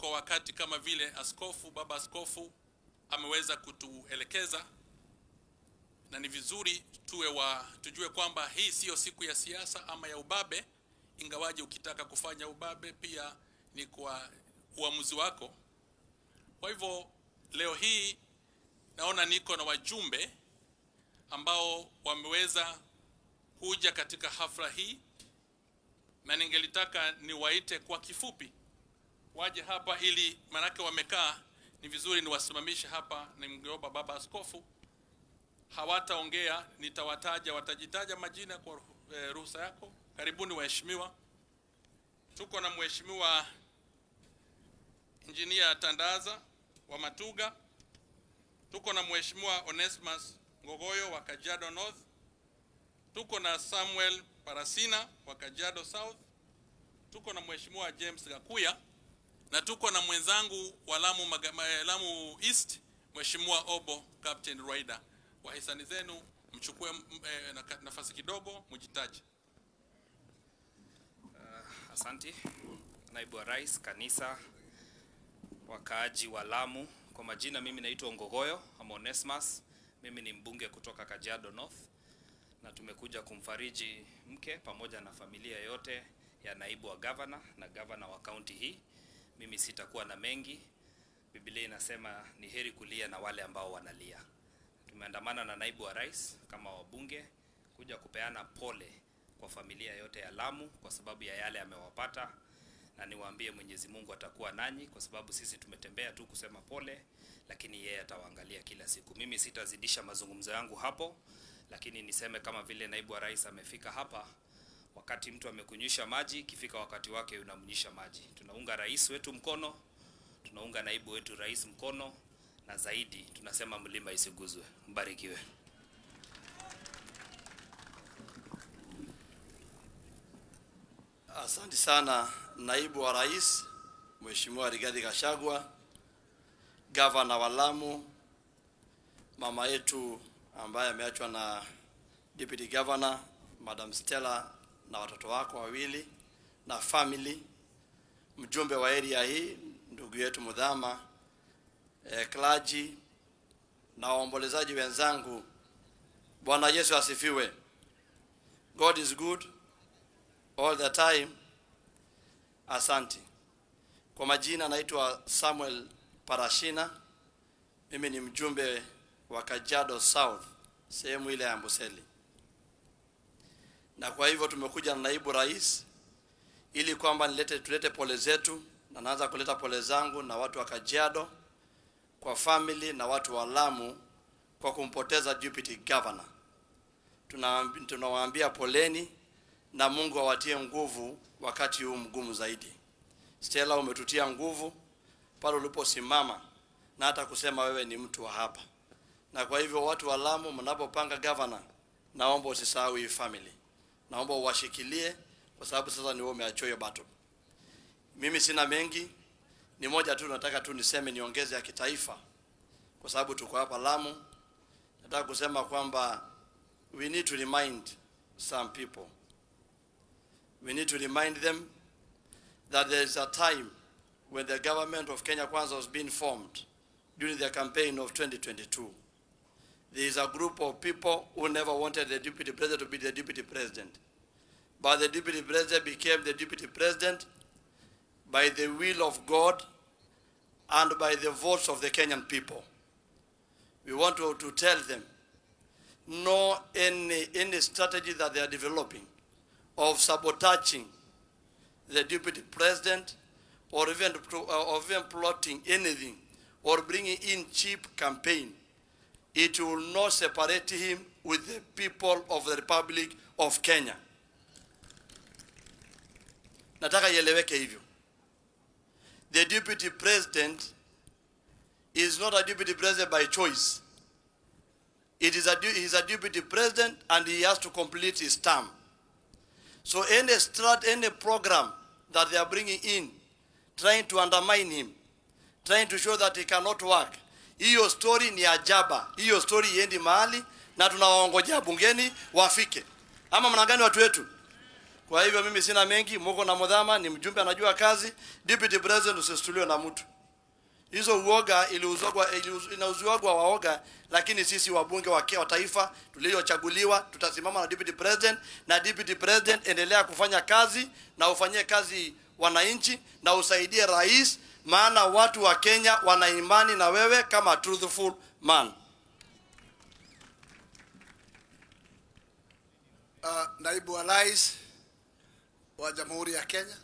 kwa wakati kama vile askofu, baba askofu ameweza kutuelekeza, na ni vizuri tuwe wa tujue kwamba hii siyo siku ya siasa ama ya ubabe, ingawaje ukitaka kufanya ubabe pia ni kwa uamuzi wako. Kwa hivyo leo hii naona niko na wajumbe ambao wameweza kuja katika hafla hii, na ningelitaka niwaite kwa kifupi waje hapa, ili manake wamekaa, ni vizuri niwasimamishe hapa. Nimgeomba baba askofu, hawataongea, nitawataja, watajitaja majina kwa eh, ruhusa yako. Karibuni waheshimiwa. Tuko na mheshimiwa Injinia Tandaza wa Matuga, tuko na mheshimiwa Onesimus Ngogoyo wa Kajiado North, tuko na Samuel Parasina wa Kajiado South, tuko na mheshimiwa James Gakuya na tuko na mwenzangu wa Lamu, Maga- Lamu East mheshimiwa Obo Captain Rwaider. Kwa hisani zenu mchukue m- eh, naka- nafasi kidogo mjitaje. Asanti naibu wa rais, kanisa, wakaaji wa Lamu. Kwa majina, mimi naitwa Ngogoyo ama Onesmus. Mimi ni mbunge kutoka Kajiado North na tumekuja kumfariji mke pamoja na familia yote ya naibu wa gavana na gavana wa kaunti hii. Mimi sitakuwa na mengi. Biblia inasema ni heri kulia na wale ambao wanalia. Tumeandamana na naibu wa rais kama wabunge kuja kupeana pole kwa familia yote ya Lamu kwa sababu ya yale amewapata, na niwaambie Mwenyezi Mungu atakuwa nanyi, kwa sababu sisi tumetembea tu kusema pole, lakini yeye atawaangalia kila siku. Mimi sitazidisha mazungumzo yangu hapo, lakini niseme kama vile naibu wa rais amefika hapa, wakati mtu amekunywisha maji, ikifika wakati wake unamnyisha maji. Tunaunga rais wetu mkono, tunaunga naibu wetu rais mkono, na zaidi tunasema mlima isiguzwe. Mbarikiwe. Asante sana naibu wa rais Mheshimiwa Rigathi Gachagua, gavana wa Lamu, mama yetu ambaye ameachwa na deputy governor Madam Stella na watoto wako wawili na family, mjumbe wa area hii ndugu yetu Mudhama, eh, clergy na waombolezaji wenzangu. Bwana Yesu asifiwe. God is good all the time. Asante. Kwa majina naitwa Samuel Parashina. Mimi ni mjumbe wa Kajiado South, sehemu ile ya Amboseli, na kwa hivyo tumekuja na naibu rais ili kwamba nilete tulete pole zetu, na naanza kuleta pole zangu na watu wa Kajiado kwa family na watu wa Lamu kwa kumpoteza deputy governor. Tunawaambi- Tunawaambia poleni na Mungu awatie nguvu wakati huu mgumu zaidi. Stella, umetutia nguvu pale uliposimama na hata kusema wewe ni mtu wa hapa, na kwa hivyo watu wa Lamu, mnapopanga governor, naomba usisahau hii family, naomba uwashikilie kwa sababu sasa ni wewe umeachia hiyo battle. Mimi sina mengi, ni moja tu nataka tu niseme, niongeze ya kitaifa, kwa sababu tuko hapa Lamu. Nataka kusema kwamba we need to remind some people we need to remind them that there is a time when the government of Kenya Kwanza was being formed during the campaign of 2022. There is a group of people who never wanted the deputy president to be the deputy president. But the deputy president became the deputy president by the will of God and by the votes of the Kenyan people. We want to, to tell them no any, any strategy that they are developing of sabotaging the deputy president or even, pro- uh, or even plotting anything or bringing in cheap campaign, it will not separate him with the people of the Republic of Kenya. Nataka ieleweke hivyo. The deputy president is not a deputy president by choice. It is a, du- he is a deputy president and he has to complete his term. So any strat, any program that they are bringing in, trying to undermine him, trying to show that he cannot work, hiyo story ni ajaba. Hiyo story iendi mahali na tunawaongojea bungeni wafike. Ama mna gani watu wetu? Kwa hivyo mimi sina mengi, muko na Mudhama ni mjumbe anajua kazi. Deputy President usistuliwe na mtu. Hizo uoga iliuzwa inauziwagwa waoga, lakini sisi wabunge wa wa taifa tuliochaguliwa tutasimama na deputy president, na deputy president, endelea kufanya kazi na ufanyie kazi wananchi na usaidie rais, maana watu wa Kenya wana imani na wewe kama truthful man. uh, naibu wa rais wa Jamhuri ya Kenya,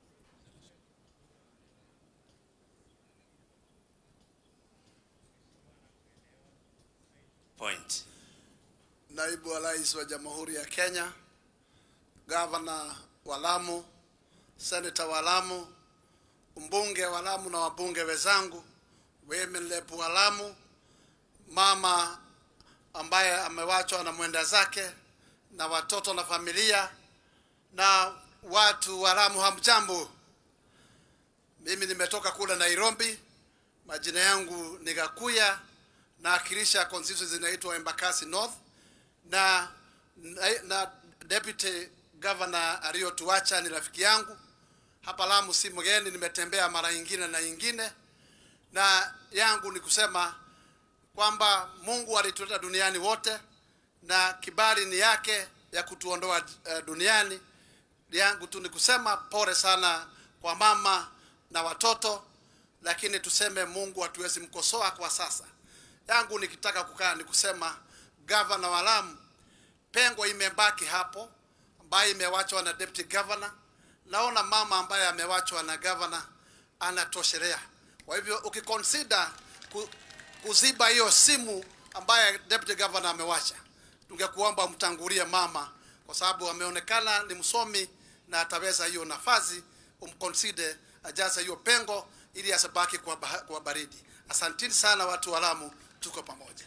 Point. naibu wa rais wa Jamhuri ya Kenya, gavana wa Lamu, seneta wa Lamu, mbunge wa Lamu na wabunge wenzangu, women rep wa Lamu, mama ambaye amewachwa na mwenda zake na watoto na familia na watu wa Lamu, hamjambo. Mimi nimetoka kule Nairobi, majina yangu ni Gakuya, naakilisha constituency inaitwa Embakasi North na, na, na deputy governor aliyotuacha ni rafiki yangu hapa Lamu, si mgeni, nimetembea mara nyingine na nyingine, na yangu ni kusema kwamba Mungu alituleta duniani wote na kibali ni yake ya kutuondoa uh, duniani. Yangu tu ni kusema pole sana kwa mama na watoto, lakini tuseme Mungu hatuwezi mkosoa kwa sasa. Yangu nikitaka kukaa ni kusema gavana wa Lamu, pengo imebaki hapo ambayo imewachwa na deputy governor. Naona mama ambaye amewachwa na governor anatoshelea. Kwa hivyo ukiconsider ku, kuziba hiyo simu ambaye deputy governor amewacha, tungekuomba mtangulie mama, kwa sababu ameonekana ni msomi na ataweza hiyo nafasi, umconsider ajaze hiyo pengo ili asibaki kwa, bah- kwa baridi. Asanteni sana watu wa Lamu, tuko pamoja.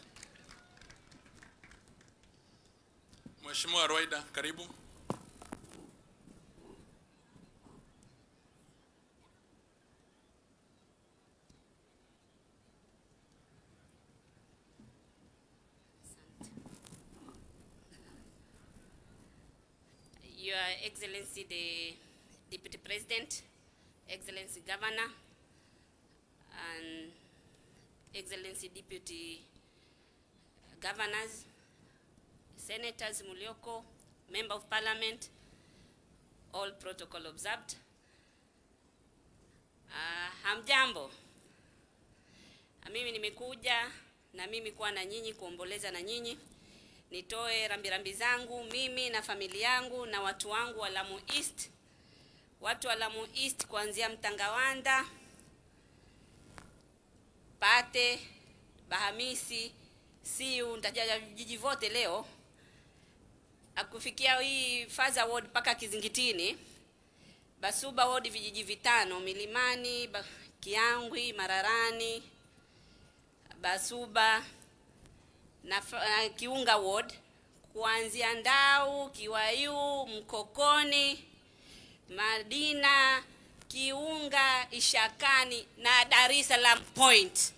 Mheshimiwa Rwaida, karibu. Your Excellency the Deputy President, Excellency Governor, and Excellency Deputy Governors, Senators Mulioko, Member of Parliament, all protocol observed. Uh, hamjambo. Ah, Mimi nimekuja na mimi kuwa na nyinyi kuomboleza na nyinyi nitoe rambirambi zangu mimi na familia yangu na watu wangu wa Lamu East, watu wa Lamu East kuanzia Mtangawanda, Pate, Bahamisi, Siu, nitajaja vijiji vote leo, akufikia hii Faza Ward mpaka Kizingitini, Basuba Ward vijiji vitano, Milimani, Ba- Kiangwi, Mararani, Basuba na F- uh, Kiunga Ward kuanzia Ndau, Kiwayu, Mkokoni, Madina, Kiunga, Ishakani na Dar es Salaam Point.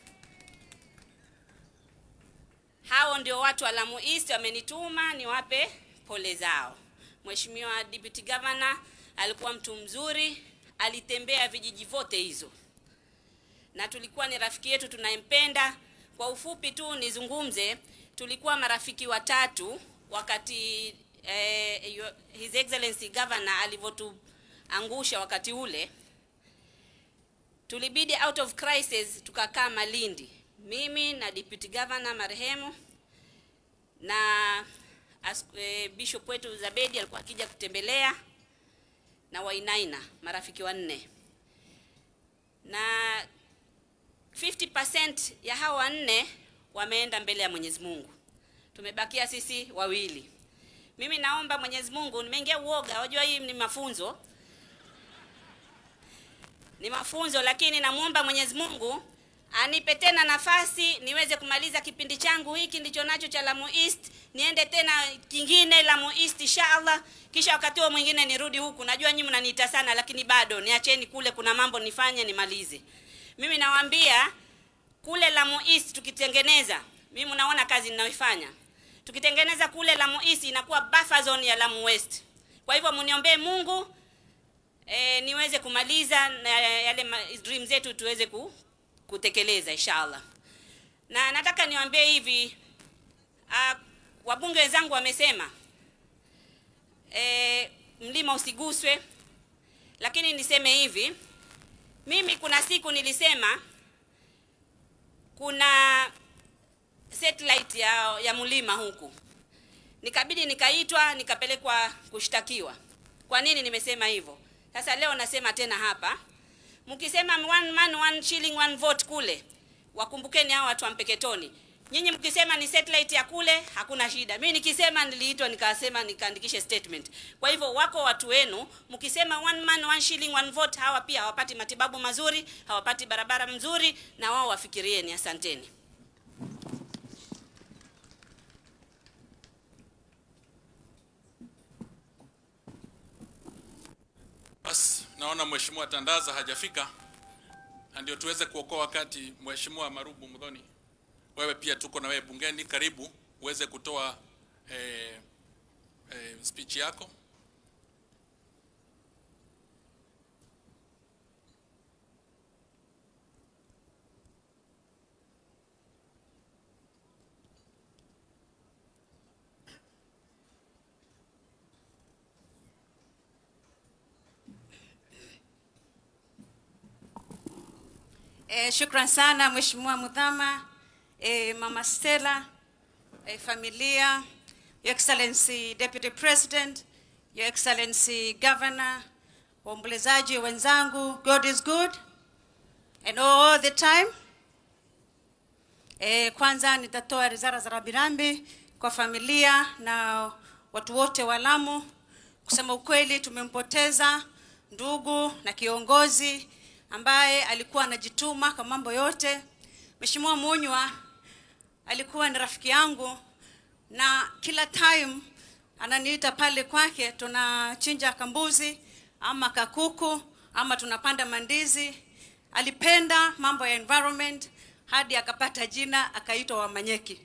Hao ndio watu wa Lamu East wamenituma niwape pole zao. Mheshimiwa Deputy Governor alikuwa mtu mzuri, alitembea vijiji vote hizo na tulikuwa ni rafiki yetu tunayempenda. Kwa ufupi tu nizungumze, tulikuwa marafiki watatu wakati eh, your- His Excellency Governor alivyotuangusha wakati ule, tulibidi out of crisis tukakaa Malindi, mimi na Deputy Governor marehemu na as, eh, Bishop wetu Zabedi alikuwa akija kutembelea na Wainaina, marafiki wanne na 50% ya hawa wanne wameenda mbele ya Mwenyezi Mungu. Tumebakia sisi wawili. Mimi naomba Mwenyezi Mungu, nimeingia uoga, wajua hii ni mafunzo. Ni mafunzo lakini namuomba Mwenyezi Mungu anipe tena nafasi niweze kumaliza kipindi changu hiki ndicho nacho cha Lamu East, niende tena kingine Lamu East inshallah, kisha wakati huo mwingine nirudi huku. Najua nyinyi mnaniita sana, lakini bado niacheni kule, kuna mambo nifanye nimalize. Mimi nawaambia kule Lamu East tukitengeneza, mimi mnaona kazi ninayoifanya. Tukitengeneza kule Lamu East inakuwa buffer zone ya Lamu West. Kwa hivyo mniombee Mungu e, niweze kumaliza na yale ma- dream zetu tuweze ku, kutekeleza inshallah. Na nataka niwaambie hivi uh, wabunge wenzangu wamesema e, mlima usiguswe, lakini niseme hivi, mimi kuna siku nilisema kuna satellite ya, ya mlima huku, nikabidi nikaitwa nikapelekwa kushtakiwa. Kwa nini nimesema hivyo? Sasa leo nasema tena hapa, mkisema one man one shilling one vote kule, wakumbukeni hao watu wa Mpeketoni. Nyinyi mkisema ni satellite ya kule, hakuna shida. Mimi nikisema niliitwa nikasema nikaandikishe statement. Kwa hivyo wako watu wenu, mkisema one man one shilling one vote, hawa pia hawapati matibabu mazuri, hawapati barabara mzuri, na wao wafikirieni. Asanteni. Basi naona mheshimiwa Tandaza hajafika, na ndio tuweze kuokoa wakati. Mheshimiwa Marubu Mudhoni, wewe pia tuko na wewe bungeni, karibu uweze kutoa eh, eh, speech yako. Eh, shukran sana Mheshimiwa Mudhama, eh, Mama Stella, eh, familia, Your Excellency Deputy President, Your Excellency Governor, waombolezaji wenzangu, God is good and all the time. Eh, kwanza nitatoa rizara za rambirambi kwa familia na watu wote wa Lamu. Kusema ukweli, tumempoteza ndugu na kiongozi ambaye alikuwa anajituma kwa mambo yote. Mheshimiwa Munywa alikuwa ni rafiki yangu na kila time ananiita pale kwake, tunachinja kambuzi ama kakuku ama tunapanda mandizi. Alipenda mambo ya environment hadi akapata jina akaitwa Wamanyeki.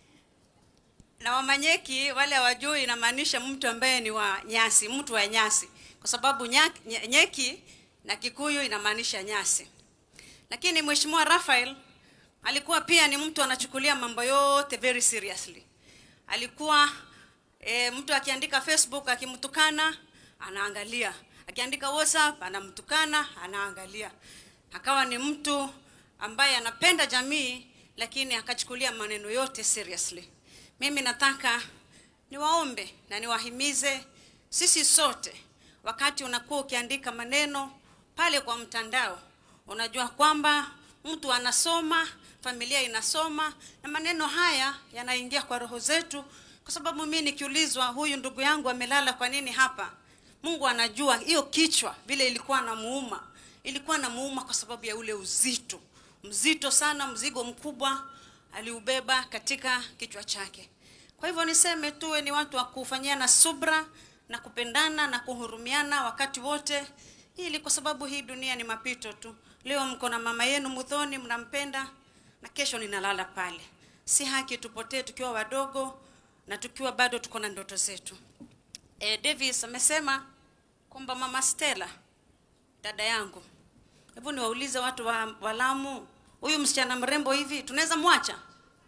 Na Wamanyeki wale hawajui, inamaanisha mtu ambaye ni wa nyasi, mtu wa nyasi, kwa sababu nya- nye- nyeki na Kikuyu inamaanisha nyasi. Lakini Mheshimiwa Raphael alikuwa pia ni mtu anachukulia mambo yote very seriously. Alikuwa e, mtu akiandika Facebook akimtukana anaangalia, akiandika WhatsApp anamtukana anaangalia. Akawa ni mtu ambaye anapenda jamii, lakini akachukulia maneno yote seriously. Mimi nataka niwaombe na niwahimize sisi sote, wakati unakuwa ukiandika maneno pale kwa mtandao, unajua kwamba mtu anasoma, familia inasoma, na maneno haya yanaingia kwa roho zetu, kwa sababu mimi nikiulizwa, huyu ndugu yangu amelala kwa nini hapa, Mungu anajua hiyo kichwa vile ilikuwa namuuma, ilikuwa namuuma kwa sababu ya ule uzito mzito sana, mzigo mkubwa aliubeba katika kichwa chake. Kwa hivyo niseme tuwe ni watu wa kufanyiana subra na kupendana na kuhurumiana wakati wote, ili kwa sababu hii dunia ni mapito tu. Leo mko na mama yenu Mudhoni, mnampenda na kesho ninalala pale. Si haki tupotee tukiwa wadogo na tukiwa bado tuko na ndoto zetu. E, Davis amesema kwamba mama Stella dada yangu, hebu niwaulize watu wa, wa Lamu, huyu msichana mrembo hivi tunaweza mwacha?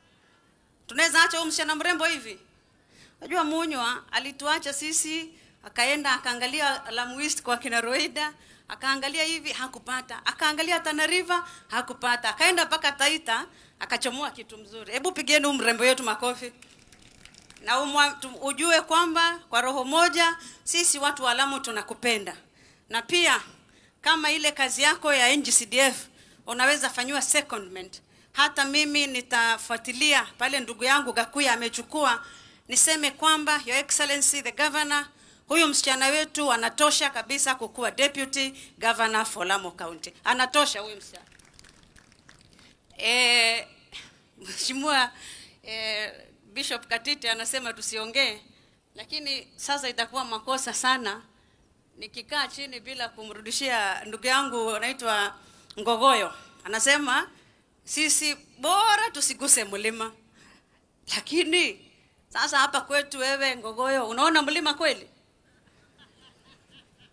Tunaweza acha huyu msichana mrembo hivi? Unajua Munywa alituacha sisi, akaenda akaangalia Lamu East kwa kina Roida, akaangalia hivi hakupata, akaangalia Tana River hakupata, akaenda mpaka Taita akachomoa kitu mzuri. Hebu pigeni huyu mrembo yetu makofi na umwa, tu, ujue kwamba kwa roho moja sisi watu wa Lamu tunakupenda, na pia kama ile kazi yako ya NGCDF unaweza fanyiwa secondment. Hata mimi nitafuatilia pale ndugu yangu Gakuya amechukua, niseme kwamba Your Excellency the Governor, huyu msichana wetu anatosha kabisa kukuwa deputy governor for Lamu County, anatosha huyu msichana. Eh, Mheshimiwa eh, Bishop Katiti anasema tusiongee, lakini sasa itakuwa makosa sana nikikaa chini bila kumrudishia ndugu yangu anaitwa Ngogoyo. Anasema sisi bora tusiguse mlima, lakini sasa hapa kwetu, wewe Ngogoyo, unaona mlima kweli?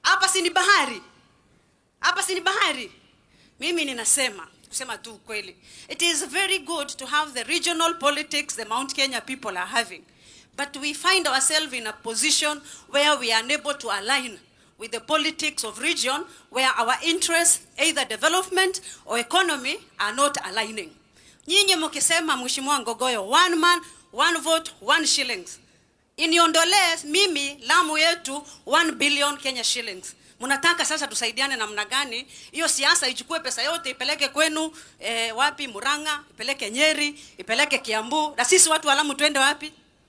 hapa si ni bahari hapa si ni bahari mimi ninasema kusema tu ukweli it is very good to have the regional politics the mount kenya people are having but we find ourselves in a position where we are unable to align with the politics of region where our interests either development or economy are not aligning nyinyi mkisema mheshimiwa ngogoyo one man one vote one shillings iniondolee mimi lamu yetu 1 billion kenya shillings mnataka sasa tusaidiane namna gani hiyo siasa ichukue pesa yote ipeleke kwenu eh, wapi muranga ipeleke nyeri ipeleke kiambu na sisi watu wa lamu twende wapi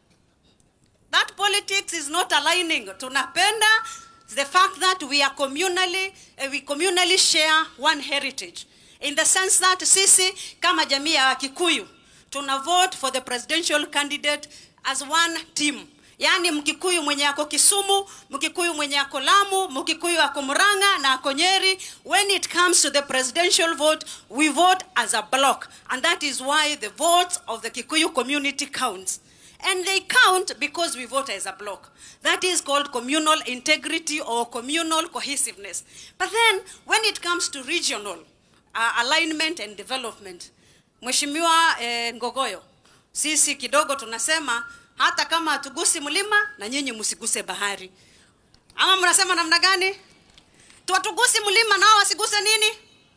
that politics is not aligning tunapenda the fact that we are communally uh, we communally share one heritage in the sense that sisi kama jamii ya wakikuyu tuna vote for the presidential candidate as one team yaani mkikuyu mwenye ako kisumu mkikuyu mwenye ako lamu mkikuyu ako muranga na ako nyeri when it comes to the presidential vote we vote as a block and that is why the votes of the kikuyu community counts and they count because we vote as a block. That is called communal integrity or communal cohesiveness. But then, when it comes to regional uh, alignment and development, Mheshimiwa eh, Ngogoyo, sisi kidogo tunasema hata kama hatugusi mlima na nyinyi msiguse bahari. Ama mnasema namna gani? Tuwatugusi mlima nao wasiguse nini?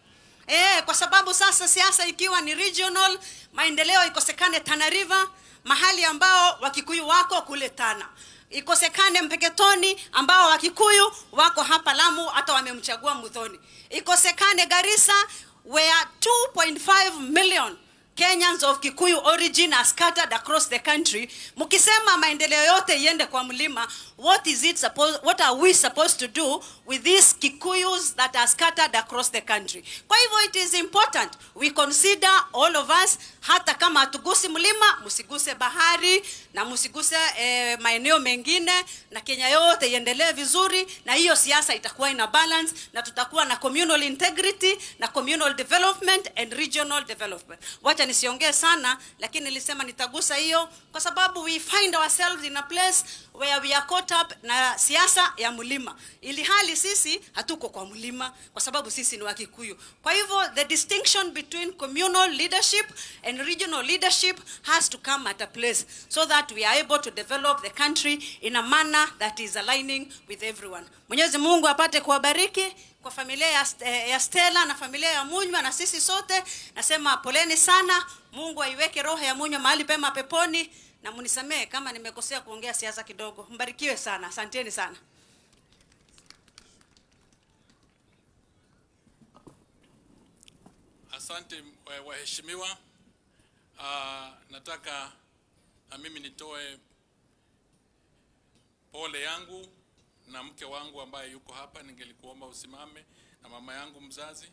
Eh, kwa sababu sasa siasa ikiwa ni regional, maendeleo ikosekane Tana River, mahali ambao Wakikuyu wako kule Tana, ikosekane Mpeketoni ambao Wakikuyu wako hapa Lamu, hata wamemchagua Muthoni, ikosekane Garissa where 2.5 million Kenyans of Kikuyu origin are scattered across the country. Mkisema maendeleo yote iende kwa mlima, what is it supposed, what are we supposed to do with these Kikuyus that are scattered across the country? Kwa hivyo it is important we consider all of us, hata kama hatugusi mlima, msiguse bahari na msiguse eh, maeneo mengine, na Kenya yote iendelee vizuri, na hiyo siasa itakuwa ina balance, na tutakuwa na communal integrity na communal development and regional development. Wacha nisiongee sana, lakini nilisema nitagusa hiyo kwa sababu we find ourselves in a place where we are caught up na siasa ya mlima, ili hali sisi hatuko kwa mlima kwa sababu sisi ni Wakikuyu. Kwa hivyo the distinction between communal leadership and regional leadership has to come at a place so that we are able to develop the country in a manner that is aligning with everyone. Mwenyezi Mungu apate kuwabariki kwa familia ya, eh, ya Stella na familia ya Munywa na sisi sote, nasema poleni sana. Mungu aiweke roho ya Munywa mahali pema peponi, na munisamehe kama nimekosea kuongea siasa kidogo. Mbarikiwe sana, asanteni sana. Asante wa- waheshimiwa. Uh, nataka na mimi nitoe pole yangu na mke wangu ambaye yuko hapa, ningelikuomba usimame, na mama yangu mzazi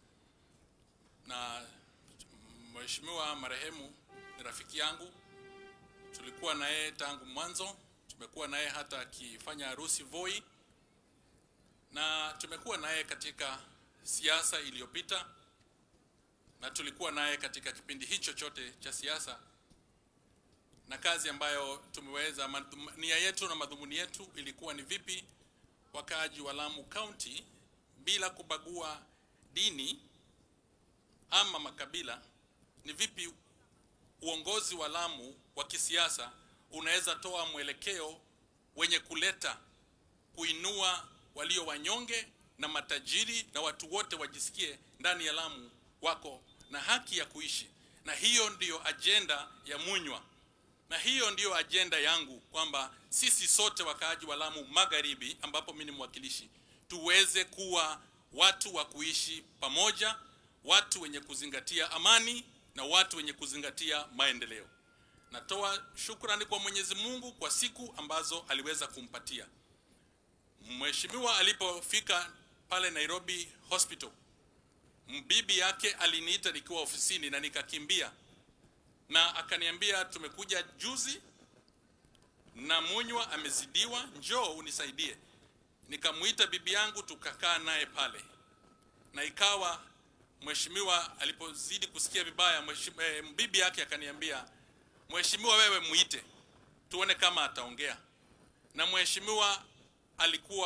na mheshimiwa marehemu ni rafiki yangu, tulikuwa na yeye tangu mwanzo, tumekuwa na yeye hata akifanya harusi Voi, na tumekuwa na yeye katika siasa iliyopita na tulikuwa naye katika kipindi hicho chote cha siasa, na kazi ambayo tumeweza, madhum- nia yetu na madhumuni yetu ilikuwa ni vipi wakaaji wa Lamu County bila kubagua dini ama makabila, ni vipi uongozi wa Lamu wa kisiasa unaweza toa mwelekeo wenye kuleta kuinua walio wanyonge na matajiri na watu wote wajisikie ndani ya Lamu wako na haki ya kuishi, na hiyo ndiyo ajenda ya Munywa, na hiyo ndiyo ajenda yangu kwamba sisi sote wakaaji wa Lamu Magharibi, ambapo mimi ni mwakilishi, tuweze kuwa watu wa kuishi pamoja, watu wenye kuzingatia amani na watu wenye kuzingatia maendeleo. Natoa shukrani kwa Mwenyezi Mungu kwa siku ambazo aliweza kumpatia mheshimiwa alipofika pale Nairobi Hospital. Bibi yake aliniita nikiwa ofisini na nikakimbia, na akaniambia tumekuja juzi na Munywa amezidiwa, njoo unisaidie. Nikamuita bibi yangu tukakaa naye pale, na ikawa mheshimiwa alipozidi kusikia vibaya, mheshimiwa, eh, bibi yake akaniambia, mheshimiwa, wewe muite tuone kama ataongea. Na mheshimiwa alikuwa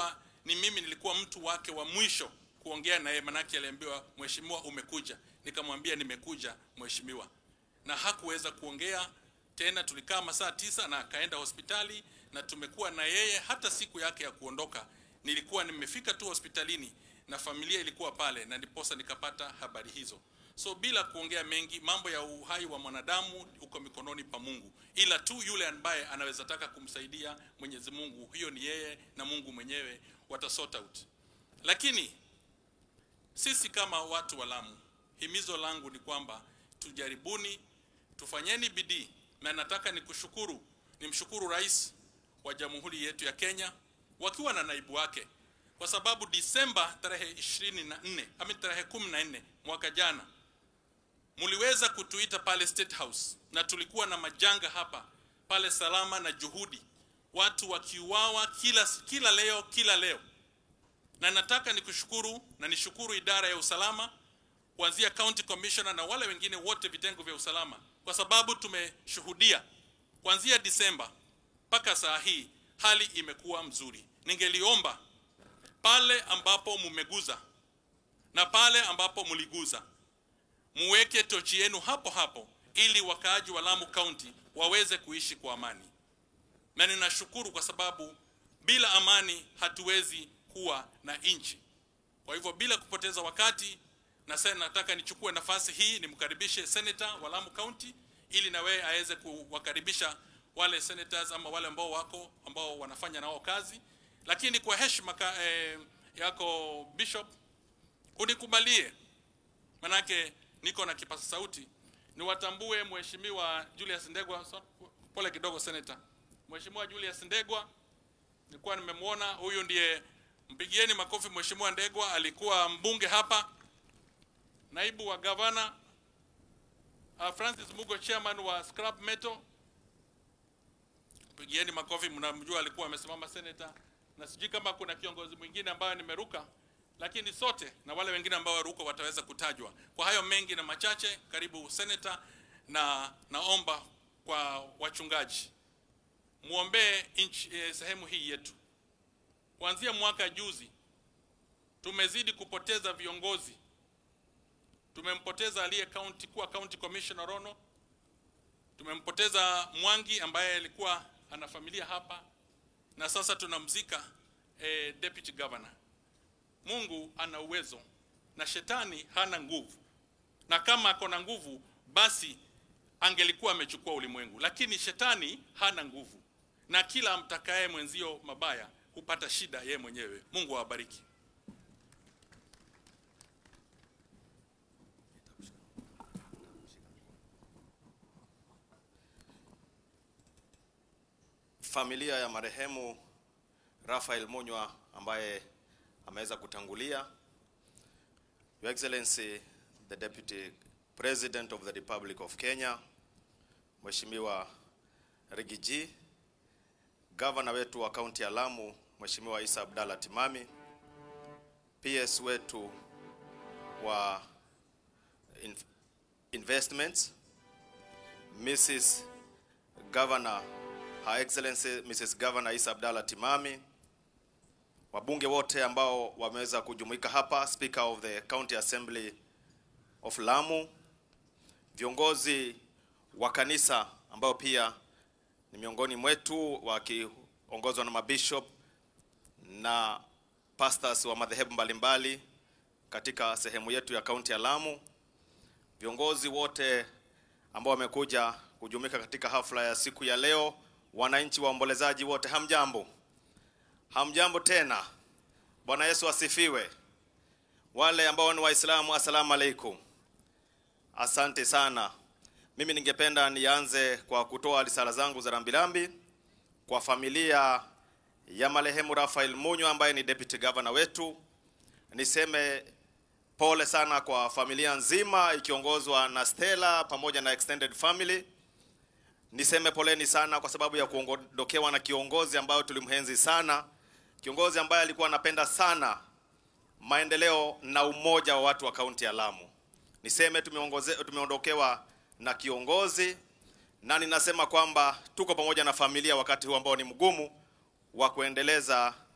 ni mimi nilikuwa mtu wake wa mwisho kuongea naye, manake aliambiwa mheshimiwa, umekuja. Nikamwambia nimekuja mheshimiwa, na hakuweza kuongea tena. Tulikaa masaa tisa na akaenda hospitali, na tumekuwa na yeye hata siku yake ya kuondoka. Nilikuwa nimefika tu hospitalini na familia ilikuwa pale, na ndiposa nikapata habari hizo. So bila kuongea mengi, mambo ya uhai wa mwanadamu uko mikononi pa Mungu, ila tu yule ambaye anaweza taka kumsaidia Mwenyezi Mungu, hiyo ni yeye na Mungu mwenyewe wata sort out. Lakini sisi kama watu wa Lamu, himizo langu ni kwamba tujaribuni, tufanyeni bidii, na nataka nikushukuru, nimshukuru Rais wa Jamhuri yetu ya Kenya wakiwa na naibu wake, kwa sababu Disemba tarehe 24 ama tarehe 14 mwaka jana mliweza kutuita pale State House na tulikuwa na majanga hapa pale Salama na Juhudi, watu wakiuawa kila, kila leo kila leo, na nataka nikushukuru na nishukuru idara ya usalama kuanzia county commissioner na wale wengine wote vitengo vya usalama, kwa sababu tumeshuhudia kuanzia Disemba mpaka saa hii hali imekuwa mzuri. Ningeliomba pale ambapo mumeguza na pale ambapo mliguza muweke tochi yenu hapo hapo ili wakaaji wa Lamu County waweze kuishi kwa amani. Na ninashukuru kwa sababu bila amani hatuwezi kuwa na nchi. Kwa hivyo bila kupoteza wakati, na sasa nataka nichukue nafasi hii nimkaribishe senator wa Lamu County ili na wewe aweze kuwakaribisha wale senators ama wale ambao wako ambao wanafanya nao kazi, lakini kwa heshima ka, eh, yako bishop unikubalie manake niko na kipaza sauti, niwatambue Mheshimiwa Julius Ndegwa. So, pole kidogo senator. Mheshimiwa Julius Ndegwa nilikuwa nimemwona, huyu ndiye, mpigieni makofi. Mheshimiwa Ndegwa alikuwa mbunge hapa, naibu wa gavana. Uh, Francis Mugo chairman wa Scrap Metal, mpigieni makofi, mnamjua alikuwa amesimama senator, na sijui kama kuna kiongozi mwingine ambayo nimeruka lakini sote na wale wengine ambao waruko wataweza kutajwa. Kwa hayo mengi na machache, karibu senator, na naomba kwa wachungaji muombee nchi eh, sehemu hii yetu. Kuanzia mwaka juzi tumezidi kupoteza viongozi. Tumempoteza aliye county kuwa county commissioner Rono, tumempoteza Mwangi ambaye alikuwa ana familia hapa, na sasa tunamzika eh, deputy governor. Mungu ana uwezo na shetani hana nguvu, na kama ako na nguvu basi angelikuwa amechukua ulimwengu, lakini shetani hana nguvu, na kila amtakaye mwenzio mabaya hupata shida yeye mwenyewe. Mungu awabariki. Familia ya marehemu Raphael Munywa ambaye ameweza kutangulia. Your Excellency the Deputy President of the Republic of Kenya, Mheshimiwa Rigiji, Governor wetu wa kaunti ya Lamu, Mheshimiwa Isa Abdalla Timami, PS wetu wa in investments, Mrs. Governor, Her Excellency Mrs. Governor Isa Abdalla Timami, wabunge wote ambao wameweza kujumuika hapa, Speaker of the County Assembly of Lamu, viongozi wa kanisa ambao pia ni miongoni mwetu wakiongozwa na mabishop na pastors wa madhehebu mbalimbali katika sehemu yetu ya kaunti ya Lamu, viongozi wote ambao wamekuja kujumuika katika hafla ya siku ya leo, wananchi waombolezaji wote, hamjambo. Hamjambo tena. Bwana Yesu asifiwe. Wale ambao ni Waislamu, asalamu alaikum. Asante sana. Mimi ningependa nianze kwa kutoa risala zangu za rambirambi kwa familia ya marehemu Raphael Munywa ambaye ni deputy governor wetu. Niseme pole sana kwa familia nzima ikiongozwa na Stella pamoja na extended family. Niseme poleni sana kwa sababu ya kuondokewa na kiongozi ambayo tulimhenzi sana, kiongozi ambaye alikuwa anapenda sana maendeleo na umoja wa watu wa kaunti ya Lamu. Niseme tumeongoze, tumeondokewa na kiongozi na ninasema kwamba tuko pamoja na familia wakati huu ambao ni mgumu wa kuendeleza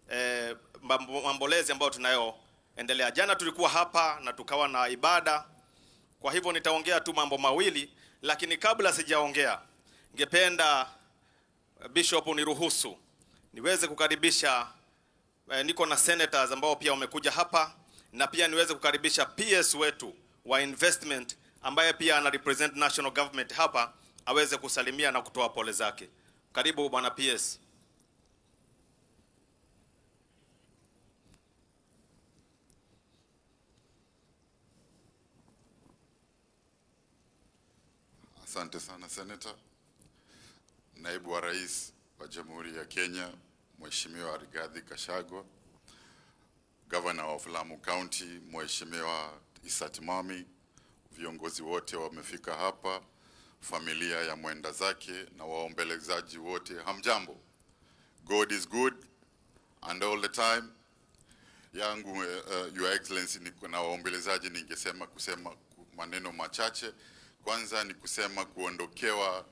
eh, mambo- mambolezi ambayo tunayoendelea. Jana tulikuwa hapa na tukawa na ibada, kwa hivyo nitaongea tu mambo mawili, lakini kabla sijaongea, ningependa eh, Bishop uniruhusu niweze kukaribisha eh, niko na senators ambao pia wamekuja hapa na pia niweze kukaribisha PS wetu wa investment ambaye pia ana represent national government hapa aweze kusalimia na kutoa pole zake. Karibu bwana PS. Asante sana Senator. Naibu wa Rais wa Jamhuri ya Kenya, Mheshimiwa Rigathi Gachagua, Governor of Lamu County, Mheshimiwa Issa Timami, viongozi wote wamefika hapa, familia ya mwenda zake na waombelezaji wote, hamjambo. God is good and all the time. Yangu uh, Your Excellency, niko na waombelezaji, ningesema kusema ku- maneno machache. Kwanza ni kusema kuondokewa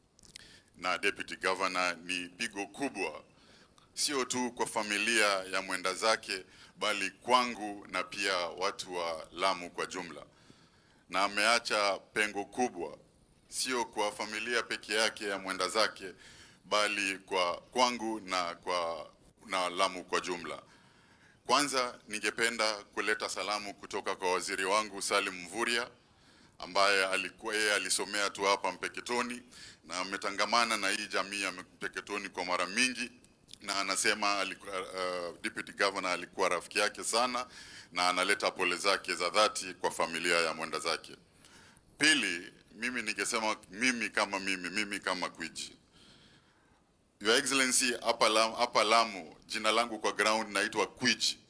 na deputy governor ni pigo kubwa, sio tu kwa familia ya mwenda zake, bali kwangu na pia watu wa Lamu kwa jumla, na ameacha pengo kubwa, sio kwa familia peke yake ya mwenda zake, bali kwa kwangu na kwa na Lamu kwa jumla. Kwanza ningependa kuleta salamu kutoka kwa waziri wangu Salim Mvurya ambaye alikuwa yeye alisomea tu hapa Mpeketoni na ametangamana na hii jamii ya Mpeketoni kwa mara mingi, na anasema alikuwa, uh, deputy governor alikuwa rafiki yake sana, na analeta pole zake za dhati kwa familia ya mwenda zake. Pili, mimi ningesema mimi kama mimi mimi kama Gwiji, Your Excellency, hapa Lamu, hapa Lamu jina langu kwa ground naitwa Gwiji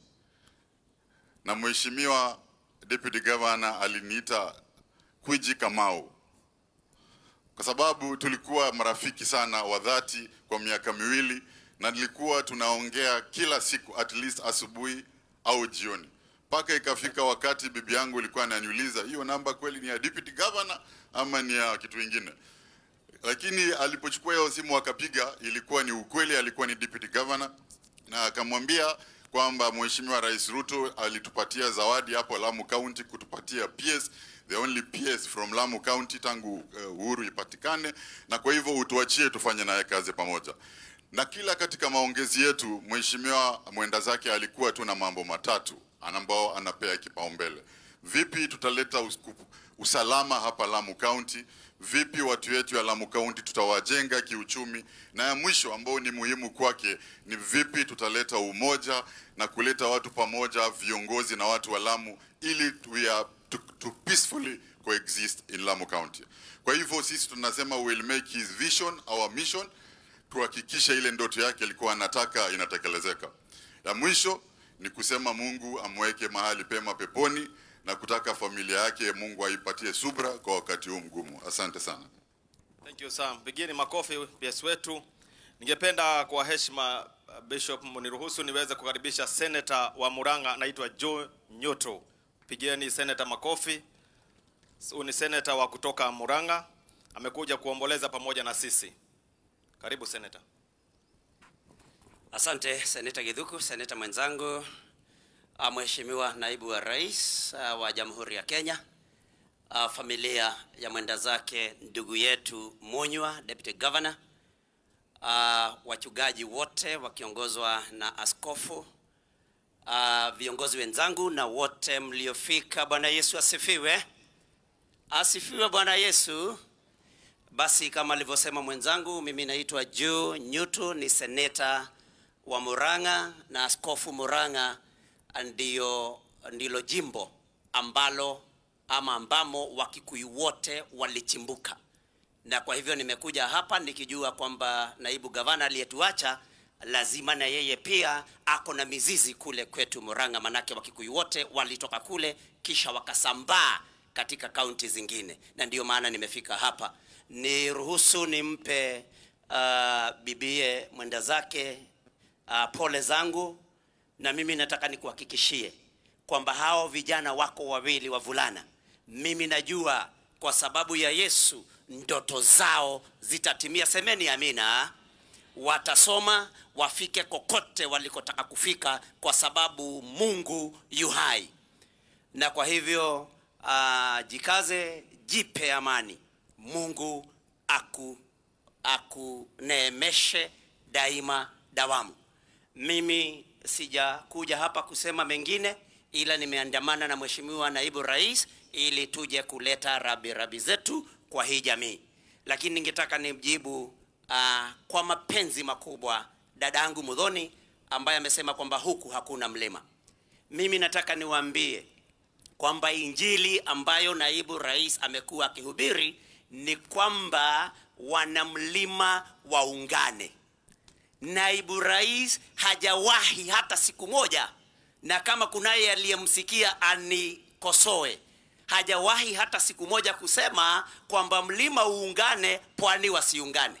na mheshimiwa deputy governor aliniita Kwiji Kamau kwa sababu tulikuwa marafiki sana wa dhati kwa miaka miwili, na nilikuwa tunaongea kila siku at least asubuhi au jioni, mpaka ikafika wakati bibi yangu ilikuwa ananiuliza hiyo namba kweli ni ya deputy governor ama ni ya kitu kingine lakini alipochukua hiyo simu akapiga, ilikuwa ni ukweli, alikuwa ni deputy governor, na akamwambia kwamba Mheshimiwa Rais Ruto alitupatia zawadi hapo Lamu County kutupatia PS, the only PS from Lamu County tangu uh, uhuru ipatikane, na kwa hivyo utuachie tufanye naye kazi pamoja. Na kila katika maongezi yetu, Mheshimiwa mwenda zake alikuwa tu na mambo matatu ambao anapea kipaumbele. Vipi tutaleta usku- usalama hapa Lamu County? Vipi watu wetu ya Lamu County tutawajenga kiuchumi? Na ya mwisho ambao ni muhimu kwake ni vipi tutaleta umoja na kuleta watu pamoja, viongozi na watu wa Lamu, ili we are to, to peacefully coexist in Lamu County. Kwa hivyo sisi tunasema we'll make his vision our mission, tuhakikishe ile ndoto yake alikuwa anataka inatekelezeka. Ya mwisho ni kusema Mungu amweke mahali pema peponi na kutaka familia yake Mungu aipatie subra kwa wakati huu mgumu. Asante sana. Thank you Sam. Pigeni makofi PS wetu. Ningependa kwa heshima uh, Bishop mniruhusu niweze kukaribisha Senator wa Murang'a anaitwa Joe Nyoto. Pigeni Senator makofi. Huyu ni Senator wa kutoka Murang'a. Amekuja kuomboleza pamoja na sisi. Karibu Senator. Asante Seneta Githuku, seneta mwenzangu, ah, Mheshimiwa naibu wa rais ah, wa Jamhuri ya Kenya, ah, familia ya mwenda zake ndugu yetu Munywa, deputy governor, ah, wachungaji wote wakiongozwa na askofu, ah, viongozi wenzangu na wote mliofika. Bwana Yesu asifiwe. Asifiwe Bwana Yesu. Basi kama alivyosema mwenzangu, mimi naitwa Joe Nyutu, ni seneta wa Murang'a na askofu Murang'a ndio ndilo jimbo ambalo ama ambamo Wakikuyu wote walichimbuka, na kwa hivyo nimekuja hapa nikijua kwamba naibu gavana aliyetuacha lazima na yeye pia ako na mizizi kule kwetu Murang'a, manake Wakikuyu wote walitoka kule kisha wakasambaa katika kaunti zingine, na ndiyo maana nimefika hapa. Niruhusu nimpe uh, bibie mwenda zake uh, pole zangu, na mimi nataka nikuhakikishie kwamba hao vijana wako wawili wavulana, mimi najua kwa sababu ya Yesu ndoto zao zitatimia. Semeni amina. watasoma wafike kokote walikotaka kufika kwa sababu mungu yu hai na kwa hivyo uh, jikaze jipe amani mungu aku akuneemeshe daima dawamu mimi sijakuja hapa kusema mengine ila nimeandamana na mheshimiwa naibu rais ili tuje kuleta rabi rabi zetu kwa hii jamii lakini ningetaka nimjibu uh, kwa mapenzi makubwa dada yangu mudhoni ambaye amesema kwamba huku hakuna mlima mimi nataka niwaambie kwamba injili ambayo naibu rais amekuwa akihubiri ni kwamba wanamlima waungane naibu rais hajawahi hata siku moja na kama kunaye aliyemsikia anikosoe hajawahi hata siku moja kusema kwamba mlima uungane pwani wasiungane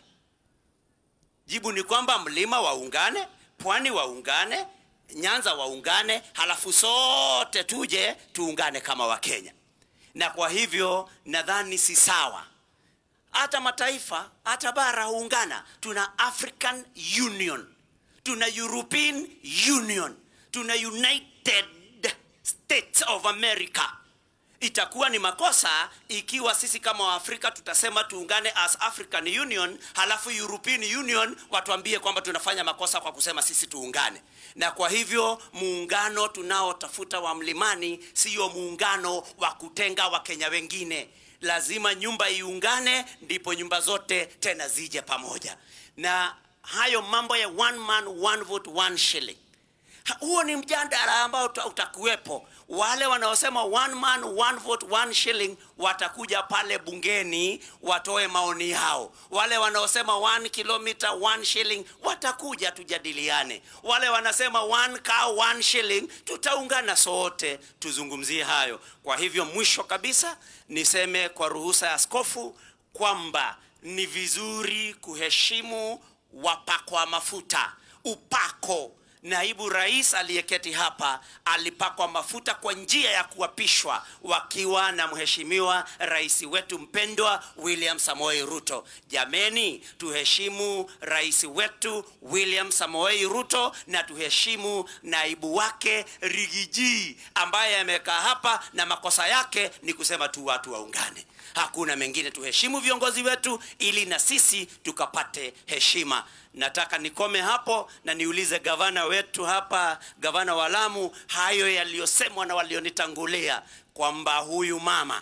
jibu ni kwamba mlima waungane pwani waungane nyanza waungane halafu sote tuje tuungane kama wakenya na kwa hivyo nadhani si sawa hata mataifa hata bara huungana tuna african union tuna european union tuna united states of america itakuwa ni makosa ikiwa sisi kama waafrika tutasema tuungane as african union halafu european union watuambie kwamba tunafanya makosa kwa kusema sisi tuungane na kwa hivyo muungano tunaotafuta wa mlimani siyo muungano wa kutenga wakenya wengine lazima nyumba iungane ndipo nyumba zote tena zije pamoja na hayo mambo ya one man one vote one shilling Ha- huo ni mjadala ambao uta- utakuwepo wale wanaosema one man one vote one shilling watakuja pale bungeni watoe maoni yao wale wanaosema one kilometer one shilling watakuja tujadiliane wale wanasema one cow one shilling tutaungana sote tuzungumzie hayo kwa hivyo mwisho kabisa niseme kwa ruhusa ya askofu kwamba ni vizuri kuheshimu wapakwa mafuta upako naibu rais aliyeketi hapa alipakwa mafuta kwa njia ya kuapishwa wakiwa na mheshimiwa rais wetu mpendwa william samoei ruto jameni tuheshimu rais wetu william samoei ruto na tuheshimu naibu wake rigiji ambaye amekaa hapa na makosa yake ni kusema tu watu waungane hakuna mengine tuheshimu viongozi wetu ili na sisi tukapate heshima nataka nikome hapo na niulize gavana wetu hapa gavana wa lamu hayo yaliyosemwa na walionitangulia kwamba huyu mama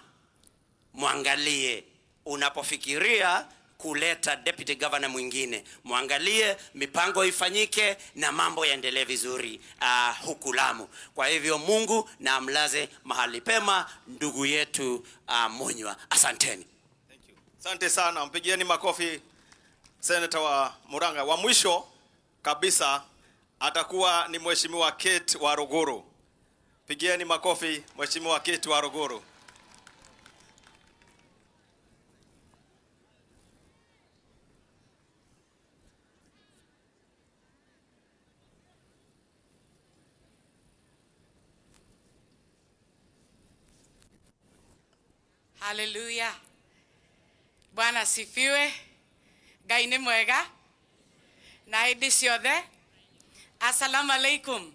mwangalie unapofikiria kuleta deputy governor mwingine mwangalie mipango ifanyike na mambo yaendelee vizuri uh, huku lamu kwa hivyo mungu na amlaze mahali pema ndugu yetu uh, munywa asanteni Asante sana, mpigieni makofi seneta wa Murang'a. Wa mwisho kabisa atakuwa ni mheshimiwa Kate wa Ruguru. Pigieni makofi mheshimiwa Kate wa Ruguru. haleluya bwana asifiwe ngai nĩ mwega na hĩndĩ ciothe assalamu alaikum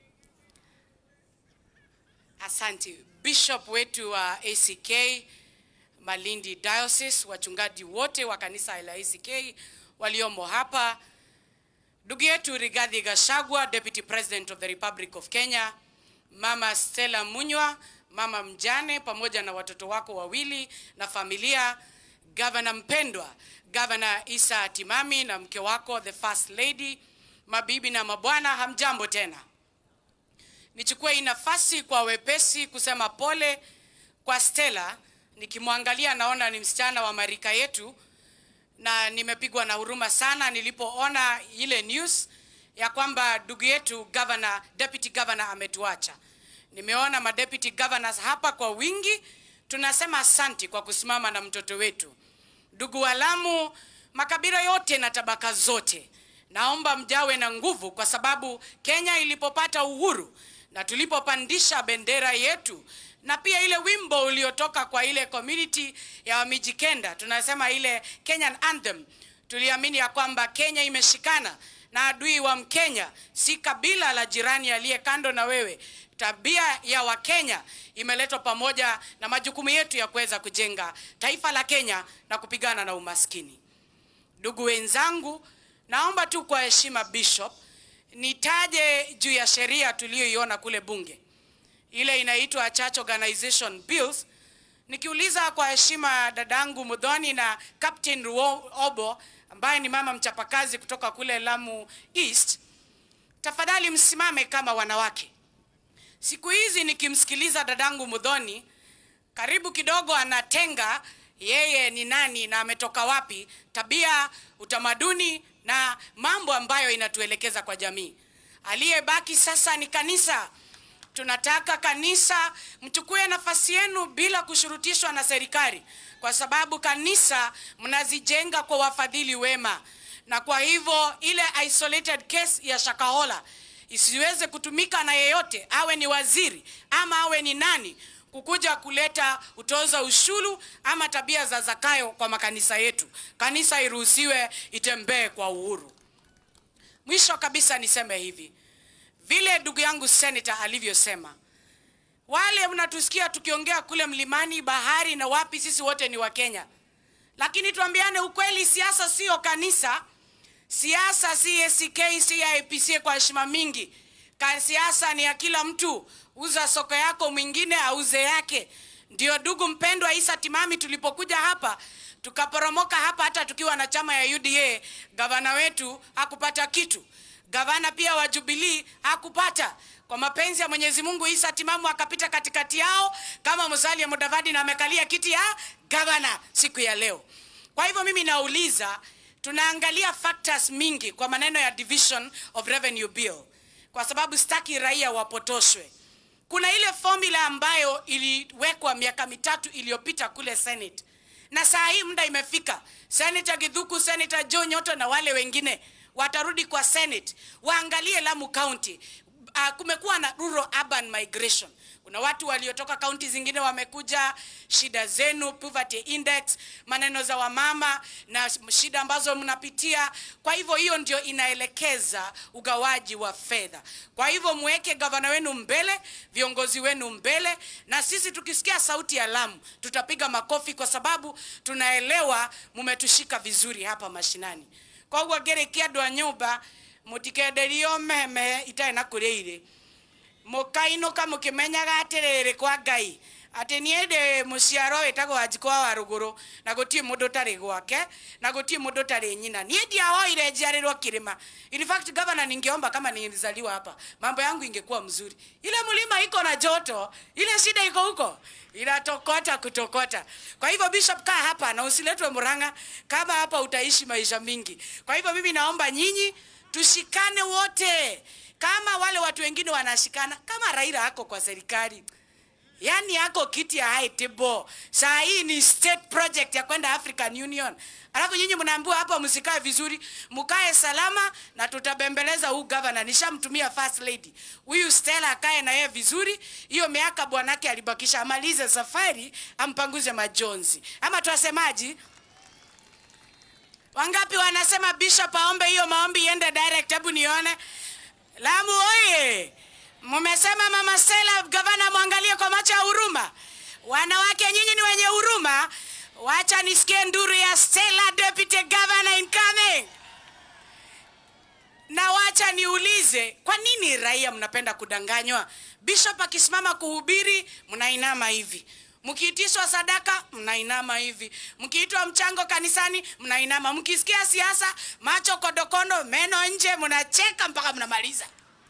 asante bishop wetu wa ack malindi diocese wachungaji wote wa kanisa la ack waliomo hapa ndugu yetu rigathi gashagwa deputy president of the republic of kenya mama stella munywa mama mjane pamoja na watoto wako wawili na familia gavana mpendwa gavana isa timami na mke wako the first lady mabibi na mabwana hamjambo tena nichukue hii nafasi kwa wepesi kusema pole kwa stella nikimwangalia naona ni msichana wa marika yetu na nimepigwa na huruma sana nilipoona ile news ya kwamba ndugu yetu governor, deputy governor ametuacha nimeona madeputy governors hapa kwa wingi tunasema asanti kwa kusimama na mtoto wetu ndugu walamu makabila yote na tabaka zote naomba mjawe na nguvu kwa sababu kenya ilipopata uhuru na tulipopandisha bendera yetu na pia ile wimbo uliotoka kwa ile community ya wamijikenda tunasema ile kenyan anthem tuliamini ya kwamba Kenya imeshikana na adui wa Mkenya si kabila la jirani aliye kando na wewe. Tabia ya Wakenya imeletwa pamoja na majukumu yetu ya kuweza kujenga taifa la Kenya na kupigana na umaskini. Ndugu wenzangu, naomba tu kwa heshima Bishop nitaje juu ya sheria tuliyoiona kule bunge, ile inaitwa Church Organization Bills. Nikiuliza kwa heshima dadangu Mudhoni na Captain Ruo- Obo ambaye ni mama mchapakazi kutoka kule Lamu East, tafadhali msimame kama wanawake. Siku hizi nikimsikiliza dadangu Mudhoni, karibu kidogo anatenga yeye ni nani na ametoka wapi, tabia, utamaduni na mambo ambayo inatuelekeza kwa jamii. Aliyebaki sasa ni kanisa. Tunataka kanisa mchukue nafasi yenu bila kushurutishwa na serikali, kwa sababu kanisa mnazijenga kwa wafadhili wema, na kwa hivyo ile isolated case ya Shakahola isiweze kutumika na yeyote, awe ni waziri ama awe ni nani, kukuja kuleta utoza ushuru ama tabia za Zakayo kwa makanisa yetu. Kanisa iruhusiwe itembee kwa uhuru. Mwisho kabisa niseme hivi, vile ndugu yangu senator alivyosema, wale mnatusikia tukiongea kule mlimani, bahari na wapi, sisi wote ni Wakenya, lakini tuambiane ukweli, siasa sio kanisa. Siasa si ACK, si IPCA kwa heshima mingi. Ka siasa ni ya kila mtu. Uza soko yako, mwingine auze yake. Ndio ndugu mpendwa Isa Timami, tulipokuja hapa tukaporomoka hapa, hata tukiwa na chama ya UDA, gavana wetu hakupata kitu, gavana pia wa Jubilee hakupata. Kwa mapenzi ya Mwenyezi Mungu, Isa Timamu akapita katikati yao kama Musalia Mudavadi na amekalia kiti ya gavana siku ya leo. Kwa hivyo mimi nauliza tunaangalia factors mingi kwa maneno ya division of revenue bill, kwa sababu sitaki raia wapotoshwe. Kuna ile formula ambayo iliwekwa miaka mitatu iliyopita kule Senate, na saa hii muda imefika. Senator Githuku, Senator Joe Nyoto na wale wengine watarudi kwa Senate waangalie Lamu County. Uh, kumekuwa na rural urban migration kuna watu waliotoka kaunti zingine wamekuja, shida zenu, poverty index, maneno za wamama na shida ambazo mnapitia. Kwa hivyo hiyo ndio inaelekeza ugawaji wa fedha. Kwa hivyo muweke gavana wenu mbele, viongozi wenu mbele, na sisi tukisikia sauti ya Lamu tutapiga makofi, kwa sababu tunaelewa mumetushika vizuri hapa mashinani. Koguo ngerekia andũ a nyũmba mũtikenderio meme itarĩ na kũrĩa irĩ mukainũka mũkĩmenyaga atĩrĩrĩ kwa ngai atĩ niĩ ndĩ mũciaro wĩtagwo wanjikwa wa rũgũrũ na gũtirĩ mũndũ ũtarĩ gwake na gũtirĩ mũndũ ũtarĩ nyina niĩ ndiahoire njiarĩrwo kĩrĩma in fact governor ningeomba kama nilizaliwa hapa mambo yangu ingekuwa mzuri ile mlima iko na joto ile shida iko huko inatokota kutokota kwa hivyo bishop kaa hapa na usiletwe muranga kama hapa utaishi maisha mingi kwa hivyo mimi naomba nyinyi tushikane wote kama wale watu wengine wanashikana kama Raila ako kwa serikali yani ako kiti ya high table. Saa hii ni state project ya kwenda African Union, alafu nyinyi mnaambiwa hapa msikae vizuri, mkae salama na tutabembeleza huu governor. Nishamtumia first lady huyu Stella akae na yeye vizuri, hiyo miaka bwanake alibakisha amalize safari, ampanguze majonzi, ama twasemaji? Wangapi wanasema bishop aombe hiyo maombi iende direct? Hebu nione. Lamu oye! Mmesema mama Stella gavana mwangalie kwa macho ya huruma. Wanawake nyinyi ni wenye huruma. Wacha nisikie nduru ya Stella deputy governor incoming. Na wacha niulize, kwa nini raia mnapenda kudanganywa? Bishop akisimama kuhubiri, mnainama hivi. Mkiitishwa sadaka mnainama hivi, mkiitwa mchango kanisani mnainama, mkisikia siasa macho kodokondo, meno nje, mnacheka mpaka mnamaliza.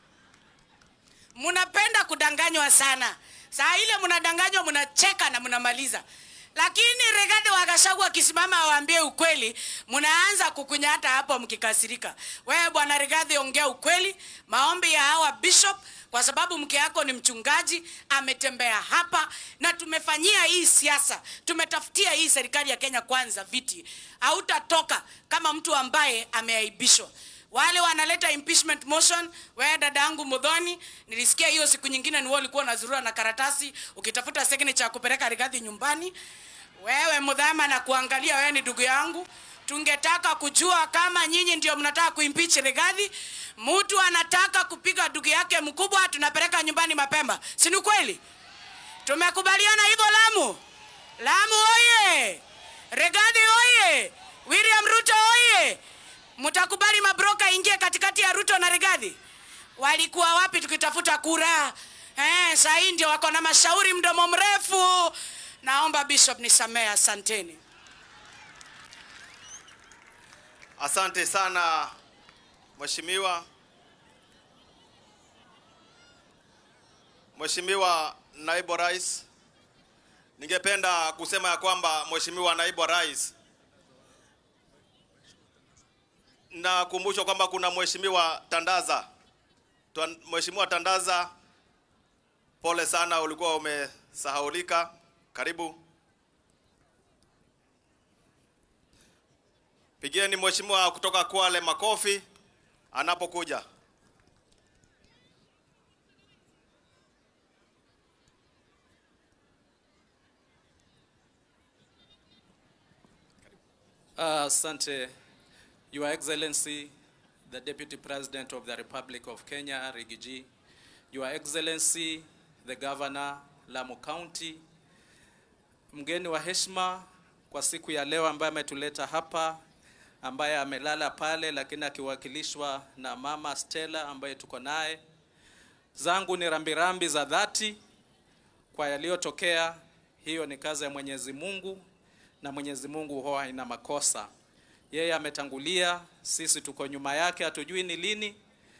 Mnapenda kudanganywa sana. Saa ile mnadanganywa, mnacheka na mnamaliza. Lakini Rigathi wa Gachagua akisimama awaambie ukweli, mnaanza kukunyata hapo mkikasirika. Wewe bwana Rigathi, ongea ukweli, maombi ya hawa bishop kwa sababu mke yako ni mchungaji, ametembea hapa na tumefanyia hii siasa, tumetafutia hii serikali ya Kenya kwanza viti. Hautatoka kama mtu ambaye ameaibishwa. Wale wanaleta impeachment motion, wewe dada yangu Mudhoni, nilisikia hiyo siku nyingine ni wewe ulikuwa unazurura na karatasi ukitafuta signature ya kupeleka Rigathi nyumbani. Wewe Mudhama na kuangalia, wewe ni ndugu yangu tungetaka kujua kama nyinyi ndio mnataka kuimpeach Rigathi. Mtu anataka kupiga ndugu yake mkubwa, tunapeleka nyumbani mapema, si ni kweli? Tumekubaliana hivyo Lamu. Lamu oye! Rigathi oye! William Ruto oye! Mtakubali mabroka ingie katikati ya Ruto na Rigathi? Walikuwa wapi tukitafuta kura? Eh, saa hii ndio wako na mashauri mdomo mrefu. Naomba Bishop nisamehe, asanteni. Asante sana Mheshimiwa. Mheshimiwa Naibu Rais, ningependa kusema ya kwamba Mheshimiwa Naibu Rais, nakumbushwa kwamba kuna Mheshimiwa Tandaza. Twa- Mheshimiwa Tandaza, pole sana, ulikuwa umesahaulika. Karibu. Pigieni mheshimiwa kutoka Kwale makofi anapokuja. Uh, Asante, Your Excellency, the Deputy President of the Republic of Kenya, Rigiji, Your Excellency, the Governor, Lamu County, mgeni wa heshima kwa siku ya leo ambaye ametuleta hapa, ambaye amelala pale lakini akiwakilishwa na Mama Stella ambaye tuko naye. Zangu ni rambirambi za dhati kwa yaliyotokea. Hiyo ni kazi ya Mwenyezi Mungu na Mwenyezi Mungu huwa haina makosa. Yeye ametangulia, sisi tuko nyuma yake, hatujui ni lini,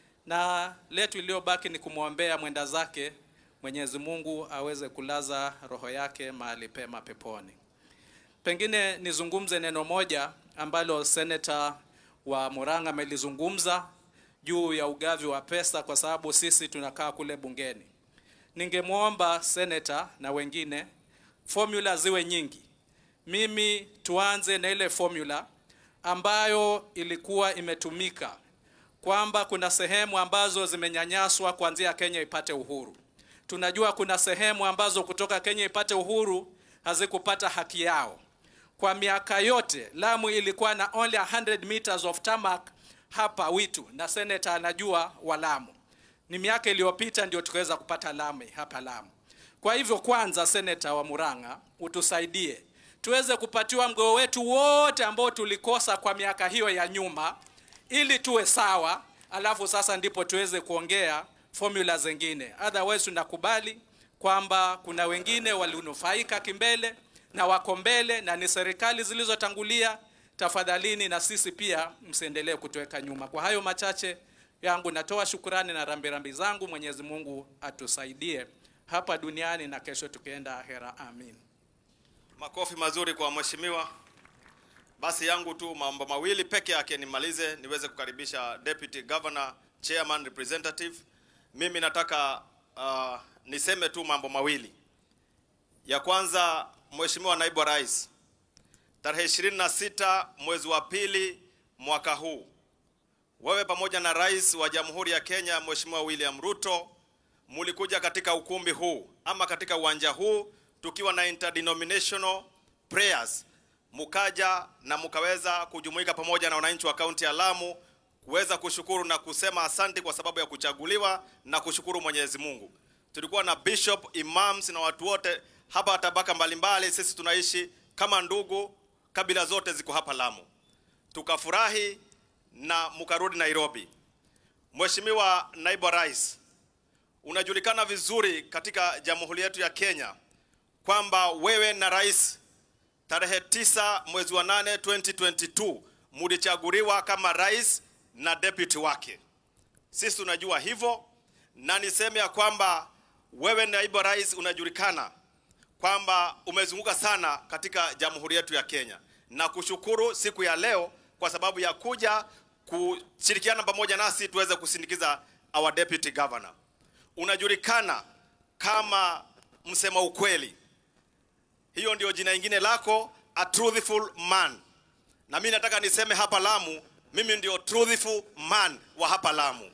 na letu iliyobaki ni kumwombea mwenda zake, Mwenyezi Mungu aweze kulaza roho yake mahali pema peponi. Pengine nizungumze neno moja ambalo seneta wa Murang'a amelizungumza juu ya ugavi wa pesa, kwa sababu sisi tunakaa kule bungeni. Ningemwomba seneta na wengine formula ziwe nyingi. Mimi tuanze na ile formula ambayo ilikuwa imetumika kwamba kuna sehemu ambazo zimenyanyaswa kuanzia Kenya ipate uhuru. Tunajua kuna sehemu ambazo kutoka Kenya ipate uhuru hazikupata haki yao. Kwa miaka yote Lamu ilikuwa na only 100 meters of tarmac hapa Witu, na senator anajua wa Lamu. Ni miaka iliyopita ndio tukaweza kupata lami hapa Lamu. Kwa hivyo, kwanza, seneta wa Murang'a, utusaidie tuweze kupatiwa mgao wetu wote ambao tulikosa kwa miaka hiyo ya nyuma, ili tuwe sawa, alafu sasa ndipo tuweze kuongea formula zingine. Otherwise tunakubali kwamba kuna wengine walinufaika kimbele na wako mbele na ni serikali zilizotangulia. Tafadhalini na sisi pia msiendelee kutuweka nyuma. Kwa hayo machache yangu natoa shukurani na rambirambi zangu. Mwenyezi Mungu atusaidie hapa duniani na kesho tukienda ahera. Amin. Makofi mazuri kwa mheshimiwa. Basi yangu tu mambo mawili peke yake nimalize, niweze kukaribisha Deputy Governor, Chairman, Representative. Mimi nataka uh, niseme tu mambo mawili. Ya kwanza, Mheshimiwa Naibu wa Rais, tarehe 26 mwezi wa pili mwaka huu, wewe pamoja na Rais wa Jamhuri ya Kenya Mheshimiwa William Ruto mulikuja katika ukumbi huu ama katika uwanja huu tukiwa na interdenominational prayers, mukaja na mukaweza kujumuika pamoja na wananchi wa kaunti ya Lamu kuweza kushukuru na kusema asante kwa sababu ya kuchaguliwa na kushukuru Mwenyezi Mungu. Tulikuwa na bishop, imams na watu wote hapa tabaka mbalimbali. Sisi tunaishi kama ndugu, kabila zote ziko hapa Lamu. Tukafurahi na mukarudi Nairobi. Mheshimiwa Naibu wa Rais, unajulikana vizuri katika jamhuri yetu ya Kenya kwamba wewe na rais tarehe tisa mwezi wa nane 2022 mulichaguliwa kama rais na deputy wake. Sisi tunajua hivyo, na niseme ya kwamba wewe naibu wa rais unajulikana kwamba umezunguka sana katika jamhuri yetu ya Kenya, na kushukuru siku ya leo kwa sababu ya kuja kushirikiana pamoja nasi tuweze kusindikiza our deputy governor. Unajulikana kama msema ukweli, hiyo ndio jina ingine lako, a truthful man. Na mimi nataka niseme hapa Lamu, mimi ndio truthful man wa hapa Lamu,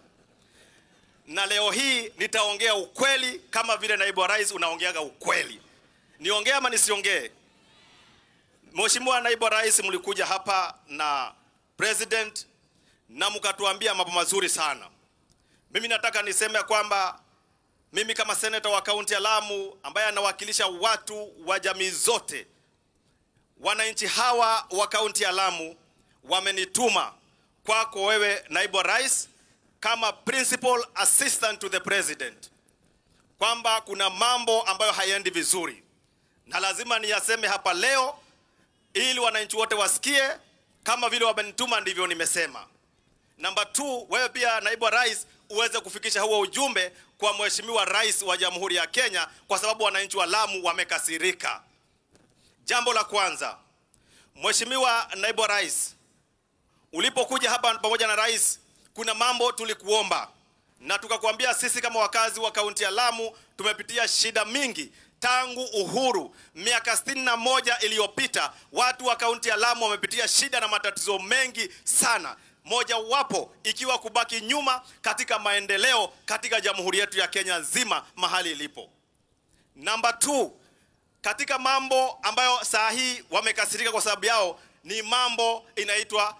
na leo hii nitaongea ukweli kama vile naibu wa rais unaongeaga ukweli. Niongee ama nisiongee? Mheshimiwa Naibu wa Rais, mlikuja hapa na president na mkatuambia mambo mazuri sana. Mimi nataka niseme kwamba mimi kama seneta wa kaunti ya Lamu ambaye anawakilisha watu wa jamii zote, wananchi hawa wa kaunti ya Lamu wamenituma kwako wewe naibu wa rais kama principal assistant to the president kwamba kuna mambo ambayo hayaendi vizuri na lazima niyaseme hapa leo ili wananchi wote wasikie kama vile wamenituma ndivyo nimesema. Namba 2, wewe pia naibu wa rais uweze kufikisha huo ujumbe kwa mheshimiwa rais wa Jamhuri ya Kenya kwa sababu wananchi wa Lamu wamekasirika. Jambo la kwanza, Mheshimiwa naibu wa rais, ulipokuja hapa pamoja na rais, kuna mambo tulikuomba na tukakwambia sisi kama wakazi wa kaunti ya Lamu tumepitia shida mingi tangu uhuru miaka sitini na moja iliyopita. Watu wa kaunti ya Lamu wamepitia shida na matatizo mengi sana, mojawapo ikiwa kubaki nyuma katika maendeleo katika jamhuri yetu ya Kenya nzima mahali ilipo. Namba 2 katika mambo ambayo saa hii wamekasirika kwa sababu yao ni mambo inaitwa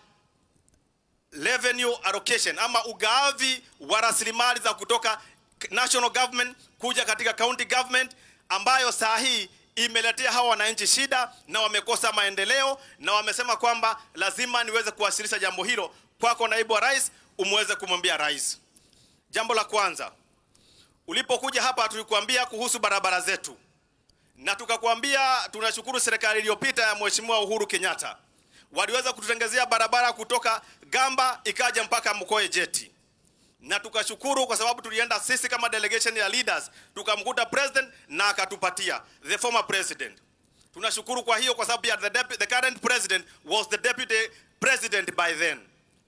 revenue allocation ama ugavi wa rasilimali za kutoka national government kuja katika county government ambayo saa hii imeletea hawa wananchi shida na wamekosa maendeleo na wamesema kwamba lazima niweze kuwasilisha jambo hilo kwako naibu wa rais umweze kumwambia rais jambo la kwanza ulipokuja hapa tulikuambia kuhusu barabara zetu na tukakwambia tunashukuru serikali iliyopita ya mheshimiwa Uhuru Kenyatta waliweza kututengezea barabara kutoka Gamba ikaja mpaka Mkoe Jeti, na tukashukuru kwa sababu tulienda sisi kama delegation ya leaders tukamkuta president na akatupatia the former president. Tunashukuru kwa hiyo kwa sababu ya the, depu- the current president was the deputy president by then.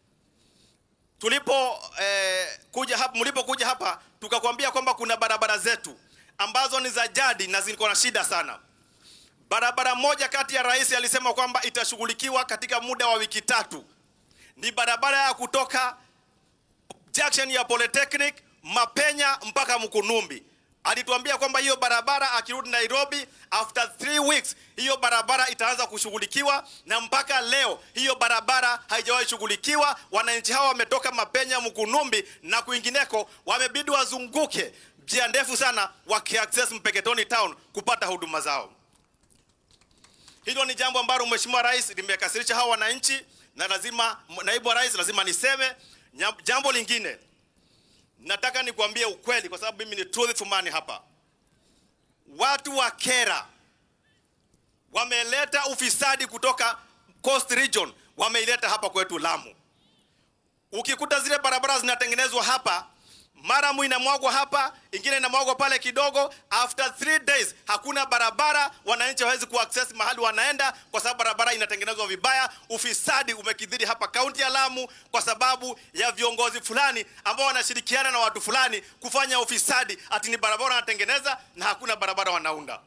Tulipo eh, kuja hapa, mlipokuja hapa tukakwambia kwamba kuna barabara zetu ambazo ni za jadi na ziko na shida sana. Barabara moja kati ya rais alisema kwamba itashughulikiwa katika muda wa wiki tatu, ni barabara ya kutoka junction ya Polytechnic Mapenya mpaka Mkunumbi. Alituambia kwamba hiyo barabara akirudi Nairobi after three weeks hiyo barabara itaanza kushughulikiwa, na mpaka leo hiyo barabara haijawahi shughulikiwa. Wananchi hawa wametoka Mapenya, Mkunumbi na kwingineko, wamebidi wazunguke njia ndefu sana wakiaccess Mpeketoni town kupata huduma zao. Hilo ni jambo ambalo Mheshimiwa Rais limekasirisha hawa wananchi, na lazima naibu wa rais lazima niseme. Nya- Jambo lingine nataka nikwambie ukweli, kwa sababu mimi ni truthful man hapa. Watu wa Kera wameleta ufisadi kutoka Coast Region, wameileta hapa kwetu Lamu. Ukikuta zile barabara zinatengenezwa hapa maramu inamwagwa hapa, ingine inamwagwa pale kidogo. After three days hakuna barabara, wananchi hawezi kuaccess mahali wanaenda kwa sababu barabara inatengenezwa vibaya. Ufisadi umekithiri hapa kaunti ya Lamu kwa sababu ya viongozi fulani ambao wanashirikiana na watu fulani kufanya ufisadi, ati ni barabara wanatengeneza na hakuna barabara wanaunda.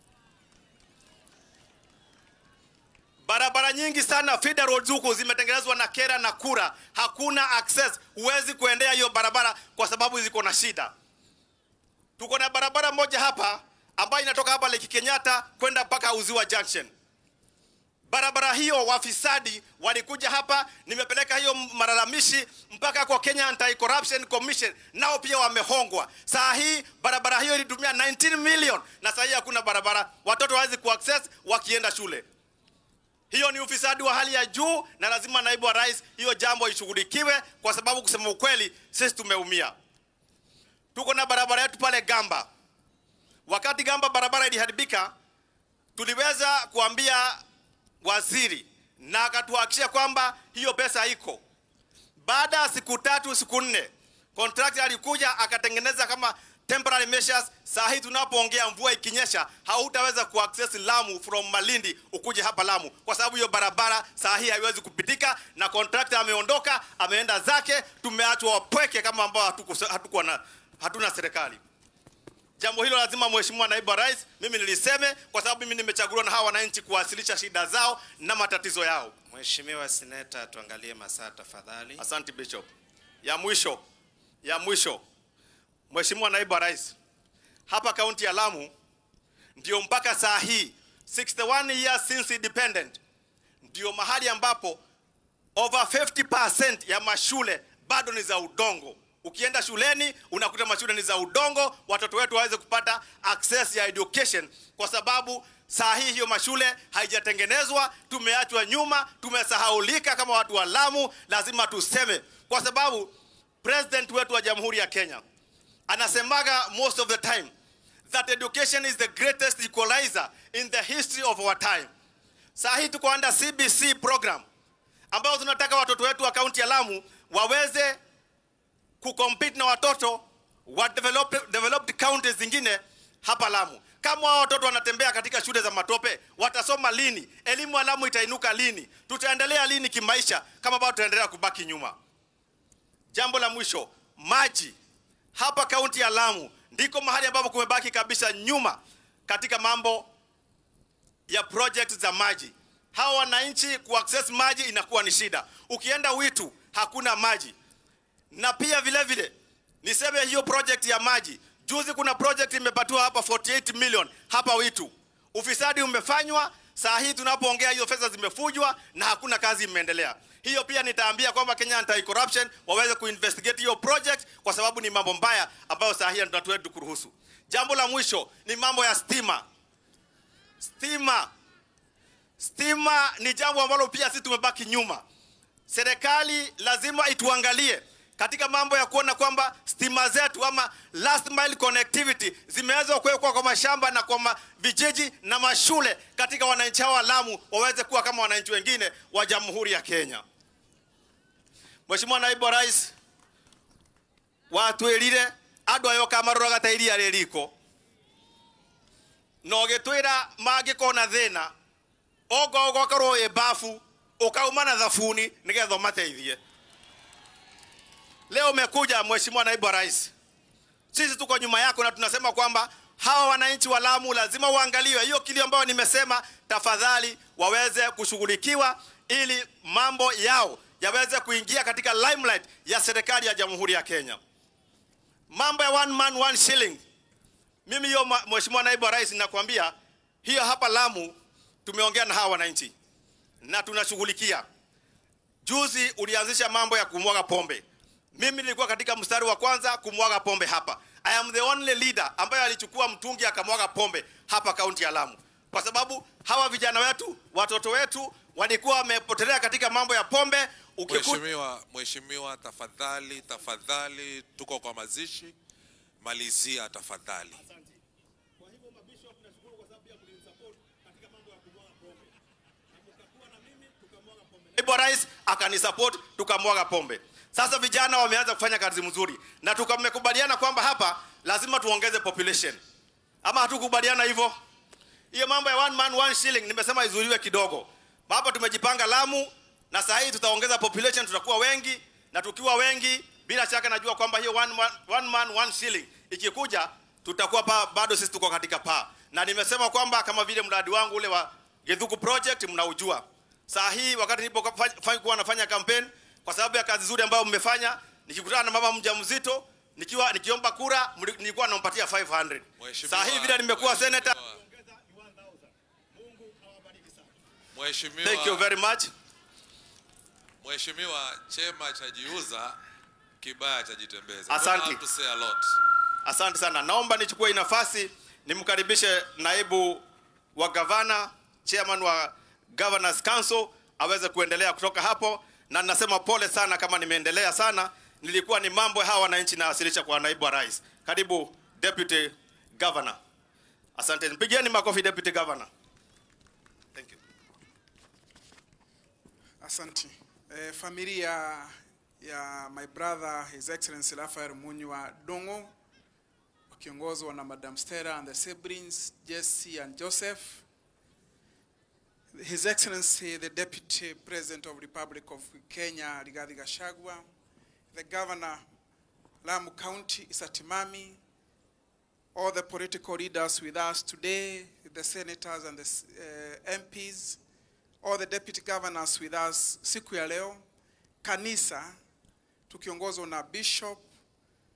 Barabara nyingi sana feeder roads huku zimetengenezwa na Kera na Kura, hakuna access, huwezi kuendea hiyo barabara kwa sababu ziko na shida. Tuko na barabara moja hapa ambayo inatoka hapa Lake Kenyatta kwenda mpaka Uziwa Junction. Barabara hiyo wafisadi walikuja hapa, nimepeleka hiyo malalamishi mpaka kwa Kenya Anti-Corruption Commission, nao pia wamehongwa. Saa hii barabara hiyo ilitumia 19 million na saa hii hakuna barabara, watoto hawezi kuaccess wakienda shule. Hiyo ni ufisadi wa hali ya juu, na lazima naibu wa rais hiyo jambo ishughulikiwe, kwa sababu kusema ukweli, sisi tumeumia. Tuko na barabara yetu pale Gamba. Wakati Gamba barabara iliharibika, tuliweza kuambia waziri na akatuhakikishia kwamba hiyo pesa iko. Baada ya siku tatu siku nne, contractor alikuja akatengeneza kama temporary measures. Saa hii tunapoongea, mvua ikinyesha, hautaweza kuaccess Lamu from Malindi ukuje hapa Lamu, kwa sababu hiyo barabara saa hii haiwezi kupitika, na contractor ameondoka, ameenda zake. Tumeachwa wapweke kama ambao hatuko hatuko na hatuna serikali. Jambo hilo lazima Mheshimiwa Naibu wa Rais, mimi niliseme, kwa sababu mimi nimechaguliwa na hawa wananchi kuwasilisha shida zao na matatizo yao. Mheshimiwa Seneta, tuangalie masaa tafadhali. Asante Bishop. Ya mwisho, ya mwisho, Mheshimiwa Naibu wa Rais, hapa kaunti ya Lamu ndio mpaka saa hii 61 years since independent, ndio mahali ambapo over 50% ya mashule bado ni za udongo. Ukienda shuleni unakuta mashule ni za udongo, watoto wetu waweze kupata access ya education, kwa sababu saa hii hiyo mashule haijatengenezwa, tumeachwa nyuma, tumesahaulika kama watu wa Lamu. Lazima tuseme, kwa sababu president wetu wa Jamhuri ya Kenya anasemaga most of the time that education is the greatest equalizer in the history of our time. Saa hii tuko under CBC program ambayo tunataka watoto wetu wa kaunti ya Lamu waweze kucompete na watoto wa developed, developed counties zingine hapa Lamu. Kama hao watoto wanatembea katika shule za matope, watasoma lini? Elimu ya Lamu itainuka lini? Tutaendelea lini kimaisha kama bado tutaendelea kubaki nyuma? Jambo la mwisho, maji. Hapa kaunti ya Lamu ndiko mahali ambapo kumebaki kabisa nyuma katika mambo ya project za maji. Hawa wananchi kuaccess maji inakuwa ni shida. Ukienda Witu hakuna maji, na pia vile vile niseme hiyo project ya maji, juzi kuna project imepatiwa hapa 48 million hapa Witu, ufisadi umefanywa. Saa hii tunapoongea hiyo fedha zimefujwa na hakuna kazi imeendelea. Hiyo pia nitaambia kwamba Kenya Anti Corruption waweze kuinvestigate hiyo project kwa sababu ni mambo mbaya ambayo saa hii tunatuetu kuruhusu. Jambo la mwisho ni mambo ya stima. Stima, stima ni jambo ambalo pia sisi tumebaki nyuma. Serikali lazima ituangalie katika mambo ya kuona kwamba stima zetu ama last mile connectivity zimeweza kuwekwa kwa mashamba na kwa ma vijiji na mashule katika wananchi hao wa Lamu waweze kuwa kama wananchi wengine wa Jamhuri ya Kenya. Mheshimiwa Naibu wa Rais, watwirire andu ayo kamarora ta iria ririko no gitwira mangikona thina ogo gwakorwo ĩ bafu ukauma na thabuni nigetha umateithie leo umekuja mheshimiwa naibu wa rais sisi tuko nyuma yako na tunasema kwamba hawa wananchi wa Lamu lazima uangaliwe hiyo kilio ambayo nimesema tafadhali waweze kushughulikiwa ili mambo yao yaweze kuingia katika limelight ya serikali ya Jamhuri ya Kenya mambo ya one man one shilling mimi hiyo ma- mheshimiwa naibu wa rais nakwambia hiyo hapa Lamu tumeongea na hawa wananchi na tunashughulikia. Juzi ulianzisha mambo ya kumwaga pombe, mimi nilikuwa katika mstari wa kwanza kumwaga pombe hapa. I am the only leader ambaye alichukua mtungi akamwaga pombe hapa kaunti ya Lamu, kwa sababu hawa vijana wetu, watoto wetu walikuwa wamepotelea katika mambo ya pombe. Ukikuta Mheshimiwa, mheshimiwa, tafadhali, tafadhali, tuko kwa mazishi, malizia tafadhali. naibu wa rais akanisupport tukamwaga pombe. Sasa vijana wameanza kufanya kazi mzuri na tukamekubaliana kwamba hapa lazima tuongeze population, ama hatukubaliana hivyo? Hiyo mambo ya one man one shilling nimesema izuiliwe kidogo. Hapa tumejipanga Lamu na saa hii tutaongeza population, tutakuwa wengi, na tukiwa wengi, bila shaka najua kwamba hiyo one man one, man, one shilling ikikuja, tutakuwa pa, bado sisi tuko katika paa, na nimesema kwamba kama vile mradi wangu ule wa Githuku project mnaujua saa hii wakati nilipokuwa nafanya campaign kwa sababu ya kazi nzuri ambayo mmefanya, nikikutana na mama mjamzito nikiwa nikiomba kura mli- nilikuwa nampatia 500. Saa hii vile nimekuwa senator. Mheshimiwa, Thank you very much. Mheshimiwa, chema chajiuza, kibaya chajitembeza. Asante. Don't have to say a lot. Asante sana. Naomba nichukue hii nafasi nimkaribishe naibu wa gavana, chairman wa Governors Council aweze kuendelea kutoka hapo, na ninasema pole sana kama nimeendelea sana. Nilikuwa ni mambo hawa wananchi nawasilisha kwa naibu wa rais. Karibu deputy governor. Asante, mpigieni makofi deputy governor. Thank you. Asante. Eh, familia ya my brother His Excellency Raphael Munywa Dongo wakiongozwa na Madam Stella and the siblings Jesse and Joseph. His Excellency the Deputy President of Republic of Kenya Rigathi Gachagua, the Governor Lamu County Isatimami, all the political leaders with us today, the senators and the uh, MPs, all the deputy governors with us siku ya leo, kanisa tukiongozwa na bishop,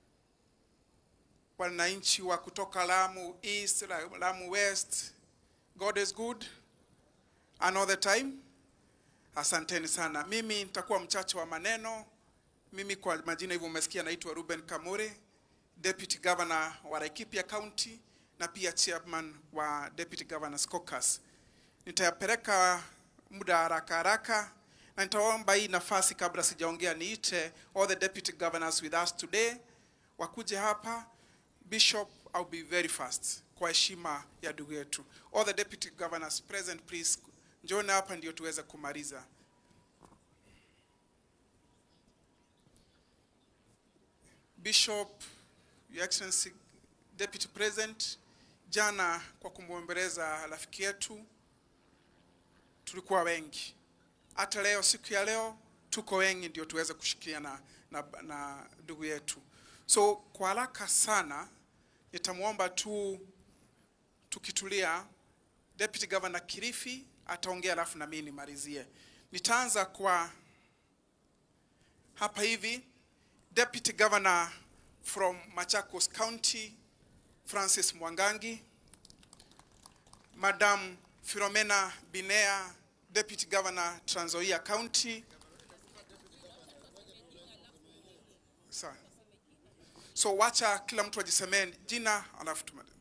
wananchi wa kutoka Lamu East, Lamu West, God is good and all the time. Asanteni sana. Mimi nitakuwa mchache wa maneno. Mimi kwa majina hivyo umesikia, naitwa Ruben Kamure, Deputy Governor wa Laikipia County na pia chairman wa Deputy Governors Caucus. Nitayapeleka muda haraka haraka na nitaomba hii nafasi kabla sijaongea niite all the deputy governors with us today wakuje hapa. Bishop, I'll be very fast kwa heshima ya ndugu yetu. All the deputy governors present please, njooni hapa ndio tuweze kumaliza. Bishop, Your Excellency, Deputy President, jana kwa kumwombeleza rafiki yetu tulikuwa wengi, hata leo, siku ya leo tuko wengi ndio tuweze kushikiana na, na ndugu yetu. So kwa haraka sana nitamwomba tu tukitulia, Deputy Governor Kilifi ataongea, alafu na mimi nimalizie. Nitaanza kwa hapa hivi, Deputy Governor from Machakos County Francis Mwangangi, Madam Philomena Binea, Deputy Governor Trans Nzoia County. Sawa. So wacha kila mtu ajisemee jina alafu tumalize.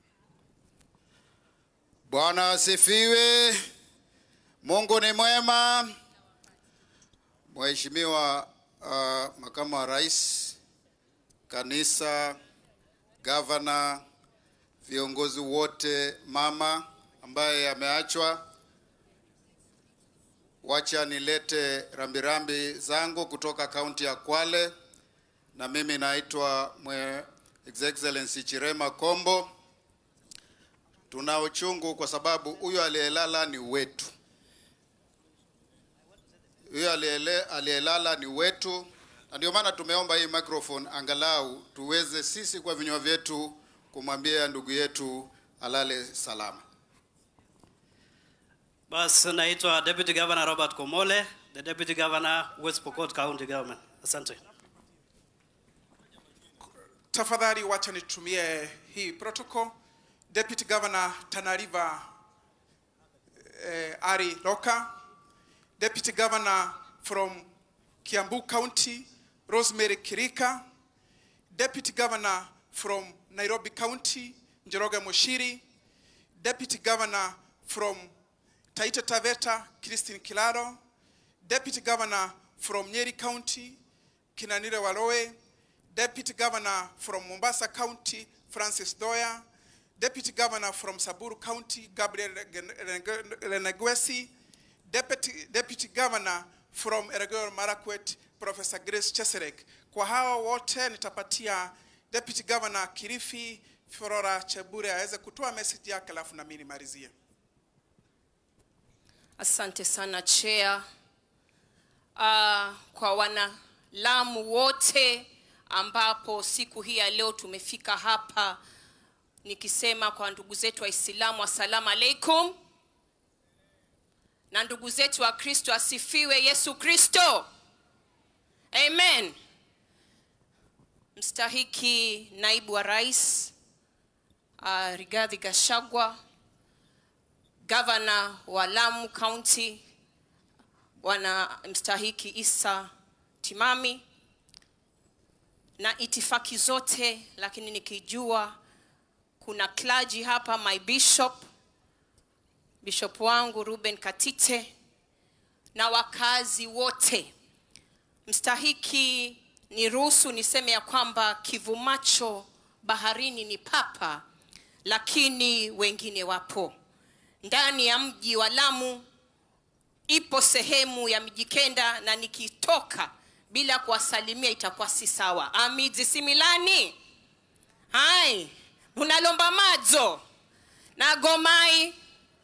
Bwana asifiwe. Mungu ni mwema. Mheshimiwa uh, makamu wa rais, kanisa, gavana, viongozi wote, mama ambaye ameachwa, wacha nilete rambirambi zangu kutoka kaunti ya Kwale, na mimi naitwa mwe His Excellency Chirema Kombo. Tuna uchungu kwa sababu huyo aliyelala ni wetu, huyo aliyele- aliyelala ni wetu, na ndio maana tumeomba hii microphone angalau tuweze sisi kwa vinywa vyetu kumwambia ndugu yetu alale salama. Bas, naitwa Deputy Governor Robert Komole, the Deputy Governor West Pokot County Government. Asante. Tafadhali wacha nitumie hii protocol. Deputy Governor Tana River eh, Ari Loka, Deputy Governor from Kiambu County Rosemary Kirika, Deputy Governor from Nairobi County Njoroge Mushiri, Deputy Governor from Taita Taveta Christine Kilaro, Deputy Governor from Nyeri County Kinanire Waloe, Deputy Governor from Mombasa County, Francis Doya, Deputy Governor from Saburu County, Gabriel Renegwesi, Deputy, Deputy Governor from Elgeyo Marakwet, Professor Grace Cheserek. Kwa hawa wote nitapatia Deputy Governor Kilifi Flora Chebure aweze kutoa message yake, alafu na mimi nimalizie. Asante sana chair. Uh, kwa wana Lamu wote ambapo siku hii ya leo tumefika hapa nikisema kwa ndugu zetu Waislamu assalamu alaikum, na ndugu zetu wa Kristo asifiwe Yesu Kristo, amen. Mstahiki naibu wa rais uh, Rigathi Gachagua, gavana wa Lamu County bwana mstahiki Isa Timami na itifaki zote, lakini nikijua kuna clergy hapa, my bishop, bishop wangu Ruben Katite na wakazi wote. Mstahiki, niruhusu niseme ya kwamba kivumacho baharini ni papa, lakini wengine wapo ndani ya mji wa Lamu. Ipo sehemu ya Mijikenda na nikitoka bila kuwasalimia itakuwa si sawa. Amidzi similani hai munalomba madzo na gomai.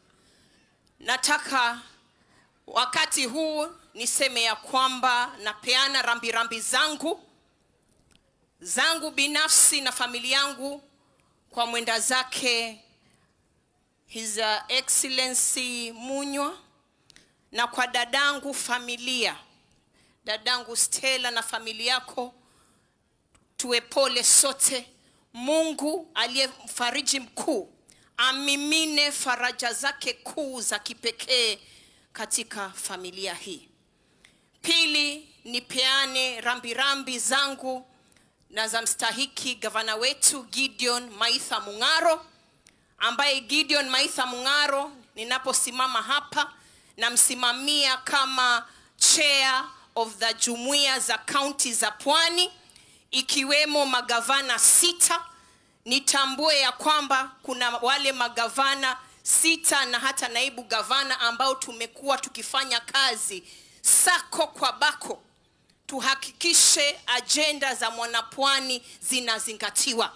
Nataka wakati huu niseme ya kwamba napeana rambirambi zangu zangu binafsi na familia yangu kwa mwenda zake His Excellency Munywa na kwa dadangu familia, dadangu Stella na familia yako, tuwe pole sote. Mungu aliye mfariji mkuu amimine faraja zake kuu za kipekee katika familia hii. Pili, nipeane rambirambi zangu na za mstahiki gavana wetu Gideon Maitha Mung'aro, ambaye Gideon Maitha Mung'aro ninaposimama hapa namsimamia kama chair of the jumuiya za kaunti za Pwani, ikiwemo magavana sita. Nitambue ya kwamba kuna wale magavana sita na hata naibu gavana ambao tumekuwa tukifanya kazi sako kwa bako tuhakikishe ajenda za mwanapwani zinazingatiwa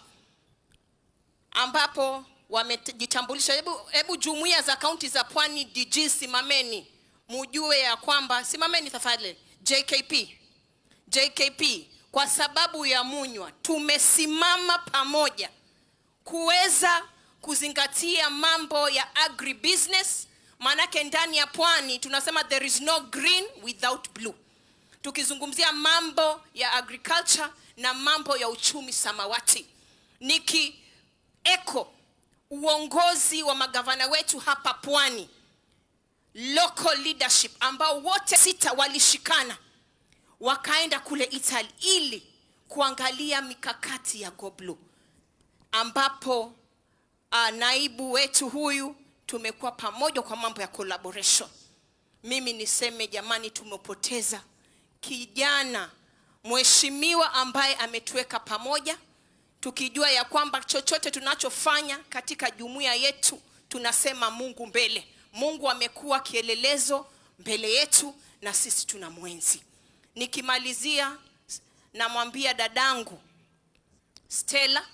ambapo wamejitambulisha hebu, hebu jumuiya za kaunti za pwani dg simameni mujue ya kwamba simameni tafadhali jkp jkp kwa sababu ya munywa tumesimama pamoja kuweza kuzingatia mambo ya agribusiness maanake ndani ya pwani tunasema there is no green without blue tukizungumzia mambo ya agriculture na mambo ya uchumi samawati niki eko uongozi wa magavana wetu hapa pwani local leadership ambao wote sita walishikana wakaenda kule italy ili kuangalia mikakati ya goblu ambapo uh, naibu wetu huyu tumekuwa pamoja kwa mambo ya collaboration mimi niseme jamani tumepoteza kijana mheshimiwa ambaye ametuweka pamoja tukijua ya kwamba chochote tunachofanya katika jumuiya yetu tunasema mungu mbele mungu amekuwa kielelezo mbele yetu na sisi tuna mwenzi nikimalizia namwambia dadangu stella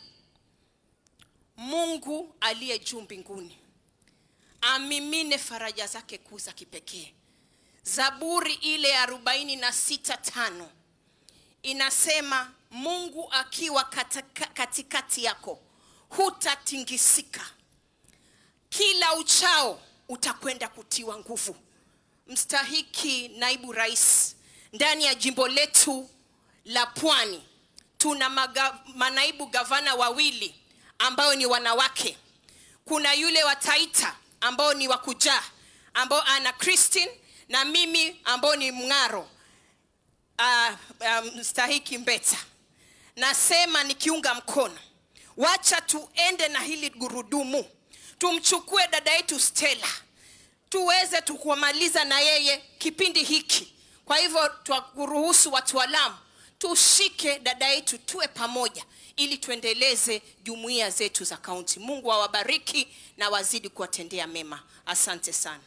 mungu aliye juu mbinguni amimine faraja zake kuu za kipekee zaburi ile ya arobaini na sita tano inasema mungu akiwa katika, katikati yako hutatingisika kila uchao utakwenda kutiwa nguvu mstahiki naibu rais ndani ya jimbo letu la pwani tuna maga, manaibu gavana wawili ambao ni wanawake kuna yule wa taita ambao ni wakujaa ambao ana christine na mimi ambao ni mng'aro uh, uh, mstahiki mbeta nasema nikiunga mkono wacha tuende na hili gurudumu tumchukue dada yetu stela tuweze tukumaliza na yeye kipindi hiki kwa hivyo twakuruhusu wataalamu tushike dada yetu tuwe pamoja ili tuendeleze jumuiya zetu za kaunti mungu awabariki na wazidi kuwatendea mema asante sana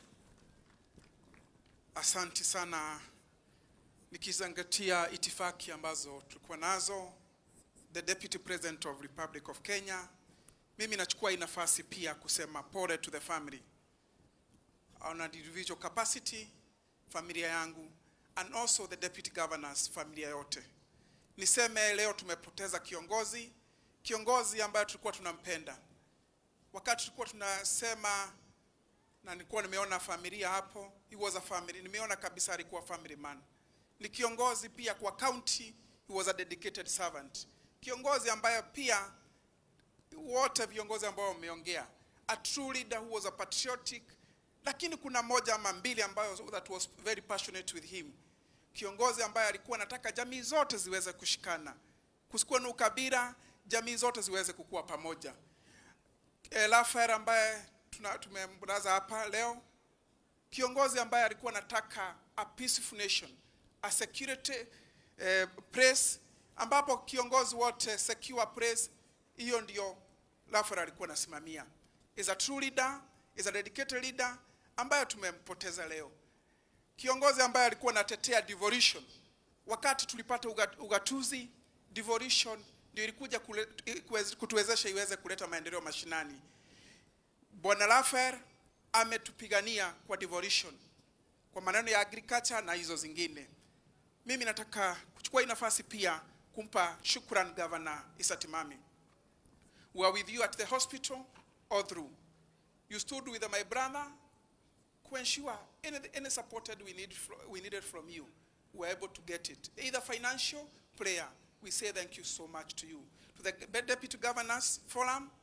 Asante sana, nikizingatia itifaki ambazo tulikuwa nazo, the Deputy President of Republic of Kenya, mimi nachukua hii nafasi pia kusema pole to the family on an individual capacity, familia yangu and also the deputy governors, familia yote. Niseme leo tumepoteza kiongozi, kiongozi ambaye tulikuwa tunampenda. Wakati tulikuwa tunasema na nilikuwa nimeona familia hapo, he was a family, nimeona kabisa alikuwa family man. Ni kiongozi pia kwa county, he was a dedicated servant. Kiongozi ambaye pia wote viongozi ambao wameongea, a true leader who was a patriotic, lakini kuna moja ama mbili ambayo that was very passionate with him. Kiongozi ambaye alikuwa anataka jamii zote ziweze kushikana, kusikuwa na ukabila, jamii zote ziweze kukua pamoja. E, Rafael ambaye tuna- tumemlaza hapa leo, kiongozi ambaye alikuwa anataka a peaceful nation, a security eh, place, ambapo kiongozi wote secure place, hiyo ndio Rafael alikuwa anasimamia. Is a true leader, is a dedicated leader ambaye tumempoteza leo. Kiongozi ambaye alikuwa anatetea devolution. Wakati tulipata uga- ugatuzi, devolution ndio ilikuja kule- kuweze- kutuwezesha iweze kuleta maendeleo mashinani. Bwana Rafael ametupigania kwa devolution, kwa maneno ya agriculture na hizo zingine. Mimi nataka kuchukua hii nafasi pia kumpa shukran Governor Issa Timami. We are with you at the hospital all through. You stood with my brother to ensure any, any support that we, need fro- we needed from you, we were able to get it. Either financial, prayer. We say thank you so much to you. To the Deputy Governors Forum,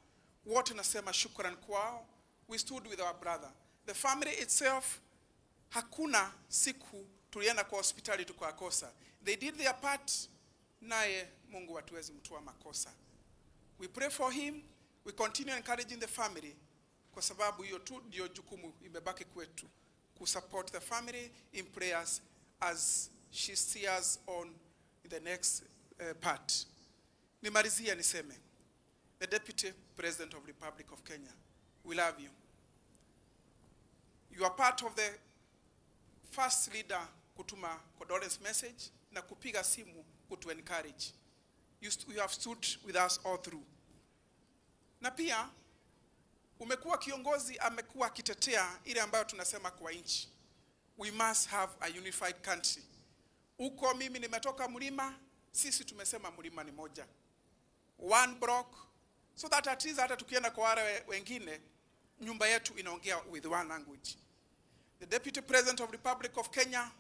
wote nasema shukran kwao. We stood with our brother. The family itself, hakuna siku tulienda kwa hospitali tukakosa. They did their part, naye Mungu hatuwezi mtua makosa. We pray for him, we continue encouraging the family kwa sababu hiyo tu ndio jukumu imebaki kwetu kusupport the family in prayers as she steers on the next uh, part. Nimalizia niseme the Deputy President of Republic of Kenya, we love you. You are part of the first leader kutuma condolence message na kupiga simu kutu encourage. You, st you have stood with us all through. Na pia umekuwa kiongozi amekuwa akitetea ile ambayo tunasema kwa nchi. We must have a unified country. Huko mimi nimetoka mlima, sisi tumesema mlima ni moja. One block so that at least hata tukienda kwa wale wengine nyumba yetu inaongea with one language. The Deputy President of Republic of Kenya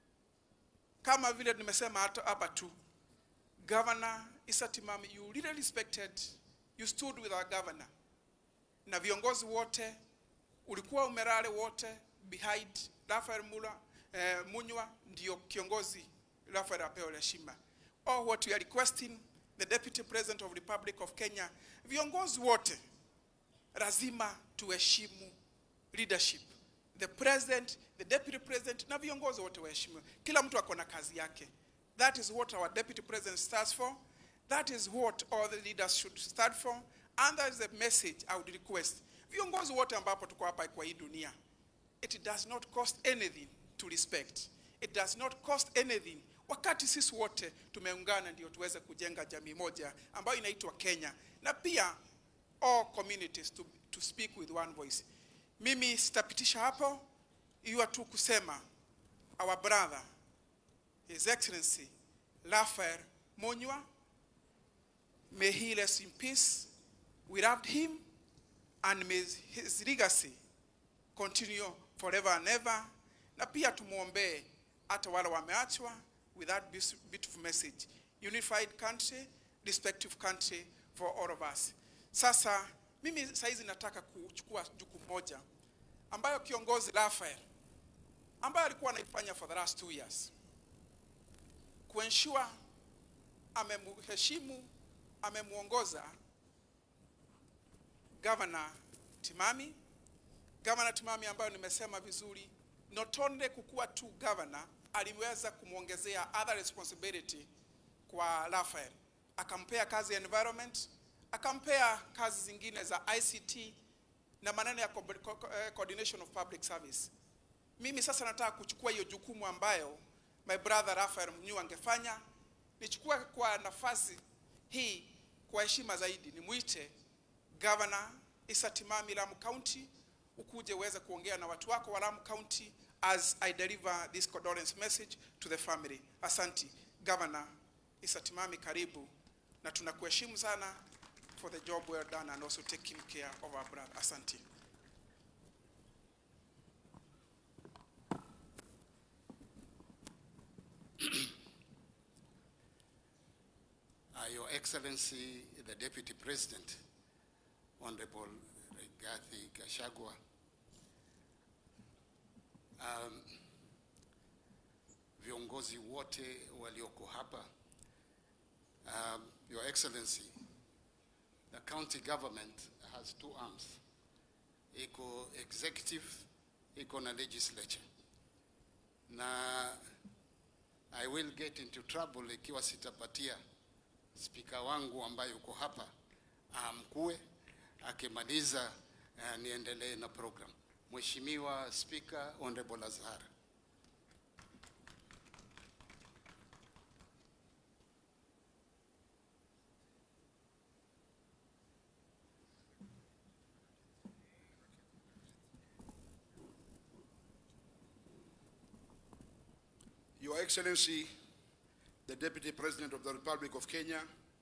kama vile nimesema hata hapa tu Governor Issa Timami, you really respected, you stood with our governor na viongozi wote, ulikuwa umerale wote behind Raphael Mula, eh, Munywa ndio kiongozi Raphael apewe heshima. All what we are requesting the Deputy President of Republic of Kenya, viongozi wote lazima tuheshimu leadership. The president, the deputy president na viongozi wote waheshimiwe. Kila mtu ako na kazi yake. That is what our deputy president stands for. That is what all the leaders should stand for. And that is the message I would request. Viongozi wote ambapo tuko hapa kwa hii dunia. It does not cost anything to respect. It does not cost anything. Wakati sisi wote tumeungana ndio tuweze kujenga jamii moja ambayo inaitwa Kenya. Na pia all communities to, to speak with one voice. Mimi sitapitisha hapo, iwa tu kusema our brother His Excellency Raphael Monywa, may he rest in peace. We loved him and may his legacy continue forever and ever. Na pia tumuombee hata wale wameachwa with that beautiful message. Unified country, respective country for all of us. Sasa mimi saizi nataka kuchukua jukumu moja ambayo kiongozi Raphael ambayo alikuwa anaifanya for the last two years kuensure amemheshimu amemuongoza Governor Timami Governor Timami ambayo nimesema vizuri not only kukuwa tu governor aliweza kumwongezea other responsibility kwa Raphael akampea kazi ya environment akampea kazi zingine za ICT na maneno ya co co coordination of public service. Mimi sasa nataka kuchukua hiyo jukumu ambayo my brother Raphael Mnyu angefanya, nichukue kwa nafasi hii kwa heshima zaidi, nimwite Governor Issa Timami Lamu County, ukuje uweze kuongea na watu wako wa Lamu County as I deliver this condolence message to the family. Asanti Governor Issa Timami, karibu na tunakuheshimu sana for the job well done and also taking care of our brother. Asante. Uh, Your Excellency, the Deputy President, Honorable Rigathi Gachagua, um, viongozi wote walioko hapa, um, Your Excellency, the county government has two arms. Iko executive, iko na legislature. Na I will get into trouble ikiwa sitapatia spika wangu ambaye yuko hapa amkue, akimaliza uh, niendelee na program. Mheshimiwa Spika, Honorable Azhar. Your Excellency, the Deputy President of the Republic of Kenya,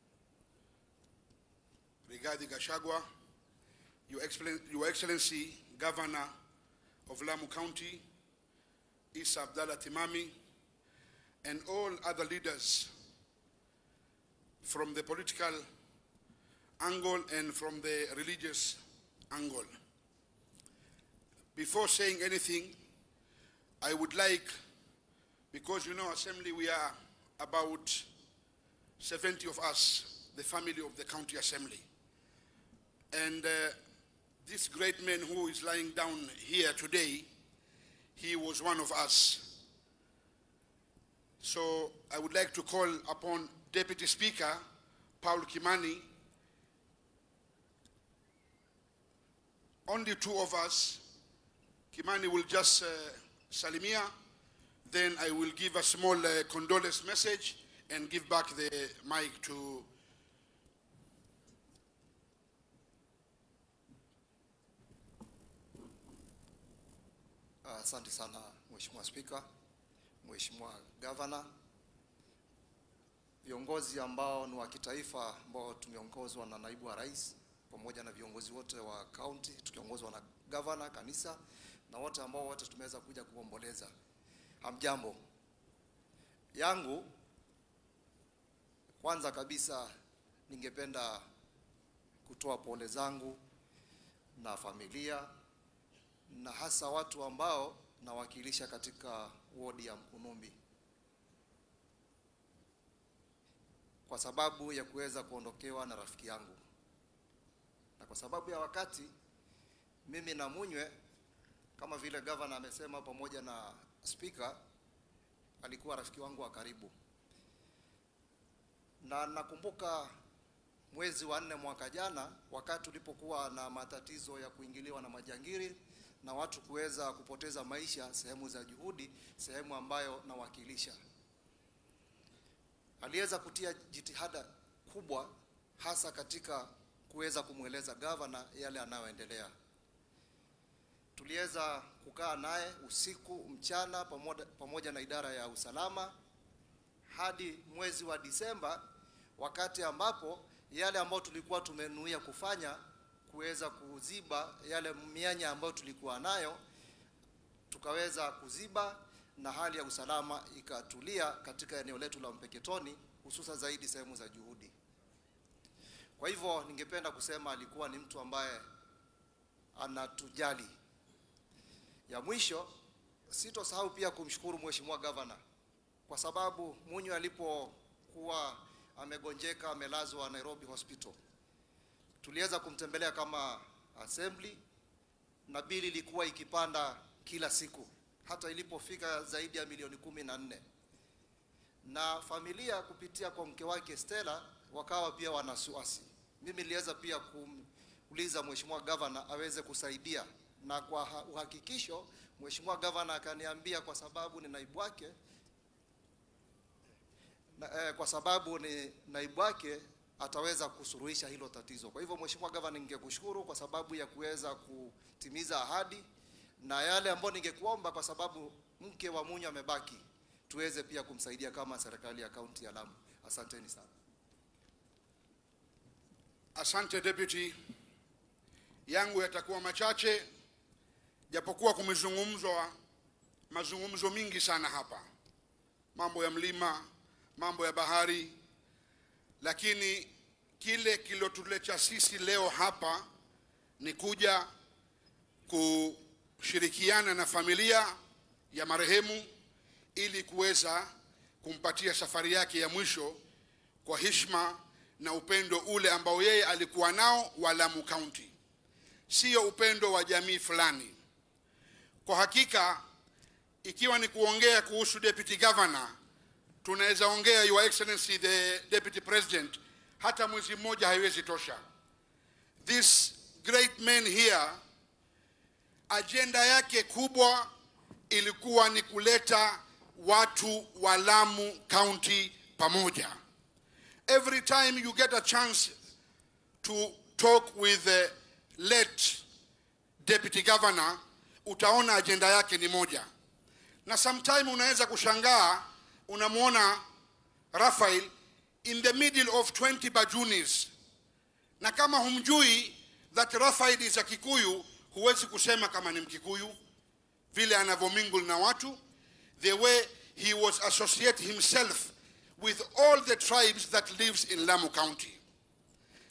Rigathi Gachagua, Your, Excellen- Your Excellency, Governor of Lamu County, Isa Abdallah Timami, and all other leaders from the political angle and from the religious angle. Before saying anything, I would like, because you know, Assembly, we are about 70 of us, the family of the County Assembly. And uh, this great man who is lying down here today, he was one of us. So I would like to call upon Deputy Speaker Paul Kimani. Only two of us. Kimani will just uh, salimia. Then I will give a small uh, condolence message and give back the mic to Asante sana Mheshimiwa Spika, Mheshimiwa Gavana, viongozi ambao ni wa kitaifa ambao tumeongozwa na naibu wa rais pamoja na viongozi wote wa kaunti tukiongozwa na gavana, kanisa na wote ambao wote tumeweza kuja kuomboleza. Hamjambo. Yangu kwanza kabisa ningependa kutoa pole zangu na familia na hasa watu ambao nawakilisha katika wodi ya Mkunumbi kwa sababu ya kuweza kuondokewa na rafiki yangu, na kwa sababu ya wakati, mimi na Munywe kama vile gavana amesema, pamoja na spika, alikuwa rafiki wangu wa karibu, na nakumbuka mwezi wa nne mwaka jana, wakati ulipokuwa na matatizo ya kuingiliwa na majangiri na watu kuweza kupoteza maisha sehemu za juhudi, sehemu ambayo nawakilisha, aliweza kutia jitihada kubwa, hasa katika kuweza kumweleza gavana yale anayoendelea. Tuliweza kukaa naye usiku mchana, pamoja, pamoja na idara ya usalama hadi mwezi wa Disemba, wakati ambapo yale ambayo tulikuwa tumenuia kufanya kuweza kuziba yale mianya ambayo tulikuwa nayo, tukaweza kuziba na hali ya usalama ikatulia katika eneo letu la Mpeketoni, hususa zaidi sehemu za juhudi. Kwa hivyo ningependa kusema alikuwa ni mtu ambaye anatujali. Ya mwisho, sitosahau pia kumshukuru Mheshimiwa Gavana kwa sababu Munyu alipokuwa amegonjeka amelazwa Nairobi Hospital tuliweza kumtembelea kama assembly na bili ilikuwa ikipanda kila siku hata ilipofika zaidi ya milioni kumi na nne na familia kupitia kwa mke wake Stella wakawa pia wanasuasi. Mimi niliweza pia kumuuliza mheshimiwa gavana aweze kusaidia, na kwa uhakikisho mheshimiwa gavana akaniambia kwa sababu ni naibu wake na, eh, kwa sababu ni naibu wake ataweza kusuruhisha hilo tatizo. Kwa hivyo Mheshimiwa Gavana, ningekushukuru kwa sababu ya kuweza kutimiza ahadi na yale ambayo ningekuomba, kwa sababu mke wa Munyo amebaki, tuweze pia kumsaidia kama serikali ya kaunti ya Lamu. Asanteni sana. Asante deputy, yangu yatakuwa machache, japokuwa kumezungumzwa mazungumzo mingi sana hapa, mambo ya mlima, mambo ya bahari, lakini kile kilotuleta sisi leo hapa ni kuja kushirikiana na familia ya marehemu ili kuweza kumpatia safari yake ya mwisho kwa heshima na upendo ule ambao yeye alikuwa nao wa Lamu County, sio upendo wa jamii fulani. Kwa hakika, ikiwa ni kuongea kuhusu deputy governor, tunaweza ongea your excellency the deputy president, hata mwezi mmoja haiwezi tosha. This great man here, ajenda yake kubwa ilikuwa ni kuleta watu wa Lamu County pamoja. Every time you get a chance to talk with the late deputy governor, utaona ajenda yake ni moja, na sometime unaweza kushangaa, unamwona Raphael in the middle of 20 bajunis, na kama humjui that Raphael is a Kikuyu, huwezi kusema kama ni Mkikuyu vile anavyomingle na watu, the way he was associate himself with all the tribes that lives in Lamu County.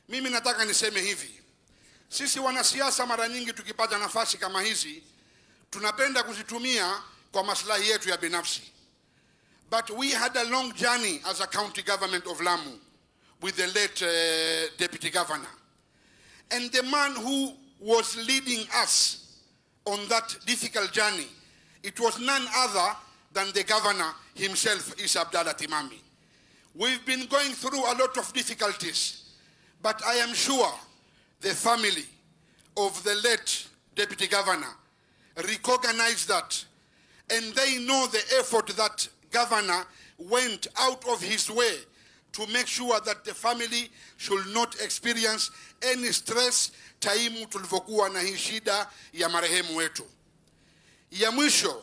mimi nataka niseme hivi sisi wanasiasa mara nyingi tukipata nafasi kama hizi tunapenda kuzitumia kwa maslahi yetu ya binafsi but we had a long journey as a county government of lamu with the late uh, deputy governor and the man who was leading us on that difficult journey it was none other than the governor himself isa abdallah timami we've been going through a lot of difficulties but i am sure the family of the late deputy governor recognize that and they know the effort that governor went out of his way to make sure that the family should not experience any stress taimu tulivyokuwa na hii shida ya marehemu wetu ya mwisho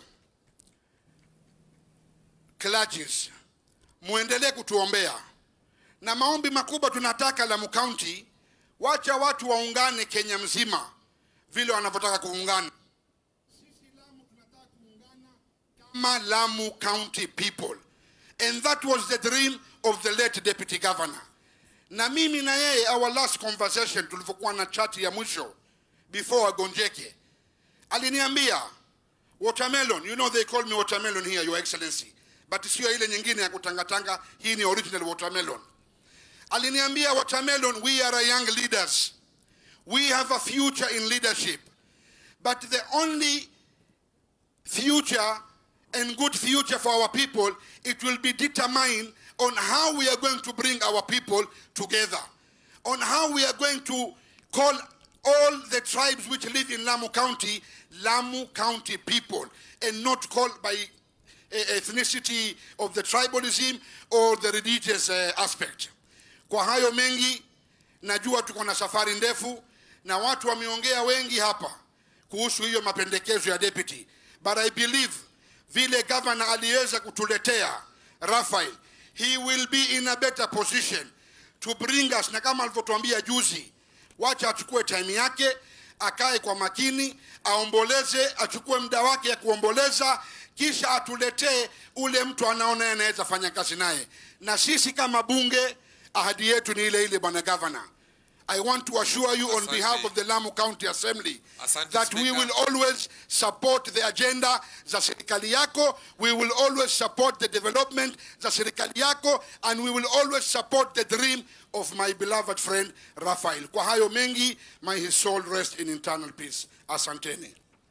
clergies muendelee kutuombea na maombi makubwa tunataka Lamu County, wacha watu waungane Kenya mzima vile wanavyotaka kuungana kama Lamu County people and that was the dream of the late deputy governor na mimi na yeye our last conversation tulivyokuwa na chat ya mwisho before agonjeke aliniambia watermelon you know they call me watermelon here your excellency but sio ile nyingine ya kutangatanga hii ni original watermelon aliniambia watermelon we are a young leaders we have a future in leadership but the only future and good future for our people it will be determined on how we are going to bring our people together on how we are going to call all the tribes which live in Lamu County Lamu County people and not called by uh, ethnicity of the tribalism or the religious uh, aspect. Kwa hayo mengi, najua tuko na safari ndefu na watu wameongea wengi hapa kuhusu hiyo mapendekezo ya deputy, but I believe vile governor aliweza kutuletea Raphael, he will be in a better position to bring us, na kama alivyotuambia juzi, wacha achukue time yake akae kwa makini, aomboleze, achukue muda wake ya kuomboleza, kisha atuletee ule mtu anaona anaweza fanya kazi naye. Na sisi kama bunge, ahadi yetu ni ile ile, bwana governor. I want to assure you on behalf of the Lamu County Assembly Asante, that we Speaker. will always support the agenda za serikali yako, we will always support the development za serikali yako, and we will always support the dream of my beloved friend Raphael. Kwa hayo mengi, may his soul rest in eternal peace. Asanteni.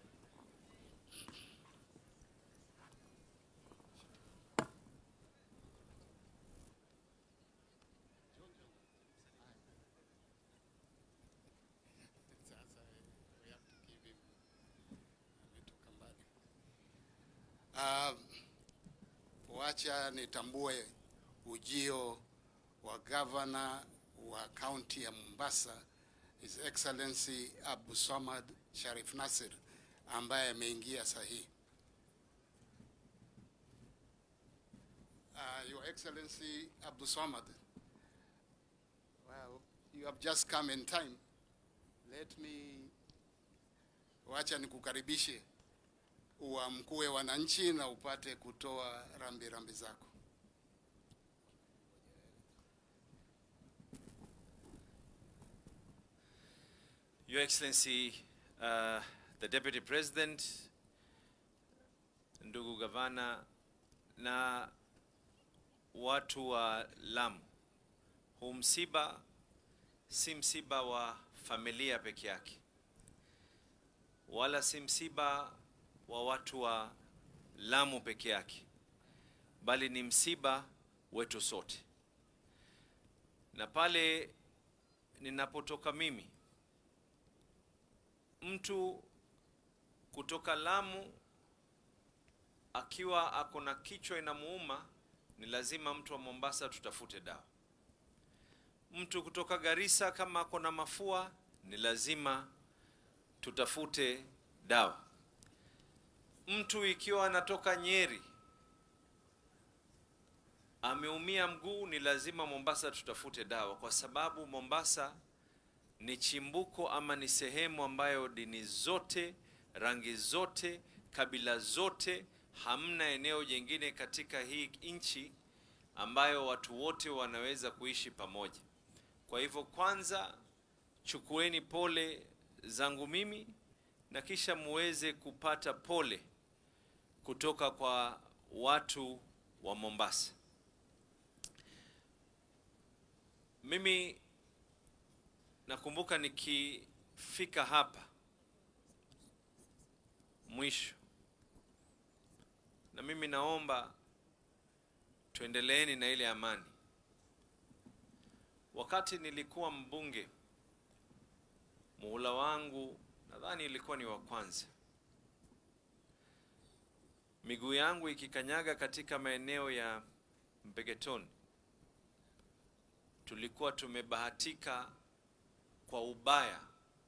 Uh, wacha nitambue ujio wa gavana wa kaunti ya Mombasa His Excellency Abu Samad Sharif Nasir ambaye ameingia sahihi. Uh, Your Excellency Abu Samad, well, you have just come in time. Let me, wacha nikukaribishe uamkue wananchi na upate kutoa rambi rambi zako. Your Excellency, uh, the Deputy President, ndugu gavana na watu wa Lamu, huu msiba si msiba wa familia peke yake, wala si msiba wa watu wa Lamu peke yake, bali ni msiba wetu sote. Na pale ninapotoka mimi mtu kutoka Lamu akiwa ako na kichwa inamuuma, ni lazima mtu wa Mombasa tutafute dawa. Mtu kutoka Garissa kama ako na mafua, ni lazima tutafute dawa. Mtu ikiwa anatoka Nyeri ameumia mguu, ni lazima Mombasa tutafute dawa, kwa sababu Mombasa ni chimbuko ama ni sehemu ambayo dini zote, rangi zote, kabila zote, hamna eneo jingine katika hii nchi ambayo watu wote wanaweza kuishi pamoja. Kwa hivyo, kwanza chukueni pole zangu mimi na kisha muweze kupata pole kutoka kwa watu wa Mombasa. Mimi nakumbuka nikifika hapa mwisho, na mimi naomba tuendeleeni na ile amani. Wakati nilikuwa mbunge, muhula wangu nadhani ilikuwa ni wa kwanza, miguu yangu ikikanyaga katika maeneo ya Mbegetoni, tulikuwa tumebahatika kwa ubaya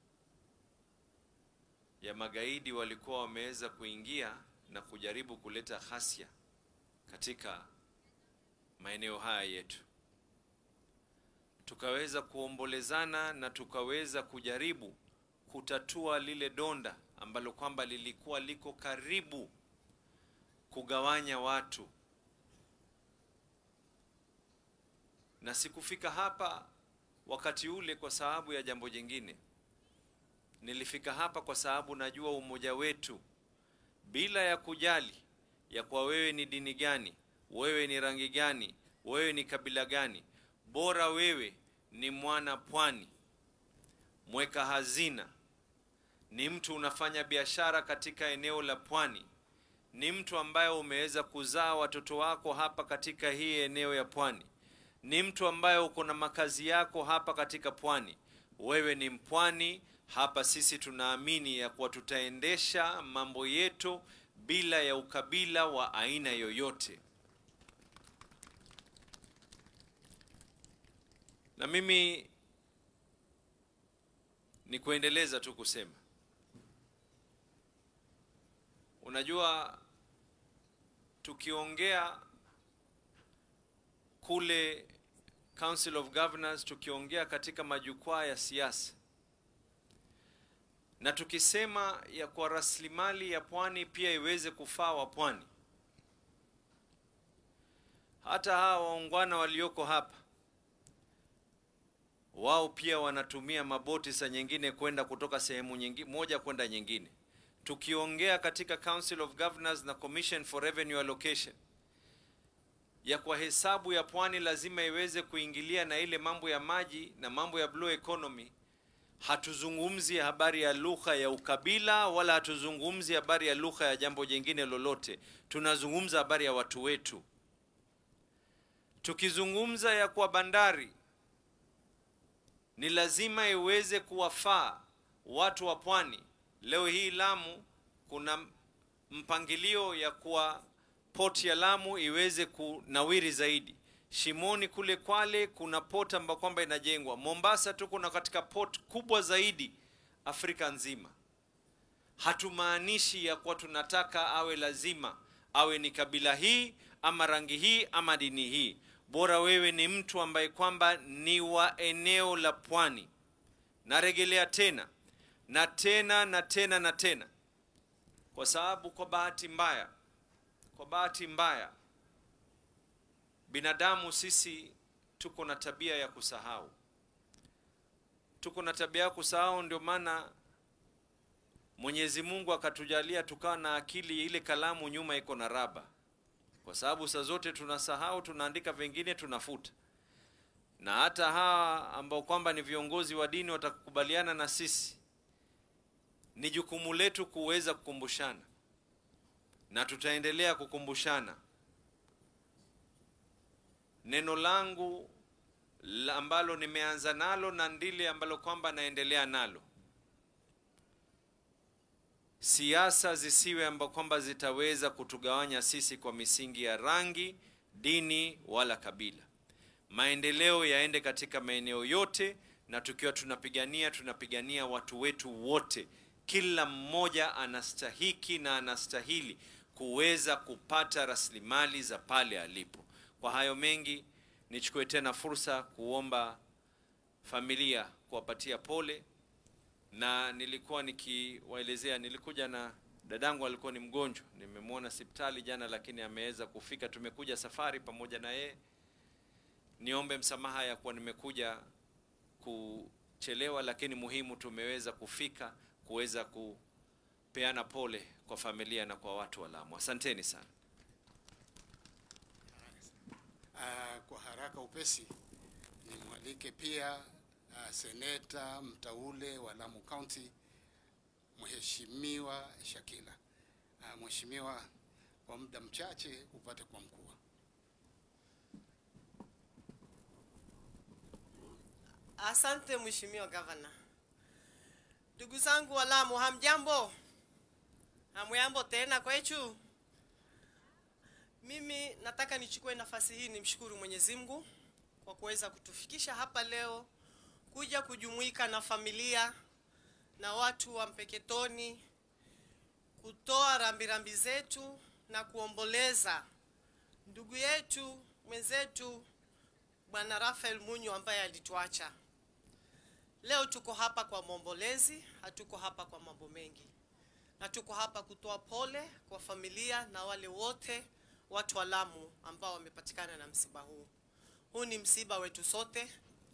ya magaidi walikuwa wameweza kuingia na kujaribu kuleta ghasia katika maeneo haya yetu, tukaweza kuombolezana na tukaweza kujaribu kutatua lile donda ambalo kwamba lilikuwa liko karibu kugawanya watu, na sikufika hapa wakati ule kwa sababu ya jambo jingine. Nilifika hapa kwa sababu najua umoja wetu, bila ya kujali ya kwa wewe ni dini gani, wewe ni rangi gani, wewe ni kabila gani, bora wewe ni mwana pwani, mweka hazina, ni mtu unafanya biashara katika eneo la pwani, ni mtu ambaye umeweza kuzaa watoto wako hapa katika hii eneo ya pwani, ni mtu ambaye uko na makazi yako hapa katika pwani, wewe ni mpwani hapa. Sisi tunaamini ya kuwa tutaendesha mambo yetu bila ya ukabila wa aina yoyote. Na mimi ni kuendeleza tu kusema, unajua, tukiongea kule Council of Governors, tukiongea katika majukwaa ya siasa na tukisema ya kwa rasilimali ya pwani pia iweze kufaa wa pwani, hata hawa waungwana walioko hapa wao pia wanatumia maboti saa nyingine kwenda kutoka sehemu nyingine moja kwenda nyingine. Tukiongea katika Council of Governors na Commission for Revenue Allocation ya kwa hesabu ya pwani lazima iweze kuingilia na ile mambo ya maji na mambo ya blue economy. Hatuzungumzi habari ya lugha ya ukabila wala hatuzungumzi habari ya lugha ya jambo jingine lolote, tunazungumza habari ya watu wetu. Tukizungumza ya kwa bandari ni lazima iweze kuwafaa watu wa pwani. Leo hii Lamu kuna mpangilio ya kuwa port ya Lamu iweze kunawiri zaidi. Shimoni kule Kwale kuna port ambayo kwamba inajengwa. Mombasa tuko na katika port kubwa zaidi Afrika nzima. Hatumaanishi ya kuwa tunataka awe lazima awe ni kabila hii ama rangi hii ama dini hii. Bora wewe ni mtu ambaye kwamba ni wa eneo la pwani. Narejelea tena na tena na tena na tena, kwa sababu kwa bahati mbaya, kwa bahati mbaya binadamu sisi tuko na tabia ya kusahau, tuko na tabia ya kusahau. Ndio maana Mwenyezi Mungu akatujalia tukawa na akili, ile kalamu nyuma iko na raba, kwa sababu saa zote tunasahau, tunaandika vingine tunafuta. Na hata hawa ambao kwamba ni viongozi wa dini watakubaliana na sisi, ni jukumu letu kuweza kukumbushana, na tutaendelea kukumbushana neno langu la ambalo nimeanza nalo na ndile ambalo kwamba naendelea nalo, siasa zisiwe ambao kwamba zitaweza kutugawanya sisi kwa misingi ya rangi, dini wala kabila. Maendeleo yaende katika maeneo yote, na tukiwa tunapigania tunapigania watu wetu wote. Kila mmoja anastahiki na anastahili kuweza kupata rasilimali za pale alipo. Kwa hayo mengi, nichukue tena fursa kuomba familia kuwapatia pole, na nilikuwa nikiwaelezea, nilikuja na dadangu alikuwa ni mgonjwa, nimemwona hospitali jana, lakini ameweza kufika. Tumekuja safari pamoja na yeye. Niombe msamaha ya kuwa nimekuja kuchelewa, lakini muhimu tumeweza kufika kuweza kupeana pole kwa familia na kwa watu wa Lamu. Asanteni sana. Uh, kwa haraka upesi nimwalike pia uh, seneta mtaule wa Lamu County Mheshimiwa Shakila. Uh, Mheshimiwa, kwa muda mchache upate kwa mkuu. Asante Mheshimiwa Gavana. Ndugu zangu wa Lamu, hamjambo? Hamjambo tena kwetu? Mimi nataka nichukue nafasi hii nimshukuru Mwenyezi Mungu kwa kuweza kutufikisha hapa leo kuja kujumuika na familia na watu wa Mpeketoni kutoa rambirambi zetu na kuomboleza ndugu yetu mwenzetu Bwana Rafael Munyo ambaye alituacha. Leo tuko hapa kwa maombolezi, hatuko hapa kwa mambo mengi, na tuko hapa kutoa pole kwa familia na wale wote watu wa Lamu ambao wamepatikana na msiba huu. Huu ni msiba wetu sote,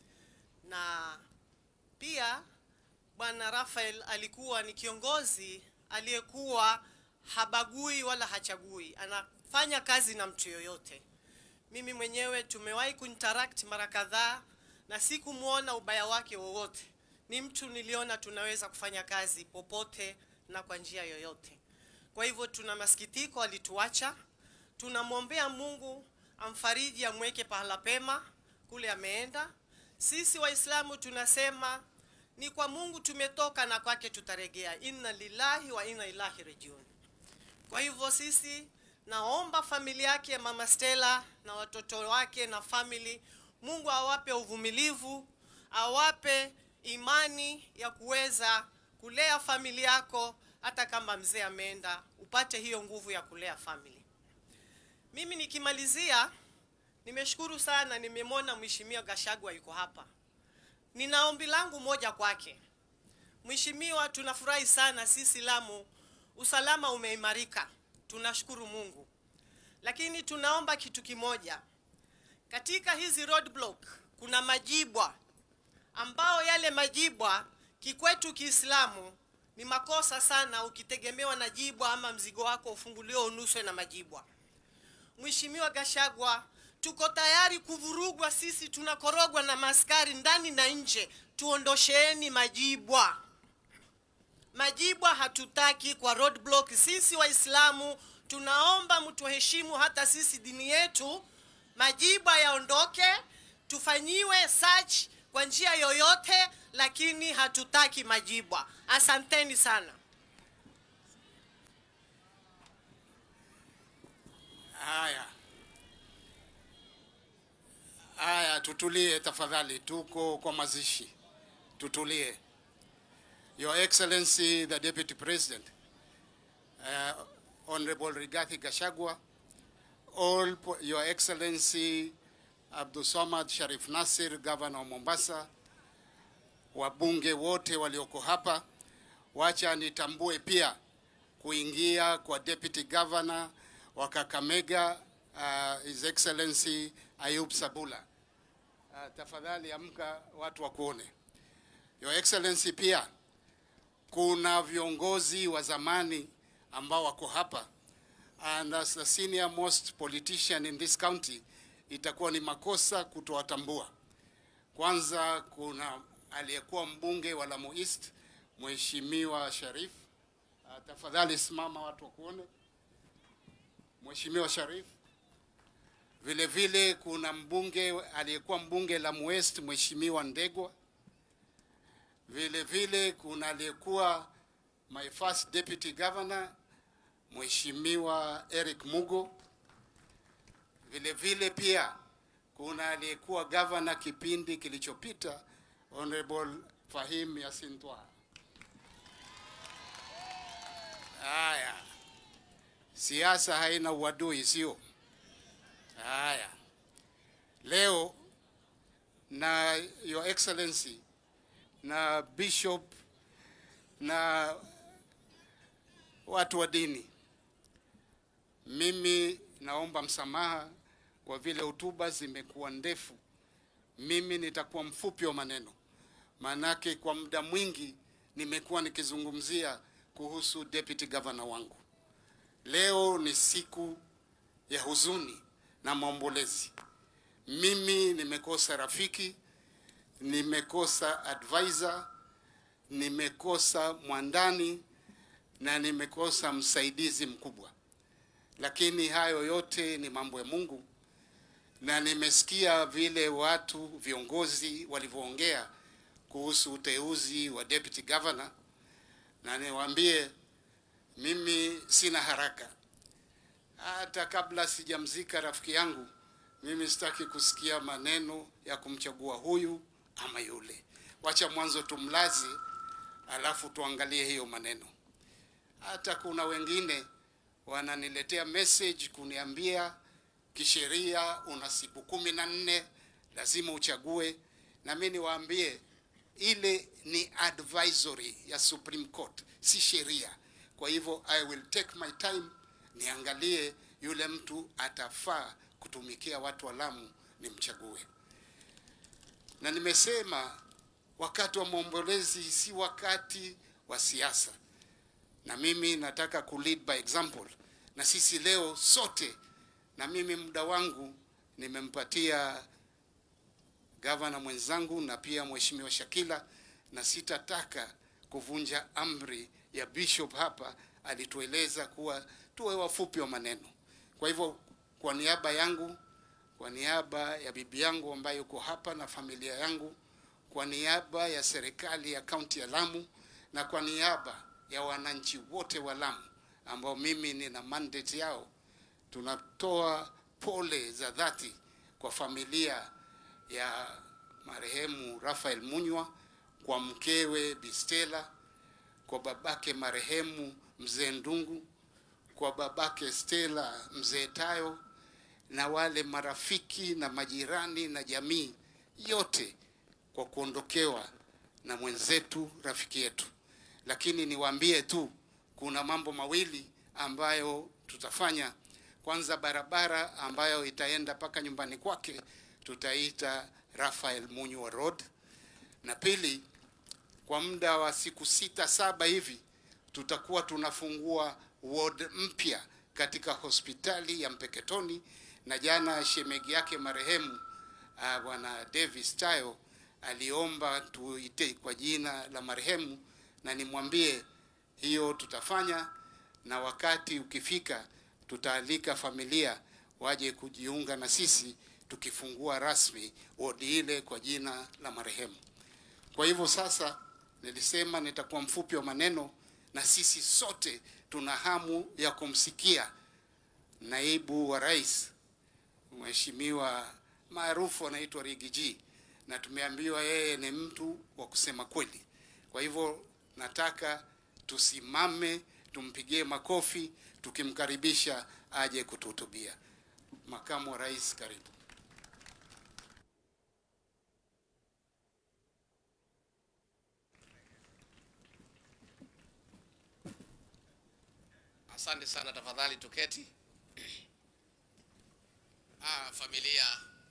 na pia Bwana Rafael alikuwa ni kiongozi aliyekuwa habagui wala hachagui, anafanya kazi na mtu yoyote. Mimi mwenyewe tumewahi kuinteract mara kadhaa na sikumwona ubaya wake wowote. Ni mtu niliona tunaweza kufanya kazi popote na kwa njia yoyote. Kwa hivyo tuna masikitiko, alituacha. Tunamwombea Mungu amfariji, amweke pahala pema kule ameenda. Sisi Waislamu tunasema ni kwa Mungu tumetoka na kwake tutarejea, inna lillahi wa inna ilahi rajiun. Kwa hivyo sisi naomba familia yake mama Stella na watoto wake na family, Mungu awape uvumilivu, awape imani ya kuweza kulea familia yako, hata kama mzee ameenda, upate hiyo nguvu ya kulea family. Mimi nikimalizia, nimeshukuru sana, nimemwona Mheshimiwa Gashagwa yuko hapa. Nina ombi langu moja kwake. Mheshimiwa, tunafurahi sana sisi Lamu, usalama umeimarika, tunashukuru Mungu, lakini tunaomba kitu kimoja. Katika hizi roadblock kuna majibwa ambao yale majibwa kikwetu Kiislamu ni makosa sana, ukitegemewa na jibwa ama mzigo wako ufunguliwe unuswe na majibwa. Mheshimiwa Gashagwa, tuko tayari kuvurugwa, sisi tunakorogwa na maskari ndani na nje, tuondosheeni majibwa. Majibwa hatutaki kwa roadblock. Sisi Waislamu tunaomba mtuheshimu, hata sisi dini yetu. Majibwa yaondoke, tufanyiwe search kwa njia yoyote, lakini hatutaki majibwa. Asanteni sana. Haya, haya, tutulie tafadhali, tuko kwa mazishi, tutulie. Your Excellency the Deputy President, uh, Honorable Rigathi Gachagua, all po- Your Excellency Abdulsamad Sharif Nasir, Governor wa Mombasa, wabunge wote walioko hapa, wacha nitambue pia kuingia kwa Deputy Governor wa Kakamega, uh, His Excellency Ayub Sabula. Uh, tafadhali amka watu wakuone. Your Excellency pia kuna viongozi wa zamani ambao wako hapa and as the senior most politician in this county itakuwa ni makosa kutowatambua. Kwanza kuna aliyekuwa mbunge wa Lamu East Mheshimiwa Sharif. Uh, tafadhali simama watu wakuone. Mheshimiwa Sharif. Vile vile kuna mbunge aliyekuwa mbunge Lamu West Mheshimiwa Ndegwa. Vile vile kuna aliyekuwa my first deputy governor Mheshimiwa Eric Mugo. Vile vile pia kuna aliyekuwa governor kipindi kilichopita Honorable Fahim Yasin Twaha. Haya, siasa haina uadui, sio? Haya, leo na Your Excellency na bishop na watu wa dini, mimi naomba msamaha kwa vile hotuba zimekuwa ndefu. Mimi nitakuwa mfupi wa maneno. maanake kwa muda mwingi nimekuwa nikizungumzia kuhusu deputy governor wangu. Leo ni siku ya huzuni na maombolezi. Mimi nimekosa rafiki, nimekosa advisor, nimekosa mwandani na nimekosa msaidizi mkubwa, lakini hayo yote ni mambo ya Mungu, na nimesikia vile watu viongozi walivyoongea kuhusu uteuzi wa deputy governor, na niwaambie mimi sina haraka. Hata kabla sijamzika rafiki yangu, mimi sitaki kusikia maneno ya kumchagua huyu ama yule. Wacha mwanzo tumlaze, alafu tuangalie hiyo maneno. Hata kuna wengine wananiletea message kuniambia kisheria una siku kumi na nne lazima uchague, na mimi niwaambie ile ni advisory ya Supreme Court, si sheria. Kwa hivyo I will take my time niangalie yule mtu atafaa kutumikia watu wa Lamu nimchague. Na nimesema wakati wa maombolezi si wakati wa siasa, na mimi nataka ku lead by example, na sisi leo sote, na mimi muda wangu nimempatia gavana mwenzangu na pia mheshimiwa Shakila, na sitataka kuvunja amri ya bishop hapa. Alitueleza kuwa tuwe wafupi wa maneno. Kwa hivyo, kwa niaba yangu, kwa niaba ya bibi yangu ambayo yuko hapa na familia yangu, kwa niaba ya serikali ya kaunti ya Lamu na kwa niaba ya wananchi wote wa Lamu ambao mimi nina mandate yao, tunatoa pole za dhati kwa familia ya marehemu Raphael Munywa, kwa mkewe Bistela, kwa babake marehemu mzee Ndungu, kwa babake Stella mzee Tayo, na wale marafiki na majirani na jamii yote kwa kuondokewa na mwenzetu rafiki yetu. Lakini niwaambie tu kuna mambo mawili ambayo tutafanya. Kwanza, barabara ambayo itaenda mpaka nyumbani kwake tutaita Raphael Munywa Road, na pili, kwa muda wa siku sita saba hivi tutakuwa tunafungua ward mpya katika hospitali ya Mpeketoni, na jana shemegi yake marehemu uh, bwana Davis Tayo aliomba tuite kwa jina la marehemu, na nimwambie hiyo tutafanya, na wakati ukifika tutaalika familia waje kujiunga na sisi tukifungua rasmi wodi ile kwa jina la marehemu. Kwa hivyo sasa, nilisema nitakuwa mfupi wa maneno, na sisi sote tuna hamu ya kumsikia naibu wa rais mheshimiwa maarufu anaitwa Rigiji, na tumeambiwa yeye ni mtu wa kusema kweli. Kwa hivyo nataka tusimame, tumpigie makofi tukimkaribisha aje kutuhutubia. Makamu wa Rais, karibu. Asante sana, tafadhali tuketi. Ah, familia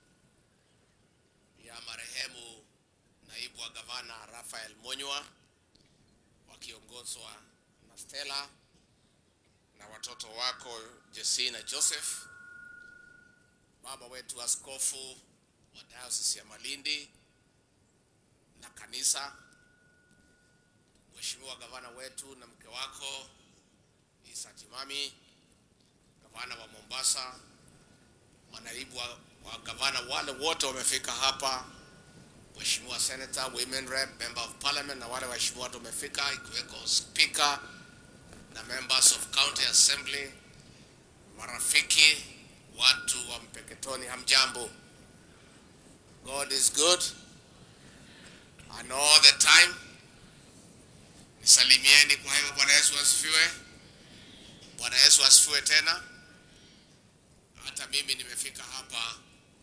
ya marehemu naibu wa gavana Raphael Munywa wakiongozwa na Stella na watoto wako Jesse na Joseph, baba wetu askofu wa diocese ya Malindi na kanisa, mheshimiwa gavana wetu na mke wako Isa Timami, gavana wa Mombasa, manaibu wa, wa gavana wale wote wamefika hapa, mheshimiwa senator, women rep, member of parliament na wale waheshimiwa wote wamefika, ikiweko speaker na members of county assembly, marafiki, watu wa Mpeketoni, hamjambo. God is good and all the time. Nisalimieni kwa hivyo. Bwana Yesu asifiwe. Bwana Yesu asifiwe tena. Hata mimi nimefika hapa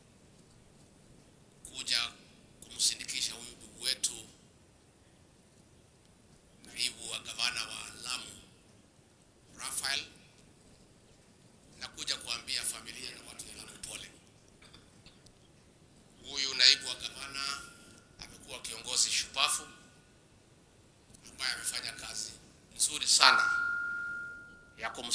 kuja kumsindikisha huyu ndugu wetu naibu wa gavana wa Lamu Raphael, na kuja kuambia familia na watu wa Lamu pole. Huyu naibu wa gavana amekuwa kiongozi shupavu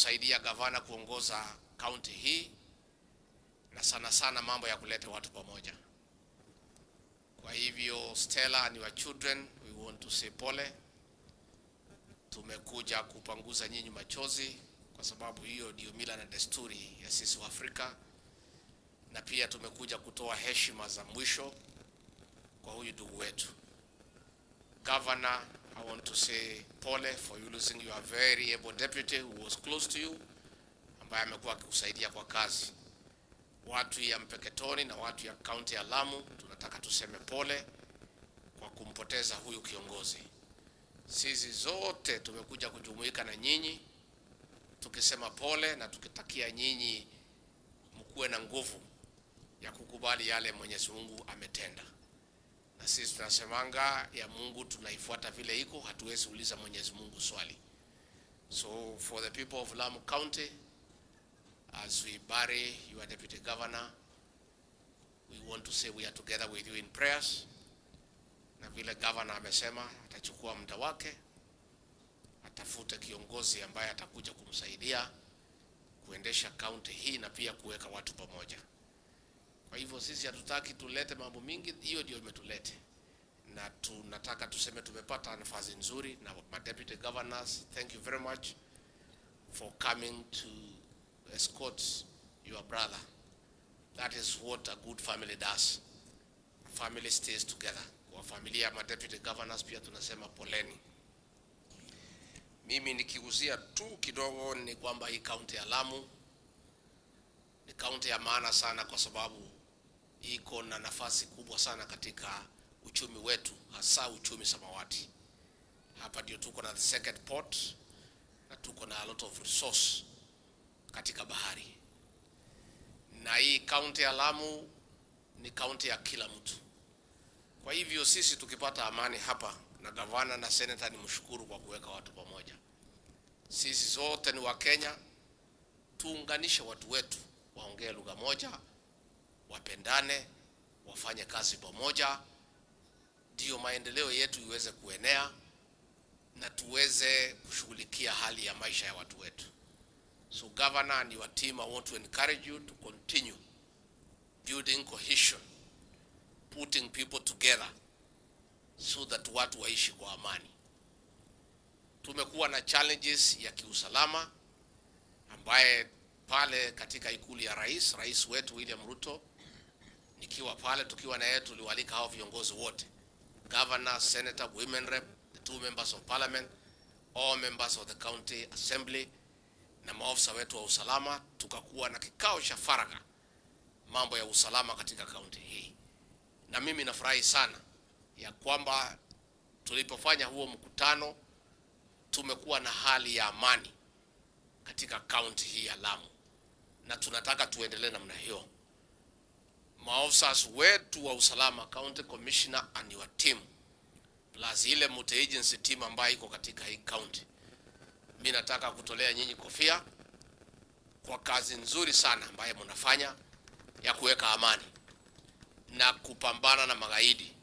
kusaidia gavana kuongoza kaunti hii na sana sana mambo ya kuleta watu pamoja. Kwa hivyo Stella and your children, we want to say pole. Tumekuja kupanguza nyinyi machozi kwa sababu hiyo ndio mila na desturi ya sisi wa Afrika, na pia tumekuja kutoa heshima za mwisho kwa huyu ndugu wetu. Governor, I want to say pole for you losing your very able deputy who was close to you, ambaye amekuwa akikusaidia kwa kazi. Watu ya Mpeketoni na watu ya kaunti ya Lamu, tunataka tuseme pole kwa kumpoteza huyu kiongozi. Sisi zote tumekuja kujumuika na nyinyi tukisema pole na tukitakia nyinyi mkuwe na nguvu ya kukubali yale Mwenyezi Mungu ametenda na sisi tunasemanga ya Mungu tunaifuata vile iko, hatuwezi uliza Mwenyezi Mungu swali. So for the people of Lamu County, as we bury your deputy governor, we want to say we are together with you in prayers. Na vile governor amesema atachukua muda wake, atafute kiongozi ambaye atakuja kumsaidia kuendesha kaunti hii na pia kuweka watu pamoja. Kwa hivyo sisi hatutaki tulete mambo mingi, hiyo ndio imetulete, na tunataka tuseme tumepata nafasi nzuri na ma deputy governors. Thank you very much for coming to escort your brother. That is what a good family does. A family stays together. Kwa familia ya ma deputy governors pia tunasema poleni. Mimi nikiuzia tu kidogo ni kwamba hii kaunti ya Lamu ni kaunti ya maana sana kwa sababu iko na nafasi kubwa sana katika uchumi wetu, hasa uchumi samawati. Hapa ndio tuko na the second port na tuko na a lot of resource katika bahari, na hii kaunti ya Lamu ni kaunti ya kila mtu. Kwa hivyo sisi tukipata amani hapa, na gavana na senata ni mshukuru kwa kuweka watu pamoja. Sisi zote ni Wakenya, tuunganishe watu wetu waongee lugha moja, wapendane, wafanye kazi pamoja, ndiyo maendeleo yetu iweze kuenea na tuweze kushughulikia hali ya maisha ya watu wetu. So governor and your team, I want to encourage you to continue building cohesion, putting people together so that watu waishi kwa amani. Tumekuwa na challenges ya kiusalama ambaye pale katika ikulu ya rais, rais wetu William Ruto, nikiwa pale tukiwa na yeye, tuliwalika hao viongozi wote, governor, senator, women rep, the two members of parliament, all members of the county assembly na maofisa wetu wa usalama, tukakuwa na kikao cha faragha mambo ya usalama katika kaunti hii, na mimi nafurahi sana ya kwamba tulipofanya huo mkutano tumekuwa na hali ya amani katika kaunti hii ya Lamu, na tunataka tuendelee namna hiyo. Maofisa wetu wa usalama, county commissioner and your team, plus ile multi agency team ambayo iko katika hii county, mi nataka kutolea nyinyi kofia kwa kazi nzuri sana ambayo mnafanya ya kuweka amani na kupambana na magaidi.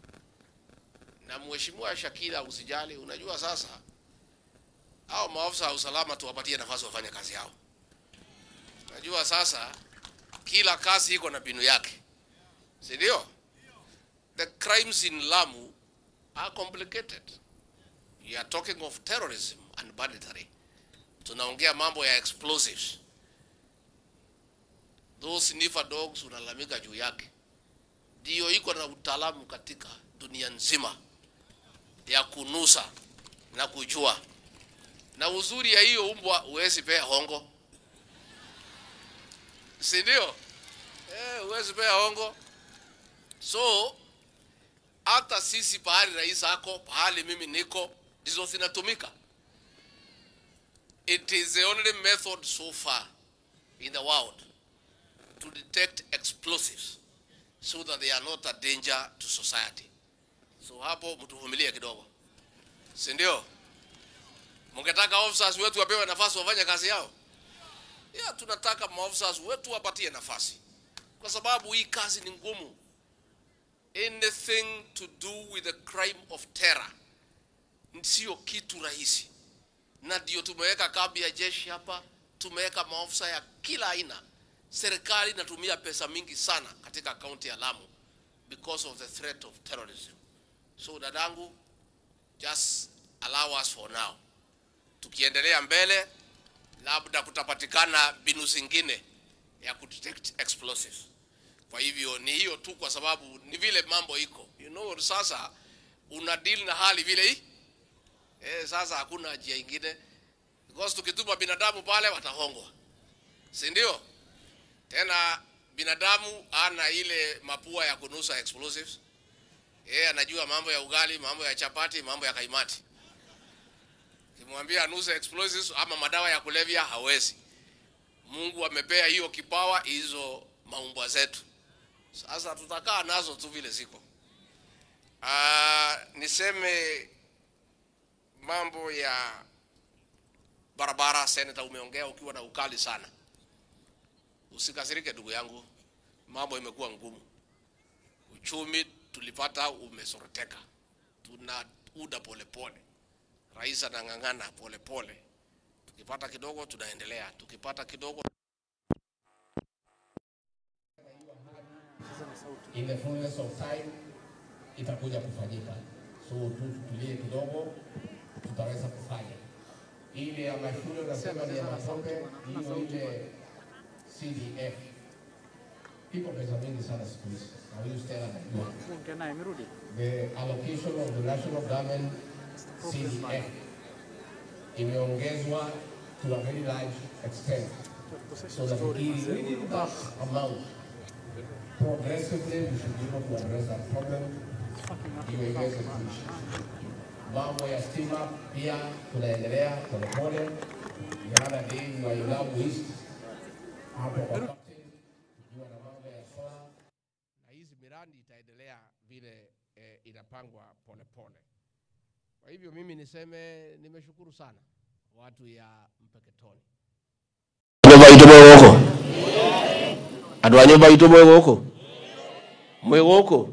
Na mheshimiwa Shakila, usijali, unajua sasa hao maafisa wa usalama tuwapatie nafasi wafanye kazi yao. Najua sasa kila kazi iko na mbinu yake, si ndio? The crimes in Lamu are complicated. You are talking of terrorism and banditry. Tunaongea mambo ya explosives. Those sniffer dogs unalalamika juu yake, ndio iko na utaalamu katika dunia nzima ya kunusa na kujua na uzuri ya hiyo umbwa huwezi pea hongo, si ndio? Eh, huwezi pea hongo. So hata sisi pahali rais ako, pahali mimi niko, ndizo zinatumika. It is the only method so far in the world to detect explosives so that they are not a danger to society. So hapo mtuvumilie kidogo, si ndio? Mungetaka officers wetu wapewe nafasi wafanye kazi yao? Ya, tunataka maofficers wetu wapatie nafasi, kwa sababu hii kazi ni ngumu. Anything to do with the crime of terror sio kitu rahisi. na ndio tumeweka kambi ya jeshi hapa, tumeweka maofisa ya kila aina. Serikali inatumia pesa mingi sana katika kaunti ya Lamu because of the threat of terrorism. So dadangu, just allow us for now. Tukiendelea mbele, labda kutapatikana mbinu zingine ya kudetect explosives. Kwa hivyo ni hiyo tu, kwa sababu ni vile mambo iko, you know, sasa una deal na hali vile hii eh, sasa hakuna njia ingine because tukituma binadamu pale watahongwa, si ndio? Tena binadamu ana ile mapua ya kunusa explosives. Yeye anajua mambo ya ugali, mambo ya chapati, mambo ya kaimati. Kimwambia anuse explosives ama madawa ya kulevya hawezi. Mungu amepea hiyo kipawa hizo maumbwa zetu. Sasa tutakaa nazo tu vile ziko. Ah, niseme mambo ya barabara, seneta, umeongea ukiwa na ukali sana. Usikasirike ndugu yangu, mambo imekuwa ngumu. Uchumi tulipata umesoroteka, tuna uda polepole. Rais anang'ang'ana polepole, tukipata kidogo tunaendelea, tukipata kidogo in the fullness of time itakuja kufanyika. So tu tutulie kidogo, tutaweza kufanya ile ya mashule unasema ni ya matope, hiyo ile CDF iko pesa mingi sana siku hizi, na huyu Stella anajua the allocation of the national government CDF imeongezwa to a very large extent. So nafikiri within that amount progressively we should be able to address that problem iwe iweze kuisha. Mambo ya stima pia tunaendelea polepole. The other day we were in Lamu East hapo kwa captain, tukiwa na mambo ya solar na hizi miradi itaendelea vile eh, inapangwa polepole. Kwa hivyo mimi niseme nimeshukuru sana watu ya Mpeketoni. nyumba itu mwä gå kå andå a nyå mba itå mwä gå kå mwä gå kå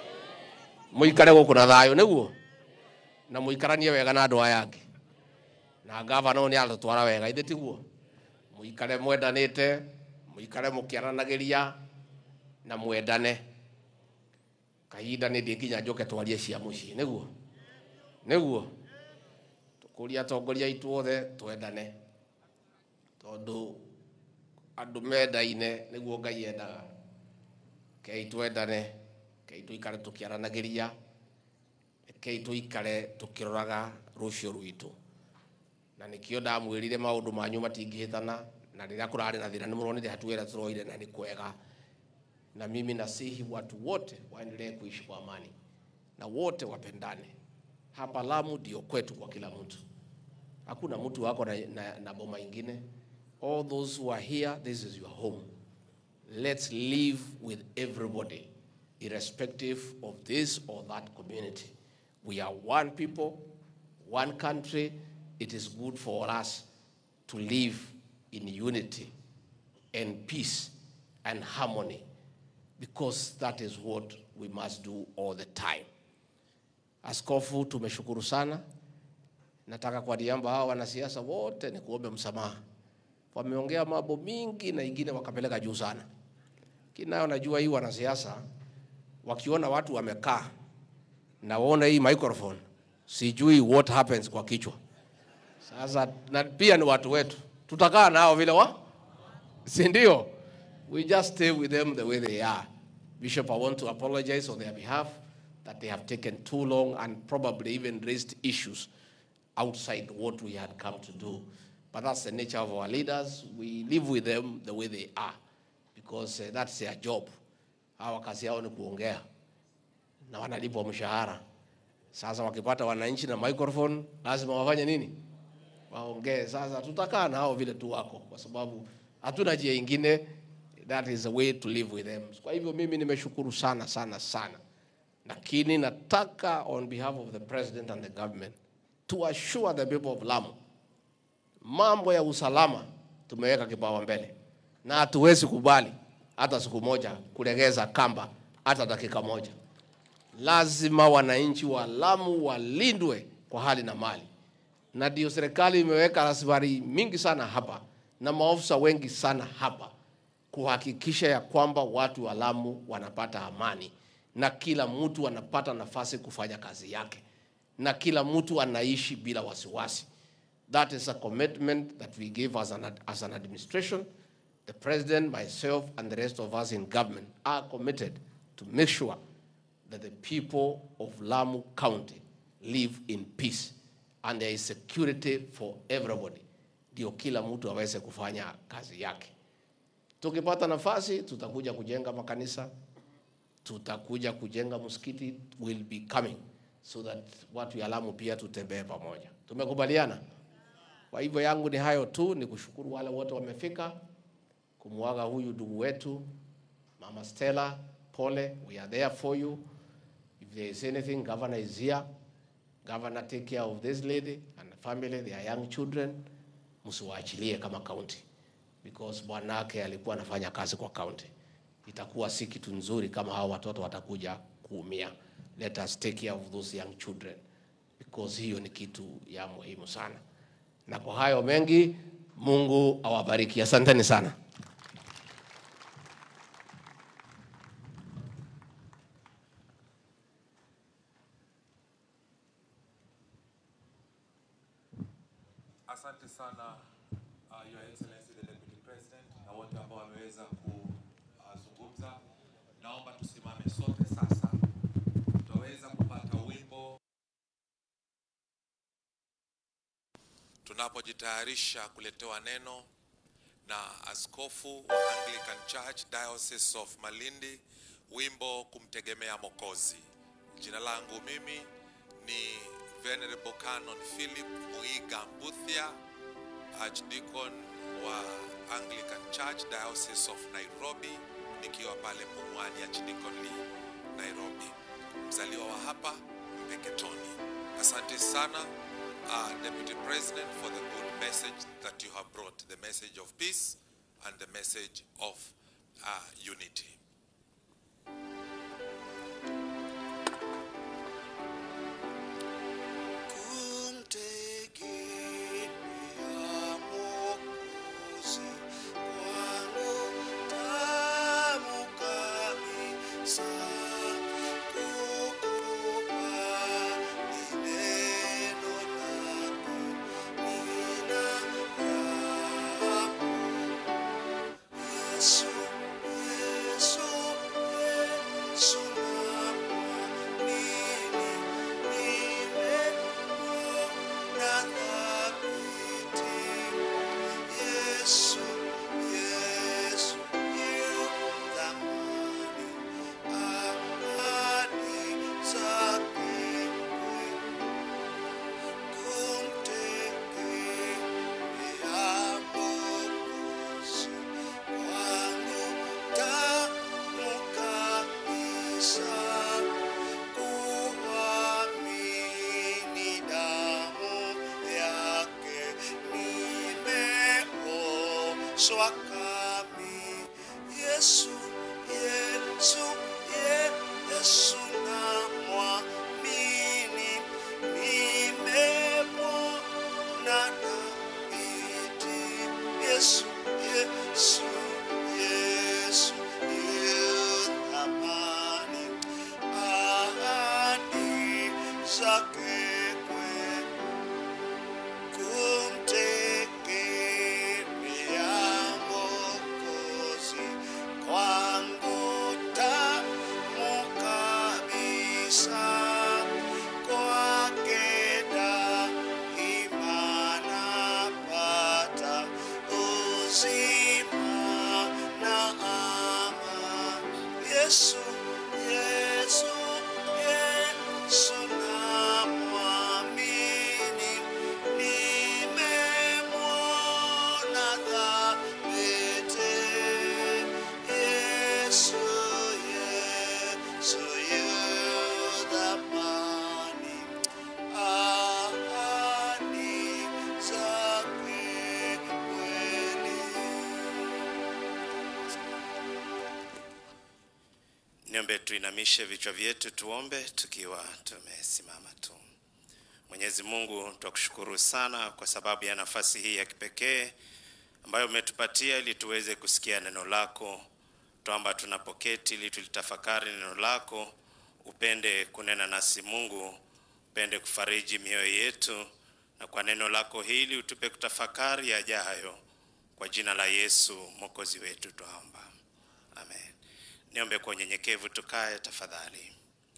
må ikare gå kå na thayå nä guo na må ikaranie wega na andå aya angä na ngavana nä atå twara wega ithä tiguo må ikare mwendanä te må ikare må kä aranagä ria na mwendane kahinda nä ndä nginya njoke twarie cia må ciä nä guo nä guo tå kå ria atongoria aitå othe twendane tondå andå mendaine nä guo ngai endaga kei twendane kei tå ikare tå kä aranagä ria kei tå ikare tå kä roraga rå cio rwitå na nä kä o ndamwä rire maå ndå manyu matingä hä tana na rä rä a kå rarä na thä na nä må ronire hatua ä rä a tå roire na nä kwega na mimi nasihi watu wote waendelee kuishi kwa amani na wote wapendane hapa lamu ndio kwetu kwa kila mtu hakuna mtu wako na, na, na boma ingine all those who are here this is your home let's live with everybody irrespective of this or that community we are one people one country it is good for us to live in unity and peace and harmony because that is what we must do all the time askofu tumeshukuru sana nataka kwa niaba hao wanasiasa wote ni kuombe msamaha. Wameongea mambo mingi na ingine wakapeleka juu sana. Kinayo najua hii wanasiasa wakiona watu wamekaa na waona hii microphone, sijui what happens kwa kichwa. Sasa na pia ni watu wetu, tutakaa nao vile wa, si ndio? We just stay with them the way they are. Bishop, I want to apologize on their behalf that they have taken too long and probably even raised issues outside what we had come to do. But that's the nature of our leaders. We live with them the way they are because uh, that's their job. Hawa kazi yao ni kuongea na wanalipwa mshahara. Sasa wakipata wananchi na microphone, lazima wafanye nini? Waongee. Sasa tutakaa na hao vile tu wako, kwa sababu hatuna njia ingine. That is the way to live with them. Kwa hivyo mimi nimeshukuru sana sana sana, lakini nataka on behalf of the president and the government to assure the people of Lamu, mambo ya usalama tumeweka kipao mbele, na hatuwezi kubali hata siku moja kulegeza kamba hata dakika moja. Lazima wananchi wa Lamu walindwe kwa hali na mali. na ndio serikali imeweka rasilimali mingi sana hapa na maofisa wengi sana hapa kuhakikisha ya kwamba watu wa Lamu wanapata amani na kila mtu anapata nafasi kufanya kazi yake na kila mtu anaishi bila wasiwasi. That is a commitment that we give as an, as an administration. The president, myself, and the rest of us in government are committed to make sure that the people of Lamu County live in peace and there is security for everybody, ndio kila mtu aweze kufanya kazi yake. Tukipata nafasi, tutakuja kujenga makanisa, tutakuja kujenga msikiti, will be coming so that watu ya Lamu pia tutembee pamoja. Tumekubaliana? Kwa hivyo yangu ni hayo tu, ni kushukuru wale wote wamefika kumwaga huyu ndugu wetu Mama Stella, pole, we are there for you. If there is anything, governor is here. Governor, take care of this lady and the family, their young children. Msiwaachilie kama county because bwanake alikuwa anafanya kazi kwa county. Itakuwa si kitu nzuri kama hao watoto watakuja kuumia. Let us take care of those young children because hiyo ni kitu ya muhimu sana. Na kwa hayo mengi, Mungu awabariki. Asanteni sana. Asante sana uh, Your Excellency the Deputy President na wote ambao wameweza kuzungumza. Naomba tusimame sote sasa, tutaweza kupata wimbo tunapojitayarisha kuletewa neno na askofu wa Anglican Church Diocese of Malindi, wimbo kumtegemea Mokozi. Jina langu mimi ni Venerable Canon Philip Muiga Mbuthia, Archdeacon wa Anglican Church Diocese of Nairobi, nikiwa pale Pumwani Archdeaconry Nairobi, mzaliwa wa hapa Mpeketoni. Asante sana uh, Deputy President for the good message that you have brought, the message of peace and the message of uh, unity. swakami Yesu Yesu Yesu namwamini nimemwona Daudi Yesu Yesu Yesu yu thamani ahadi zake kwetu kumtegemea Mwokozi kwangu tamu kabisa, kwake daima napata uzima na amani. Yesu, Yesu, Yesu namwamini, nimemwona thabiti. Yesu, Yesu yu thamani, ahadi zake kweli. Niombe tuinamishe vichwa vyetu tuombe tukiwa tumesimama tu. Mwenyezi Mungu twakushukuru sana kwa sababu ya nafasi hii ya kipekee ambayo umetupatia ili tuweze kusikia neno lako. Twamba tunapoketi ili tulitafakari neno lako, upende kunena nasi Mungu, upende kufariji mioyo yetu, na kwa neno lako hili utupe kutafakari yajayo. Kwa jina la Yesu mwokozi wetu twaomba, amen. Niombe kwa unyenyekevu, tukae tafadhali.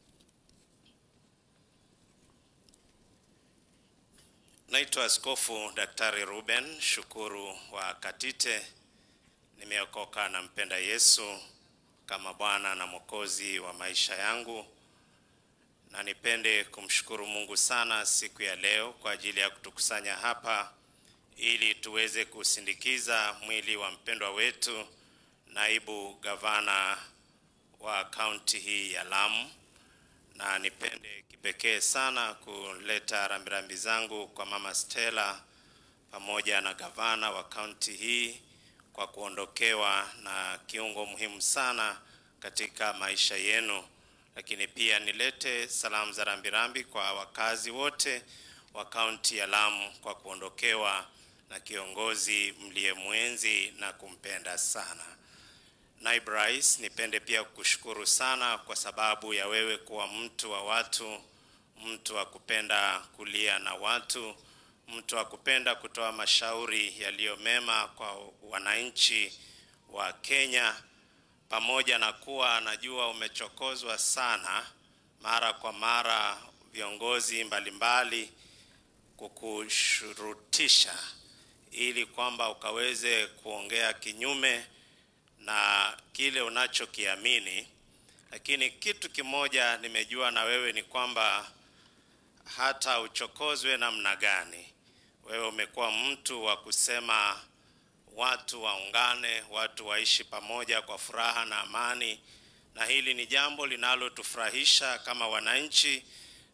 Naitwa Askofu Daktari Ruben Shukuru wa Katite. Nimeokoka na mpenda Yesu kama Bwana na Mwokozi wa maisha yangu, na nipende kumshukuru Mungu sana siku ya leo kwa ajili ya kutukusanya hapa ili tuweze kusindikiza mwili wa mpendwa wetu naibu gavana wa kaunti hii ya Lamu, na nipende kipekee sana kuleta rambirambi zangu kwa mama Stella pamoja na gavana wa kaunti hii kwa kuondokewa na kiungo muhimu sana katika maisha yenu, lakini pia nilete salamu za rambirambi kwa wakazi wote wa kaunti ya Lamu kwa kuondokewa na kiongozi mliyemwenzi na kumpenda sana. Naibu Rais, nipende pia kukushukuru sana kwa sababu ya wewe kuwa mtu wa watu, mtu wa kupenda kulia na watu, mtu wa kupenda kutoa mashauri yaliyo mema kwa wananchi wa Kenya, pamoja na kuwa najua umechokozwa sana mara kwa mara viongozi mbalimbali kukushurutisha ili kwamba ukaweze kuongea kinyume na kile unachokiamini, lakini kitu kimoja nimejua na wewe ni kwamba hata uchokozwe namna gani, wewe umekuwa mtu wa kusema watu waungane, watu waishi pamoja kwa furaha na amani, na hili ni jambo linalotufurahisha kama wananchi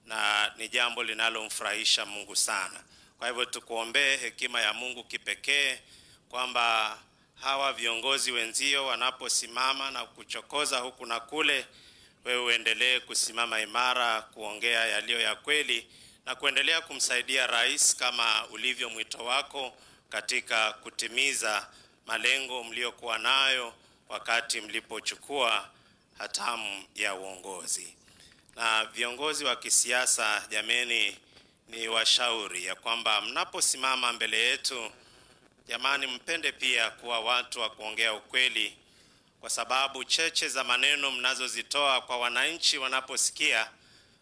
na ni jambo linalomfurahisha Mungu sana. Kwa hivyo tukuombee hekima ya Mungu kipekee kwamba hawa viongozi wenzio wanaposimama na kuchokoza huku na kule, wewe uendelee kusimama imara, kuongea yaliyo ya kweli na kuendelea kumsaidia rais kama ulivyo mwito wako katika kutimiza malengo mliokuwa nayo wakati mlipochukua hatamu ya uongozi. Na viongozi wa kisiasa, jameni, ni washauri ya kwamba mnaposimama mbele yetu Jamani, mpende pia kuwa watu wa kuongea ukweli, kwa sababu cheche za maneno mnazozitoa kwa wananchi wanaposikia,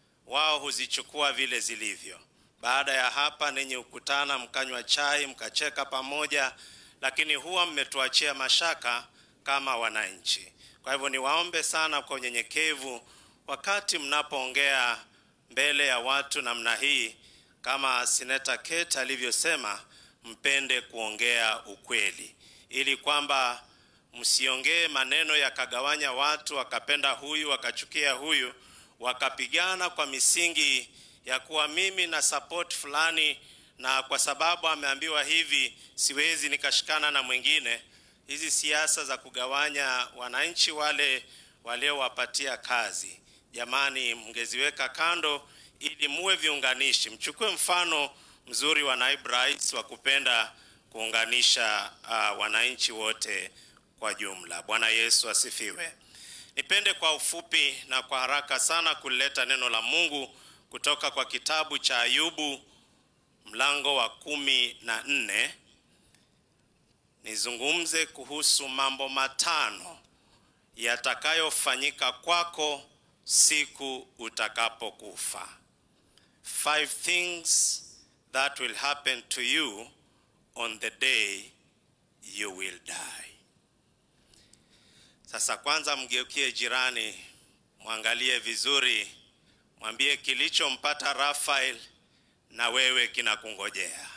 wao huzichukua vile zilivyo. Baada ya hapa, ninyi hukutana mkanywa chai, mkacheka pamoja, lakini huwa mmetuachia mashaka kama wananchi. Kwa hivyo niwaombe sana kwa unyenyekevu, wakati mnapoongea mbele ya watu namna hii, kama Seneta Kate alivyosema, mpende kuongea ukweli, ili kwamba msiongee maneno yakagawanya watu, wakapenda huyu wakachukia huyu, wakapigana kwa misingi ya kuwa mimi na support fulani, na kwa sababu ameambiwa hivi siwezi nikashikana na mwingine. Hizi siasa za kugawanya wananchi wale waliowapatia kazi, jamani, mngeziweka kando ili muwe viunganishi. Mchukue mfano mzuri wa naibu rais wa kupenda kuunganisha uh, wananchi wote kwa jumla. Bwana Yesu asifiwe. Nipende kwa ufupi na kwa haraka sana kuleta neno la Mungu kutoka kwa kitabu cha Ayubu mlango wa kumi na nne. Nizungumze kuhusu mambo matano yatakayofanyika kwako siku utakapokufa. Five things that will happen to you on the day you will die. Sasa kwanza mgeukie jirani, mwangalie vizuri, mwambie kilichompata Rafael na wewe kinakungojea.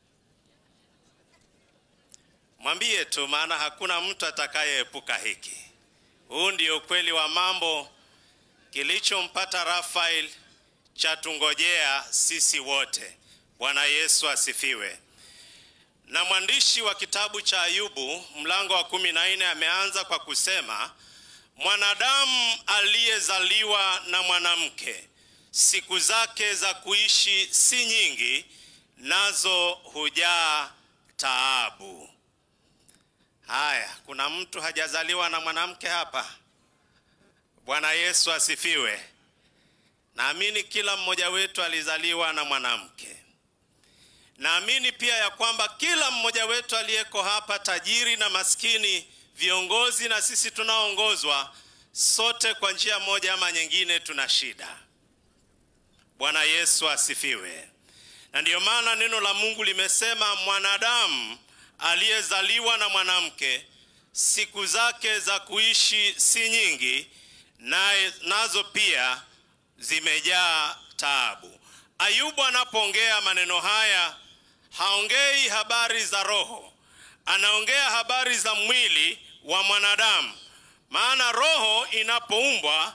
Mwambie tu, maana hakuna mtu atakayeepuka hiki. Huu ndio ukweli wa mambo. Kilichompata Rafael chatungojea sisi wote. Bwana Yesu asifiwe. Na mwandishi wa kitabu cha Ayubu mlango wa kumi na nne ameanza kwa kusema, mwanadamu aliyezaliwa na mwanamke siku zake za kuishi si nyingi, nazo hujaa taabu. Haya, kuna mtu hajazaliwa na mwanamke hapa? Bwana Yesu asifiwe. Naamini kila mmoja wetu alizaliwa na mwanamke. Naamini pia ya kwamba kila mmoja wetu aliyeko hapa, tajiri na maskini, viongozi na sisi tunaoongozwa, sote kwa njia moja ama nyingine tuna shida. Bwana Yesu asifiwe. Na ndiyo maana neno la Mungu limesema mwanadamu aliyezaliwa na mwanamke siku zake za kuishi si nyingi, naye nazo pia zimejaa taabu. Ayubu anapoongea maneno haya haongei habari za roho, anaongea habari za mwili wa mwanadamu. Maana roho inapoumbwa,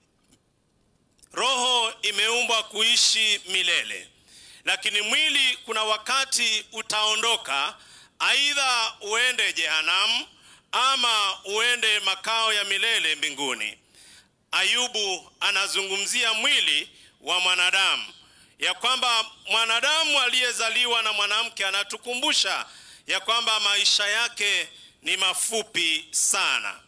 roho imeumbwa kuishi milele, lakini mwili kuna wakati utaondoka, aidha uende jehanamu ama uende makao ya milele mbinguni. Ayubu anazungumzia mwili wa mwanadamu, ya kwamba mwanadamu aliyezaliwa na mwanamke anatukumbusha ya kwamba maisha yake ni mafupi sana.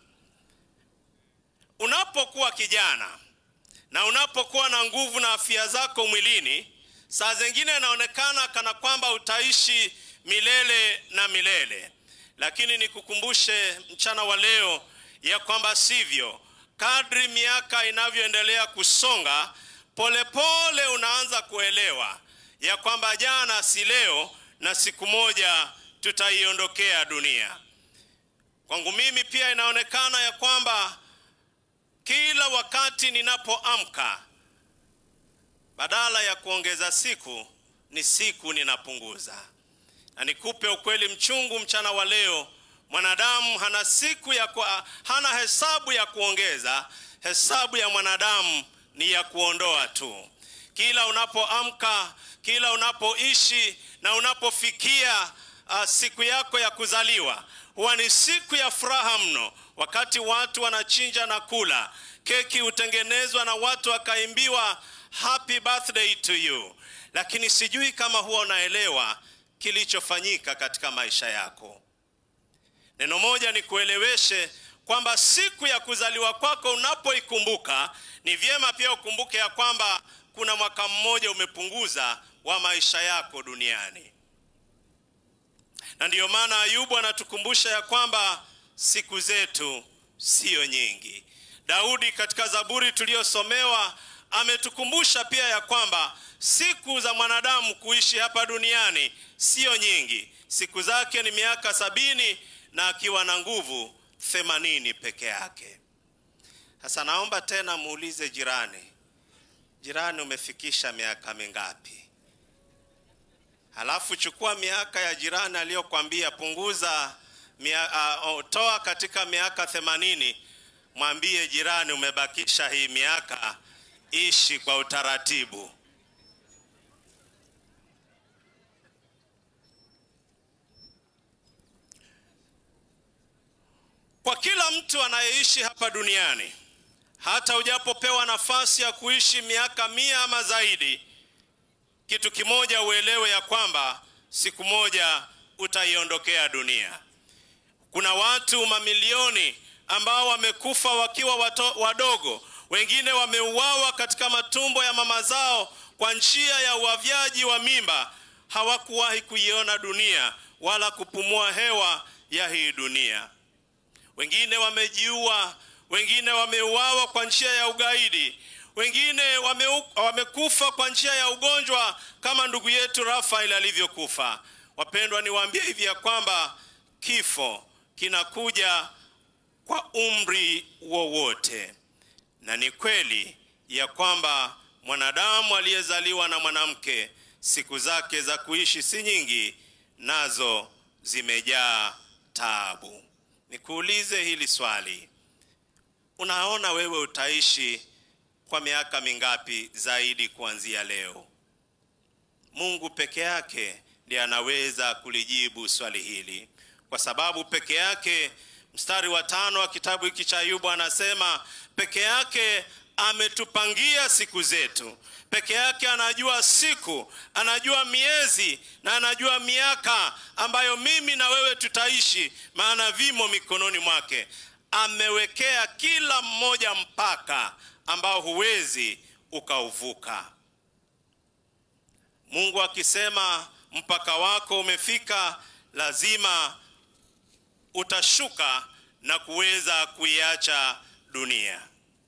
Unapokuwa kijana na unapokuwa na nguvu na afya zako mwilini, saa zingine inaonekana kana kwamba utaishi milele na milele, lakini nikukumbushe mchana wa leo ya kwamba sivyo. Kadri miaka inavyoendelea kusonga, polepole pole unaanza kuelewa ya kwamba jana si leo na siku moja tutaiondokea dunia. Kwangu mimi pia inaonekana ya kwamba kila wakati ninapoamka, badala ya kuongeza siku, ni siku ninapunguza. Na nikupe ukweli mchungu mchana wa leo, mwanadamu hana siku ya kwa, hana hesabu ya kuongeza. Hesabu ya mwanadamu ni ya kuondoa tu. Kila unapoamka, kila unapoishi na unapofikia uh, siku yako ya kuzaliwa huwa ni siku ya furaha mno, wakati watu wanachinja na kula keki, hutengenezwa na watu wakaimbiwa happy birthday to you, lakini sijui kama huwa unaelewa kilichofanyika katika maisha yako. Neno moja ni kueleweshe kwamba siku ya kuzaliwa kwako unapoikumbuka, ni vyema pia ukumbuke ya kwamba kuna mwaka mmoja umepunguza wa maisha yako duniani. Na ndiyo maana Ayubu anatukumbusha ya kwamba siku zetu siyo nyingi. Daudi katika Zaburi tuliyosomewa ametukumbusha pia ya kwamba siku za mwanadamu kuishi hapa duniani siyo nyingi. Siku zake ni miaka sabini na akiwa na nguvu themanini peke yake. Sasa naomba tena muulize jirani, jirani, umefikisha miaka mingapi? Halafu chukua miaka ya jirani aliyokwambia punguza mia, uh, toa katika miaka themanini, mwambie jirani, umebakisha hii miaka, ishi kwa utaratibu. Kwa kila mtu anayeishi hapa duniani, hata ujapopewa nafasi ya kuishi miaka mia ama zaidi, kitu kimoja uelewe ya kwamba siku moja utaiondokea dunia. Kuna watu mamilioni ambao wamekufa wakiwa wato, wadogo, wengine wameuawa katika matumbo ya mama zao kwa njia ya uavyaji wa mimba. Hawakuwahi kuiona dunia wala kupumua hewa ya hii dunia. Wengine wamejiua, wengine wameuawa kwa njia ya ugaidi, wengine wame, wamekufa kwa njia ya ugonjwa kama ndugu yetu Rafael alivyokufa. Wapendwa, niwaambie hivi ya kwamba kifo kinakuja kwa umri wowote, na ni kweli ya kwamba mwanadamu aliyezaliwa na mwanamke siku zake za kuishi si nyingi, nazo zimejaa taabu. Nikuulize hili swali, unaona wewe utaishi kwa miaka mingapi zaidi kuanzia leo? Mungu peke yake ndiye anaweza kulijibu swali hili, kwa sababu peke yake, mstari wa tano wa kitabu hiki cha Ayubu anasema peke yake ametupangia siku zetu. Peke yake anajua siku, anajua miezi na anajua miaka ambayo mimi na wewe tutaishi, maana vimo mikononi mwake. Amewekea kila mmoja mpaka ambao huwezi ukauvuka. Mungu akisema mpaka wako umefika, lazima utashuka na kuweza kuiacha dunia.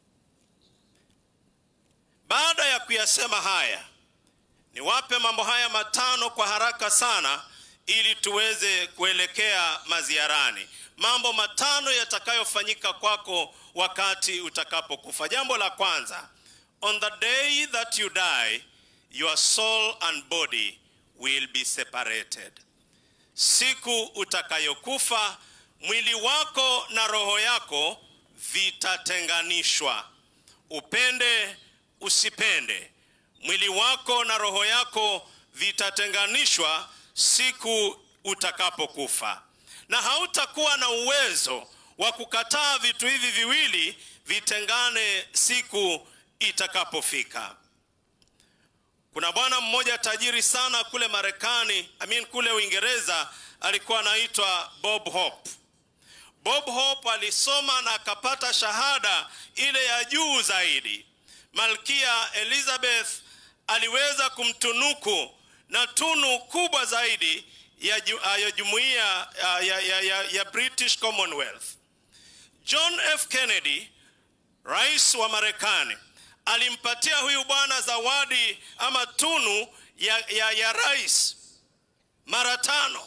Baada ya kuyasema haya, niwape mambo haya matano kwa haraka sana ili tuweze kuelekea maziarani. Mambo matano yatakayofanyika kwako wakati utakapokufa. Jambo la kwanza, on the day that you die, your soul and body will be separated. Siku utakayokufa, mwili wako na roho yako vitatenganishwa. Upende usipende, mwili wako na roho yako vitatenganishwa siku utakapokufa, na hautakuwa na uwezo wa kukataa vitu hivi viwili vitengane siku itakapofika. Kuna bwana mmoja tajiri sana kule Marekani, I mean kule Uingereza, alikuwa anaitwa Bob Hope. Bob Hope alisoma na akapata shahada ile ya juu zaidi. Malkia Elizabeth aliweza kumtunuku na tunu kubwa zaidi ya, ju, ya jumuiya ya, ya, ya, ya, ya British Commonwealth. John F. Kennedy, rais wa Marekani, alimpatia huyu bwana zawadi ama tunu ya, ya, ya rais mara tano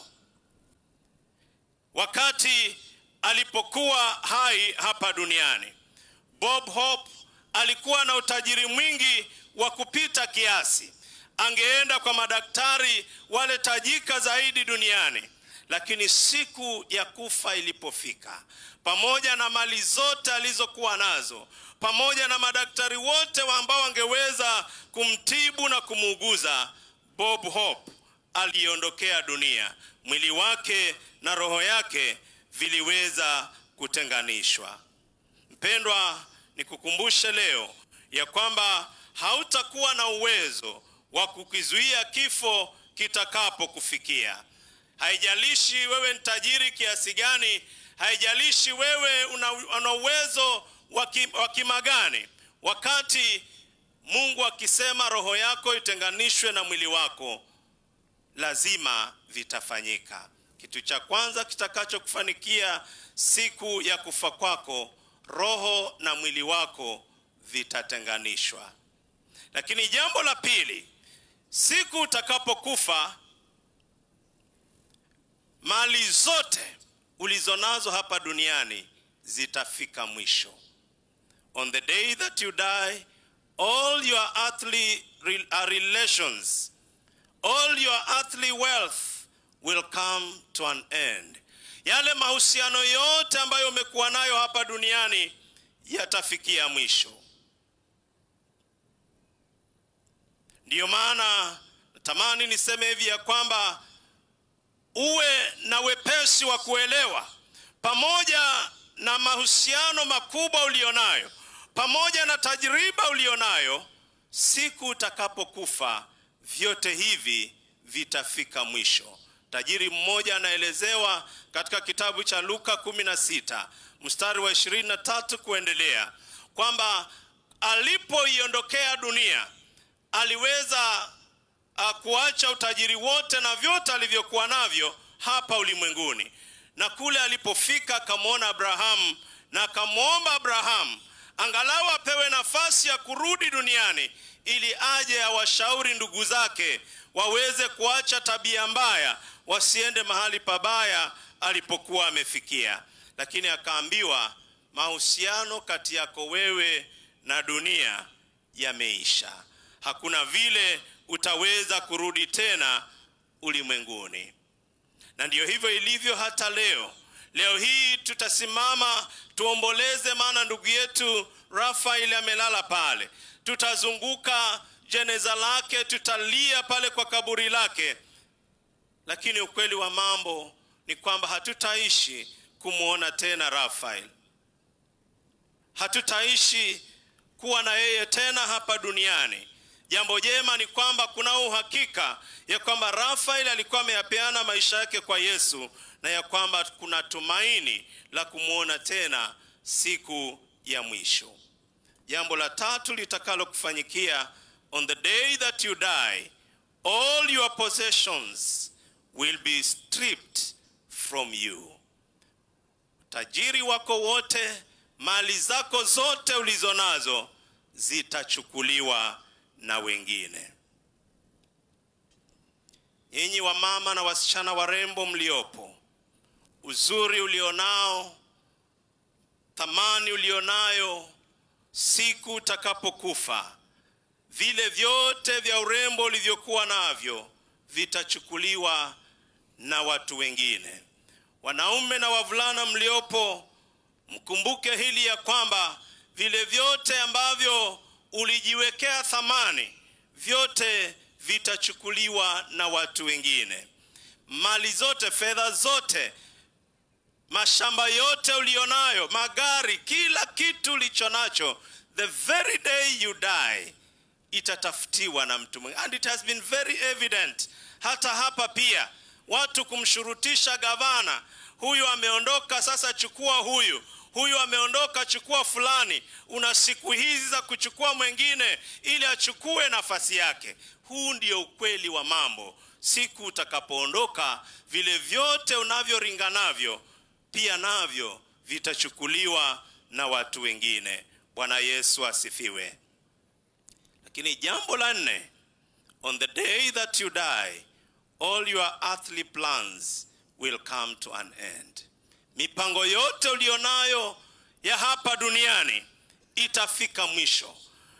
wakati alipokuwa hai hapa duniani. Bob Hope alikuwa na utajiri mwingi wa kupita kiasi. Angeenda kwa madaktari wale tajika zaidi duniani, lakini siku ya kufa ilipofika, pamoja na mali zote alizokuwa nazo, pamoja na madaktari wote wa ambao wangeweza kumtibu na kumuuguza, Bob Hope aliondokea dunia. Mwili wake na roho yake viliweza kutenganishwa. Mpendwa, nikukumbushe leo ya kwamba hautakuwa na uwezo wa kukizuia kifo kitakapokufikia. Haijalishi wewe ni tajiri kiasi gani, haijalishi wewe una, una uwezo wa kima gani, wakati Mungu akisema roho yako itenganishwe na mwili wako, lazima vitafanyika. Kitu cha kwanza kitakachokufanikia siku ya kufa kwako, roho na mwili wako vitatenganishwa. Lakini jambo la pili, siku utakapokufa, mali zote ulizonazo hapa duniani zitafika mwisho. On the day that you die, all your earthly relations, all your earthly wealth will come to an end. Yale mahusiano yote ambayo umekuwa nayo hapa duniani yatafikia mwisho. Ndiyo maana natamani niseme hivi ya kwamba uwe na wepesi wa kuelewa, pamoja na mahusiano makubwa ulionayo, pamoja na tajriba ulionayo, siku utakapokufa vyote hivi vitafika mwisho. Tajiri mmoja anaelezewa katika kitabu cha Luka 16 mstari wa 23 kuendelea kwamba alipoiondokea dunia aliweza uh, kuacha utajiri wote na vyote alivyokuwa navyo hapa ulimwenguni, na kule alipofika akamwona Abrahamu na akamwomba Abrahamu angalau apewe nafasi ya kurudi duniani ili aje awashauri ndugu zake waweze kuacha tabia mbaya, wasiende mahali pabaya alipokuwa amefikia. Lakini akaambiwa mahusiano kati yako wewe na dunia yameisha, hakuna vile utaweza kurudi tena ulimwenguni. Na ndiyo hivyo ilivyo hata leo. Leo hii tutasimama tuomboleze, maana ndugu yetu Rafael amelala pale. Tutazunguka jeneza lake, tutalia pale kwa kaburi lake, lakini ukweli wa mambo ni kwamba hatutaishi kumwona tena Rafael, hatutaishi kuwa na yeye tena hapa duniani. Jambo jema ni kwamba kuna uhakika ya kwamba Rafael alikuwa ameyapeana maisha yake kwa Yesu na ya kwamba kuna tumaini la kumwona tena siku ya mwisho. Jambo la tatu litakalo kufanyikia, on the day that you die, all your possessions will be stripped from you. Tajiri wako wote, mali zako zote ulizo nazo zitachukuliwa na wengine. Nyinyi wamama na wasichana warembo mliopo, uzuri ulionao, thamani ulionayo, siku utakapokufa, vile vyote vya urembo ulivyokuwa navyo vitachukuliwa na watu wengine. Wanaume na wavulana mliopo, mkumbuke hili ya kwamba vile vyote ambavyo ulijiwekea thamani, vyote vitachukuliwa na watu wengine. Mali zote, fedha zote, mashamba yote ulionayo, magari, kila kitu ulicho nacho, the very day you die itatafutiwa na mtu mwingine. And it has been very evident hata hapa pia, watu kumshurutisha gavana, huyu ameondoka, sasa chukua huyu huyu ameondoka, chukua fulani. Una siku hizi za kuchukua mwingine ili achukue nafasi yake. Huu ndio ukweli wa mambo. Siku utakapoondoka, vile vyote unavyoringa navyo pia navyo vitachukuliwa na watu wengine. Bwana Yesu asifiwe. Lakini jambo la nne, on the day that you die, all your earthly plans will come to an end. Mipango yote ulionayo ya hapa duniani itafika mwisho.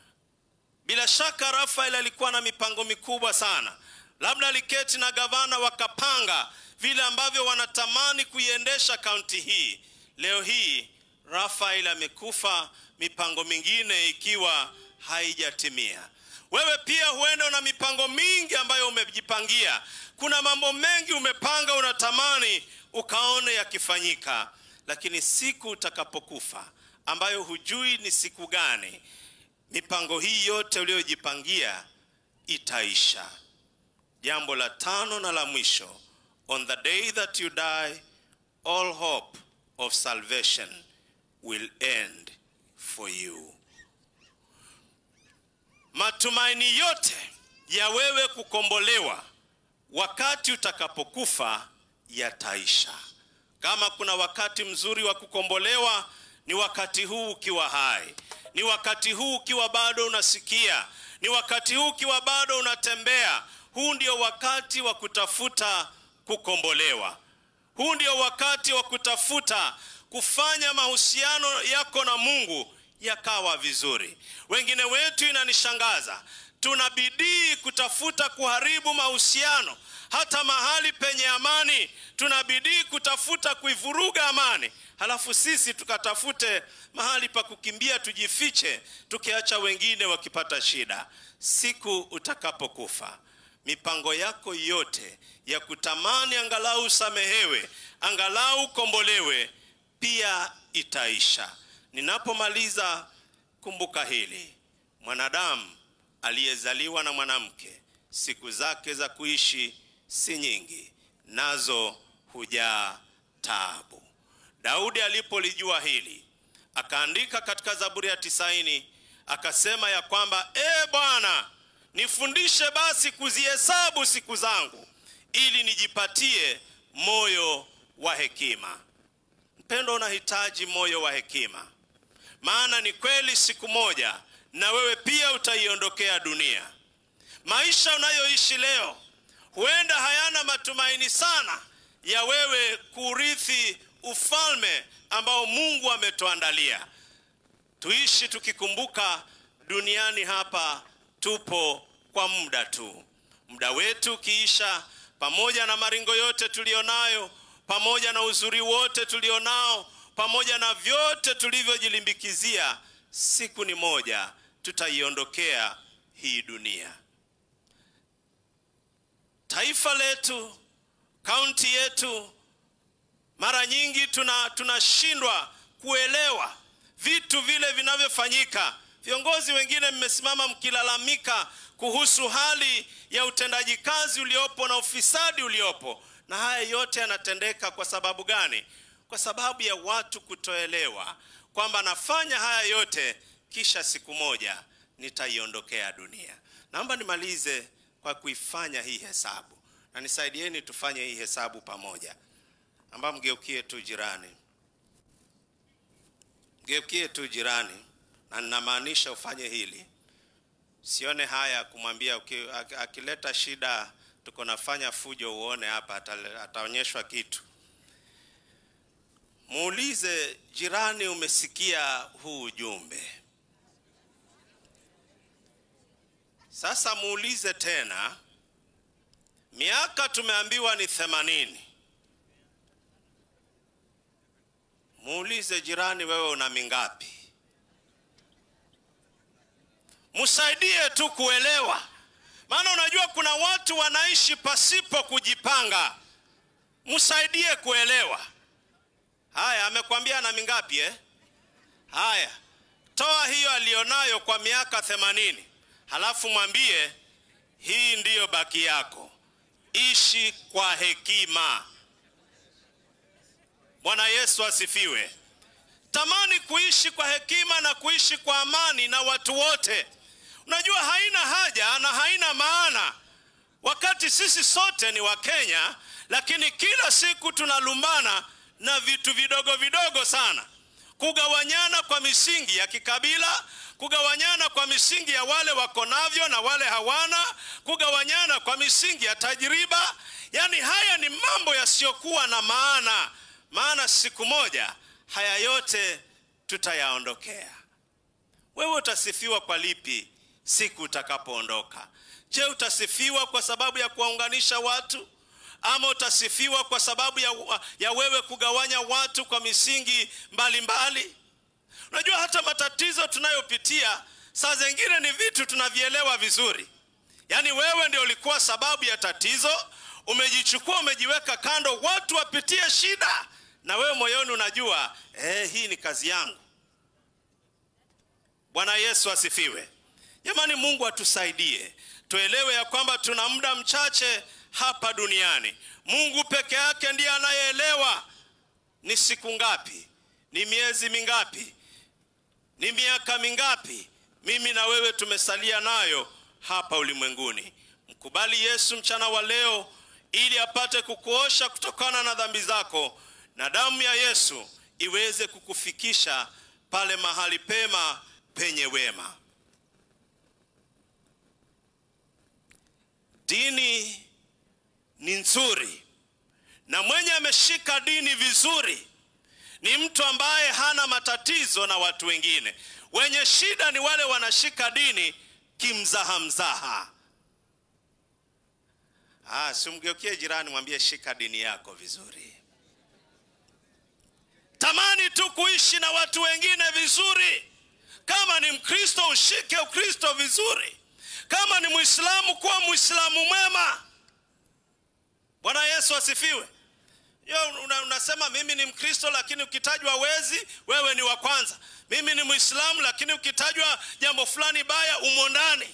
Bila shaka Rafael alikuwa na mipango mikubwa sana. Labda aliketi na gavana wakapanga vile ambavyo wanatamani kuiendesha kaunti hii. Leo hii Rafael amekufa, mipango mingine ikiwa haijatimia. Wewe pia huenda una mipango mingi ambayo umejipangia. Kuna mambo mengi umepanga, unatamani ukaone yakifanyika, lakini siku utakapokufa, ambayo hujui ni siku gani, mipango hii yote uliyojipangia itaisha. Jambo la tano na la mwisho, on the day that you die, all hope of salvation will end for you. Matumaini yote ya wewe kukombolewa wakati utakapokufa yataisha. Kama kuna wakati mzuri wa kukombolewa, ni wakati huu ukiwa hai, ni wakati huu ukiwa bado unasikia, ni wakati huu ukiwa bado unatembea. Huu ndio wakati wa kutafuta kukombolewa. Huu ndio wakati wa kutafuta kufanya mahusiano yako na Mungu yakawa vizuri. Wengine wetu inanishangaza, tuna bidii kutafuta kuharibu mahusiano hata mahali penye amani tuna bidii kutafuta kuivuruga amani, halafu sisi tukatafute mahali pa kukimbia tujifiche, tukiacha wengine wakipata shida. Siku utakapokufa, mipango yako yote ya kutamani angalau usamehewe, angalau ukombolewe, pia itaisha. Ninapomaliza, kumbuka hili: mwanadamu aliyezaliwa na mwanamke, siku zake za kuishi si nyingi, nazo hujaa taabu. Daudi alipolijua hili, akaandika katika Zaburi ya tisaini akasema ya kwamba e Bwana, nifundishe basi kuzihesabu siku zangu, ili nijipatie moyo wa hekima. Mpendo, unahitaji moyo wa hekima, maana ni kweli siku moja na wewe pia utaiondokea dunia. Maisha unayoishi leo huenda hayana matumaini sana ya wewe kurithi ufalme ambao Mungu ametuandalia. Tuishi tukikumbuka duniani hapa tupo kwa muda tu. Muda wetu ukiisha, pamoja na maringo yote tulionayo, pamoja na uzuri wote tulionao, pamoja na vyote tulivyojilimbikizia, siku ni moja tutaiondokea hii dunia. Taifa letu, kaunti yetu, mara nyingi tuna tunashindwa kuelewa vitu vile vinavyofanyika Viongozi wengine mmesimama mkilalamika kuhusu hali ya utendaji kazi uliopo na ufisadi uliopo, na haya yote yanatendeka kwa sababu gani? Kwa sababu ya watu kutoelewa kwamba nafanya haya yote kisha siku moja nitaiondokea dunia. Naomba nimalize kwa kuifanya hii hesabu, na nisaidieni tufanye hii hesabu pamoja, amba mgeukie tu jirani, mgeukie tu jirani, na ninamaanisha ufanye hili. Sione haya kumwambia uki- ak- akileta shida, tuko nafanya fujo, uone hapa, atale- ataonyeshwa kitu. Muulize jirani, umesikia huu ujumbe? Sasa muulize tena, miaka tumeambiwa ni themanini. Muulize jirani, wewe una mingapi? Msaidie tu kuelewa, maana unajua kuna watu wanaishi pasipo kujipanga. Msaidie kuelewa. Haya, amekwambia ana mingapi eh? Haya, toa hiyo alionayo kwa miaka themanini, halafu mwambie hii ndiyo baki yako, ishi kwa hekima. Bwana Yesu asifiwe. Tamani kuishi kwa hekima na kuishi kwa amani na watu wote. Unajua haina haja na haina maana wakati sisi sote ni Wakenya, lakini kila siku tunalumbana na vitu vidogo vidogo sana, kugawanyana kwa misingi ya kikabila, kugawanyana kwa misingi ya wale wako navyo na wale hawana, kugawanyana kwa misingi ya tajiriba. Yaani haya ni mambo yasiyokuwa na maana, maana siku moja haya yote tutayaondokea. Wewe utasifiwa kwa lipi siku utakapoondoka? Je, utasifiwa kwa sababu ya kuwaunganisha watu ama utasifiwa kwa sababu ya, ya wewe kugawanya watu kwa misingi mbalimbali mbali? Unajua hata matatizo tunayopitia saa zingine ni vitu tunavielewa vizuri, yaani wewe ndio ulikuwa sababu ya tatizo, umejichukua umejiweka kando, watu wapitie shida, na wewe moyoni unajua eh, hii ni kazi yangu. Bwana Yesu asifiwe. Jamani, Mungu atusaidie tuelewe ya kwamba tuna muda mchache hapa duniani. Mungu peke yake ndiye anayeelewa ni siku ngapi, ni miezi mingapi, ni miaka mingapi mimi na wewe tumesalia nayo hapa ulimwenguni. Mkubali Yesu mchana wa leo ili apate kukuosha kutokana na dhambi zako na damu ya Yesu iweze kukufikisha pale mahali pema penye wema. Dini ni nzuri na mwenye ameshika dini vizuri ni mtu ambaye hana matatizo na watu wengine. Wenye shida ni wale wanashika dini kimzaha mzaha. Ah, simgeukie jirani, mwambie shika dini yako vizuri. Tamani tu kuishi na watu wengine vizuri. Kama ni Mkristo, ushike Ukristo vizuri. Kama ni Muislamu, kuwa Muislamu mwema. Bwana Yesu asifiwe. Yo, una, unasema mimi ni Mkristo lakini ukitajwa wezi wewe ni wa kwanza. Mimi ni Muislamu lakini ukitajwa jambo fulani baya umo ndani.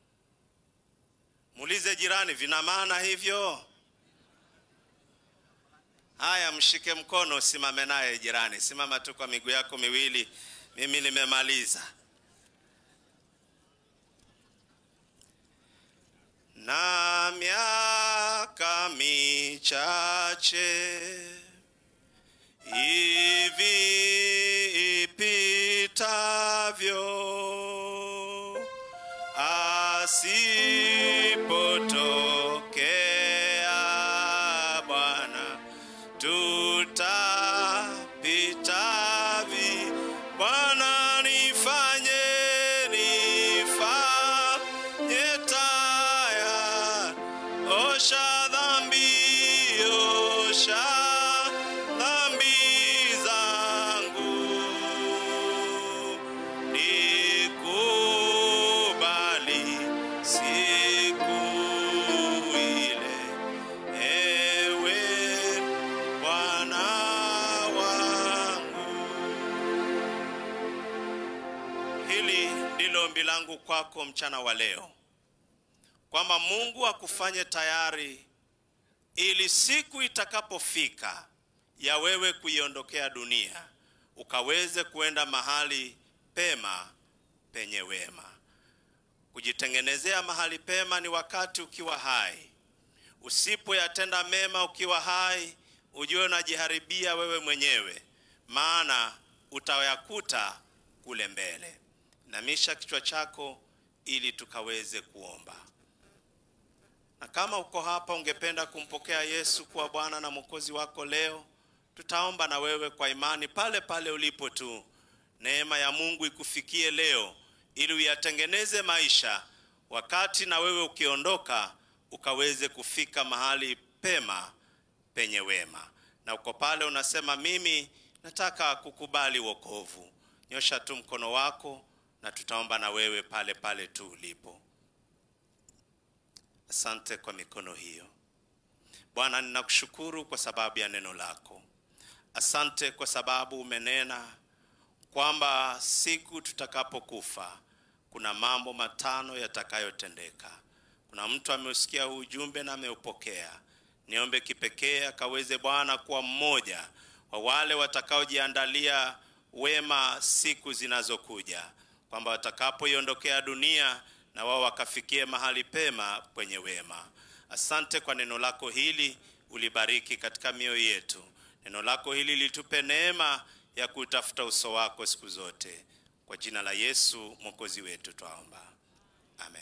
Muulize jirani, vina maana hivyo? Haya, mshike mkono, usimame naye jirani. Simama tu kwa miguu yako miwili. Mimi nimemaliza. na miaka michache hivi ipitavyo, asipotokea Bwana, tutapitavi. Bwana, nifanye nifanye taya, osha dhambi, osha dhambi zangu, nikubali si hili ndilo ombi langu kwako mchana wa leo, kwamba Mungu akufanye tayari ili siku itakapofika ya wewe kuiondokea dunia ukaweze kuenda mahali pema penye wema. Kujitengenezea mahali pema ni wakati ukiwa hai. Usipoyatenda mema ukiwa hai, ujue unajiharibia wewe mwenyewe, maana utayakuta kule mbele. Namisha kichwa chako ili tukaweze kuomba. Na kama uko hapa ungependa kumpokea Yesu kuwa Bwana na Mwokozi wako leo, tutaomba na wewe kwa imani pale pale ulipo tu. Neema ya Mungu ikufikie leo ili uyatengeneze maisha, wakati na wewe ukiondoka ukaweze kufika mahali pema penye wema. Na uko pale unasema, mimi nataka kukubali wokovu, nyosha tu mkono wako na tutaomba na wewe pale pale tu ulipo. Asante kwa mikono hiyo. Bwana, ninakushukuru kwa sababu ya neno lako. Asante kwa sababu umenena kwamba siku tutakapokufa kuna mambo matano yatakayotendeka. Kuna mtu ameusikia huu ujumbe na ameupokea. Niombe kipekee akaweze Bwana kuwa mmoja wa wale watakaojiandalia wema siku zinazokuja, kwamba watakapoiondokea dunia na wao wakafikie mahali pema kwenye wema. Asante kwa neno lako hili, ulibariki katika mioyo yetu. Neno lako hili litupe neema ya kutafuta uso wako siku zote. Kwa jina la Yesu mwokozi wetu twaomba, amen.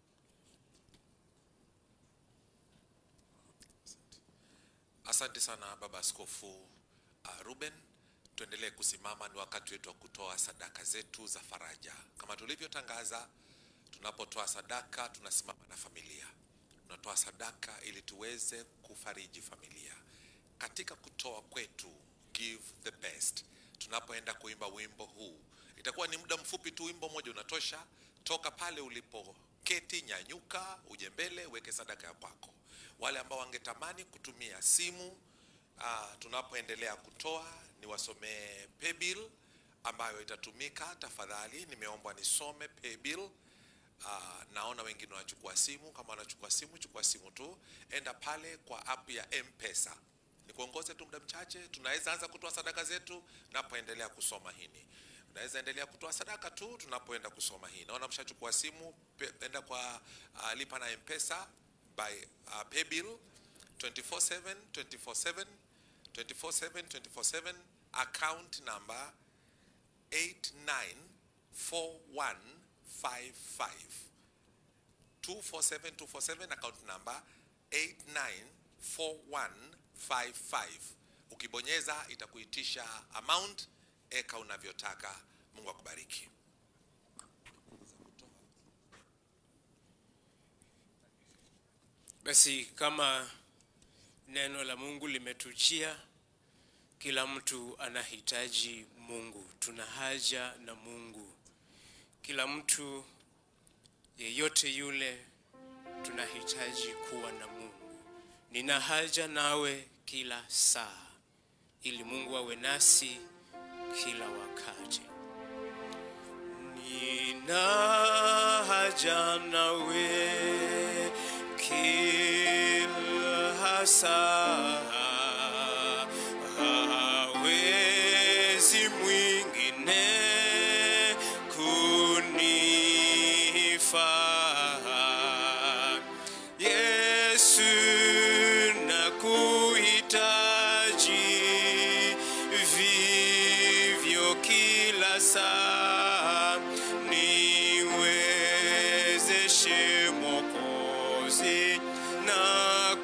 Asante sana baba askofu uh, Ruben. Tuendelee kusimama, ni wakati wetu wa kutoa sadaka zetu za faraja. Kama tulivyotangaza, tunapotoa sadaka tunasimama na familia, tunatoa sadaka ili tuweze kufariji familia. Katika kutoa kwetu, give the best. Tunapoenda kuimba wimbo huu, itakuwa ni muda mfupi tu, wimbo mmoja unatosha. Toka pale ulipo keti, nyanyuka, uje mbele, weke sadaka ya kwako. Wale ambao wangetamani kutumia simu ah, tunapoendelea kutoa, niwasomee paybill ambayo itatumika. Tafadhali nimeombwa nisome paybill. Ah, naona wengine wanachukua simu. Kama wanachukua simu, chukua simu tu, enda pale kwa app ya M-Pesa. Nikuongoze tu muda mchache, tunaweza anza kutoa sadaka zetu napoendelea kusoma hini. Unaweza endelea kutoa sadaka tu tunapoenda kusoma hii. Naona mshachukua simu, pe- enda kwa uh, lipa na M-Pesa by uh, paybill 247 247 247 247 account number 894155 247 247 account number 894155 ukibonyeza itakuitisha amount eka unavyotaka mungu akubariki Basi kama neno la Mungu limetujia, kila mtu anahitaji Mungu, tuna haja na Mungu. Kila mtu yeyote yule tunahitaji kuwa na Mungu. Nina haja nawe kila saa, ili Mungu awe nasi kila wakati. Nina haja nawe kila saa, hawezi mwingine kunifaa. Yesu nakuhitaji vivyo kila saa, niwezeshe Mwokozi na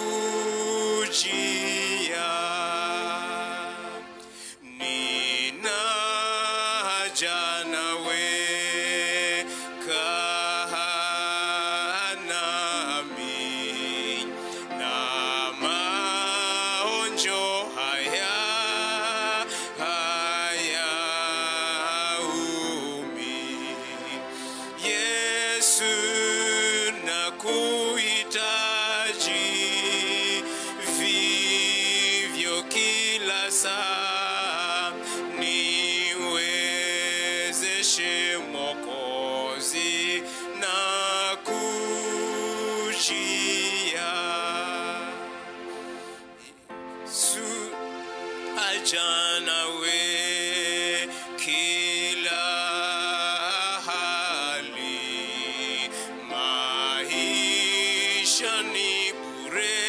kujia. Nina haja nawe, kaa nami na maonjo haya hayaumi. Yesu nakuhitaji vivyo kila saa, niwezeshe niwezeshe Mwokozi na kujia su ajana we kila hali maisha ni bure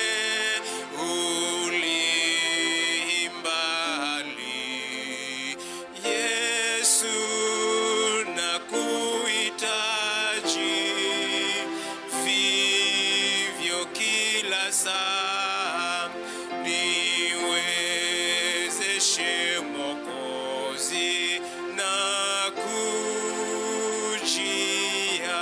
ulimbali Yesu nakuhitaji vivyo kila saa niwezeshe Mwokozi na kujia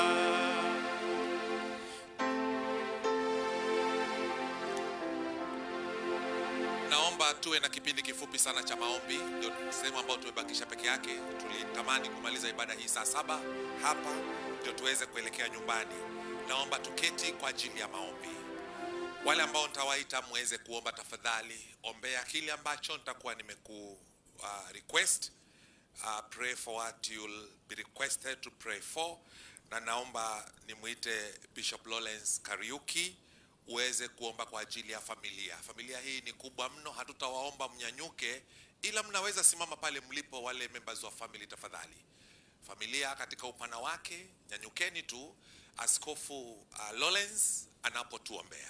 naomba tuwe na kipindi kifupi sana cha maombi ndio sehemu ambayo tumebakisha peke yake tulitamani kumaliza ibada hii saa saba hapa ndio tuweze kuelekea nyumbani naomba tuketi kwa ajili ya maombi wale ambao nitawaita muweze kuomba tafadhali ombea kile ambacho nitakuwa nimeku uh, request uh, pray for what you'll be requested to pray for na naomba nimwite bishop lawrence kariuki uweze kuomba kwa ajili ya familia familia hii ni kubwa mno hatutawaomba mnyanyuke ila mnaweza simama pale mlipo wale members wa family tafadhali familia katika upana wake nyanyukeni tu askofu uh, lawrence anapotuombea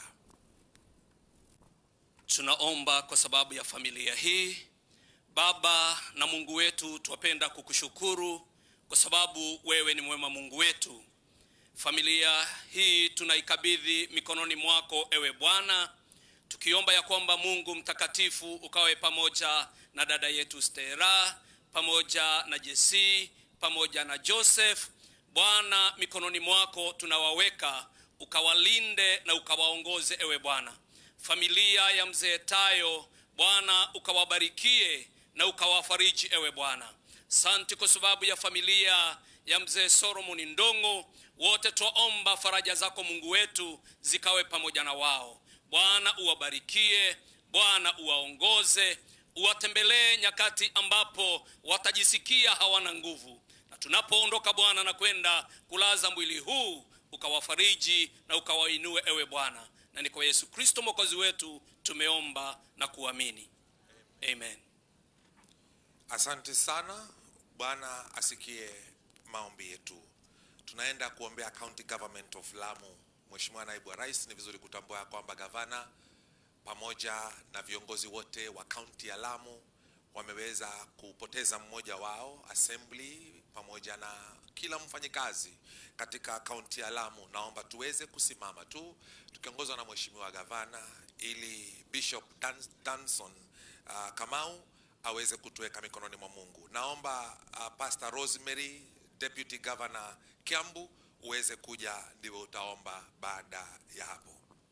tunaomba kwa sababu ya familia hii baba na mungu wetu twapenda kukushukuru kwa sababu wewe ni mwema mungu wetu familia hii tunaikabidhi mikononi mwako ewe bwana tukiomba ya kwamba mungu mtakatifu ukawe pamoja na dada yetu stera pamoja na jesi pamoja na joseph bwana mikononi mwako tunawaweka ukawalinde na ukawaongoze ewe bwana familia ya mzee tayo bwana ukawabarikie na ukawafariji ewe bwana santi kwa sababu ya familia ya mzee solomoni ndongo wote twaomba faraja zako mungu wetu zikawe pamoja na wao bwana uwabarikie bwana uwaongoze uwatembelee nyakati ambapo watajisikia hawana nguvu na tunapoondoka bwana na kwenda kulaza mwili huu ukawafariji na ukawainue ewe bwana na ni kwa yesu kristo mwokozi wetu tumeomba na kuamini amen asante sana bwana asikie maombi yetu tunaenda kuombea county government of lamu mheshimiwa naibu wa rais ni vizuri kutambua ya kwamba gavana pamoja na viongozi wote wa kaunti ya lamu wameweza kupoteza mmoja wao assembly pamoja na kila mfanyikazi katika kaunti ya lamu naomba tuweze kusimama tu tukiongozwa na mheshimiwa gavana ili bishop Dan, danson uh, kamau aweze kutuweka mikononi mwa mungu naomba uh, pastor rosemary deputy governor kiambu uweze kuja ndivyo utaomba baada ya hapo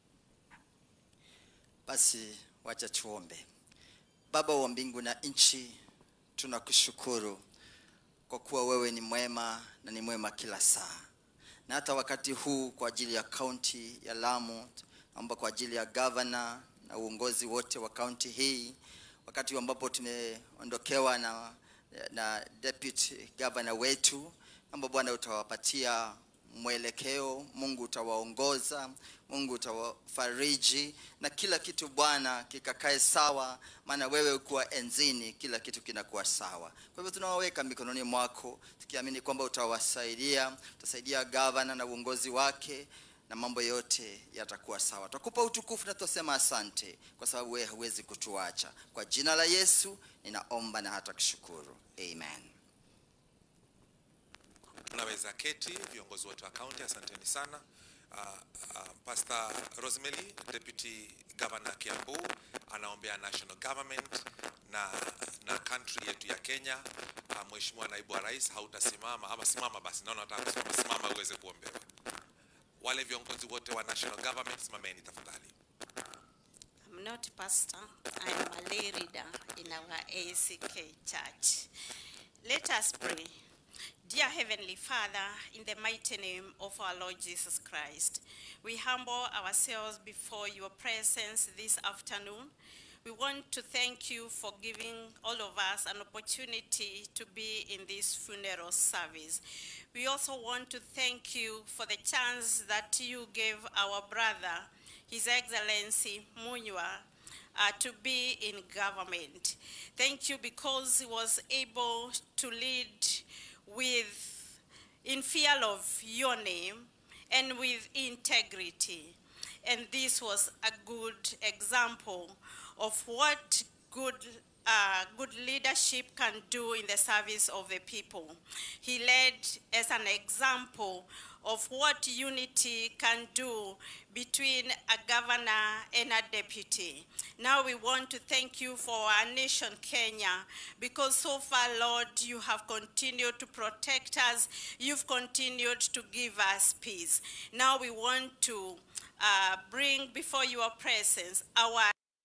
Basi wacha tuombe. Baba wa mbingu na nchi, tunakushukuru kwa kuwa wewe ni mwema na ni mwema kila saa, na hata wakati huu kwa ajili ya kaunti ya Lamu, naomba kwa ajili ya gavana na uongozi wote wa kaunti hii, wakati ambapo tumeondokewa na, na deputy governor wetu, naomba Bwana utawapatia mwelekeo, Mungu utawaongoza, Mungu utawafariji na kila kitu Bwana kikakae sawa, maana wewe ukuwa enzini, kila kitu kinakuwa sawa. Kwa hivyo tunawaweka mikononi mwako, tukiamini kwamba utawasaidia, utasaidia gavana na uongozi wake na mambo yote yatakuwa sawa. Tutakupa utukufu na tutasema asante, kwa sababu wewe huwezi kutuacha. Kwa jina la Yesu ninaomba na hata kushukuru, amen. unaweza keti viongozi wote wa kaunti asanteni sana uh, uh, pastor rosemary deputy governor kiambu anaombea national government na na country yetu ya kenya uh, mheshimiwa naibu wa rais hautasimama ama simama basi naona nataka kusimama simama uweze kuombewa wale viongozi wote wa national government simameni tafadhali I'm not pastor. I'm a lay reader in our ACK church. Let us pray. Dear Heavenly Father, in the mighty name of our Lord Jesus Christ, we humble ourselves before your presence this afternoon. We want to thank you for giving all of us an opportunity to be in this funeral service. We also want to thank you for the chance that you gave our brother, His Excellency Munywa, uh, to be in government. Thank you because he was able to lead with, in fear of your name and with integrity. And this was a good example of what good uh, good leadership can do in the service of the people. He led as an example of what unity can do between a governor and a deputy. Now we want to thank you for our nation, Kenya, because so far, Lord, you have continued to protect us. You've continued to give us peace. Now we want to uh, bring before your presence our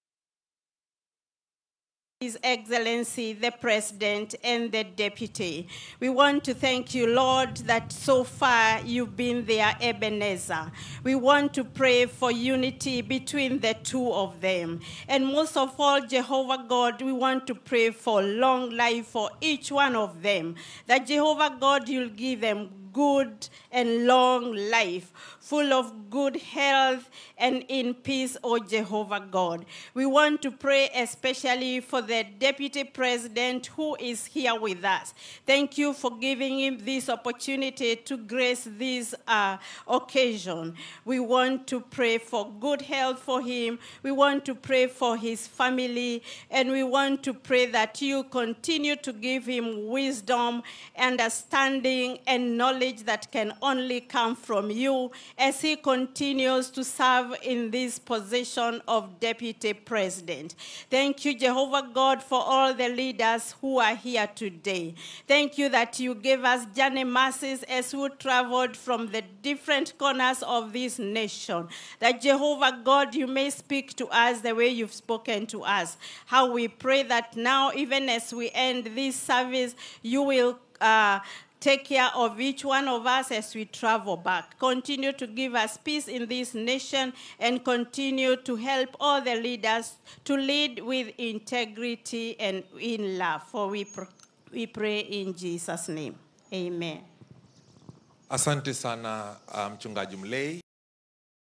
his Excellency, the President, and the Deputy. We want to thank you, Lord, that so far you've been there, Ebenezer. We want to pray for unity between the two of them. And most of all, Jehovah God, we want to pray for long life for each one of them. That Jehovah God, you'll give them good and long life, full of good health and in peace, O Jehovah God. We want to pray especially for the Deputy President who is here with us. Thank you for giving him this opportunity to grace this uh, occasion. We want to pray for good health for him. We want to pray for his family. And we want to pray that you continue to give him wisdom, understanding, and knowledge that can only come from you as he continues to serve in this position of Deputy President. Thank you, Jehovah God, for all the leaders who are here today. Thank you that you gave us journey mercies as we traveled from the different corners of this nation. That Jehovah God, you may speak to us the way you've spoken to us. How we pray that now, even as we end this service, you will. Uh, Take care of each one of us as we travel back. Continue to give us peace in this nation and continue to help all the leaders to lead with integrity and in love. For we, pr- we pray in Jesus' name. Amen. Asante sana uh, mchungaji Mlei.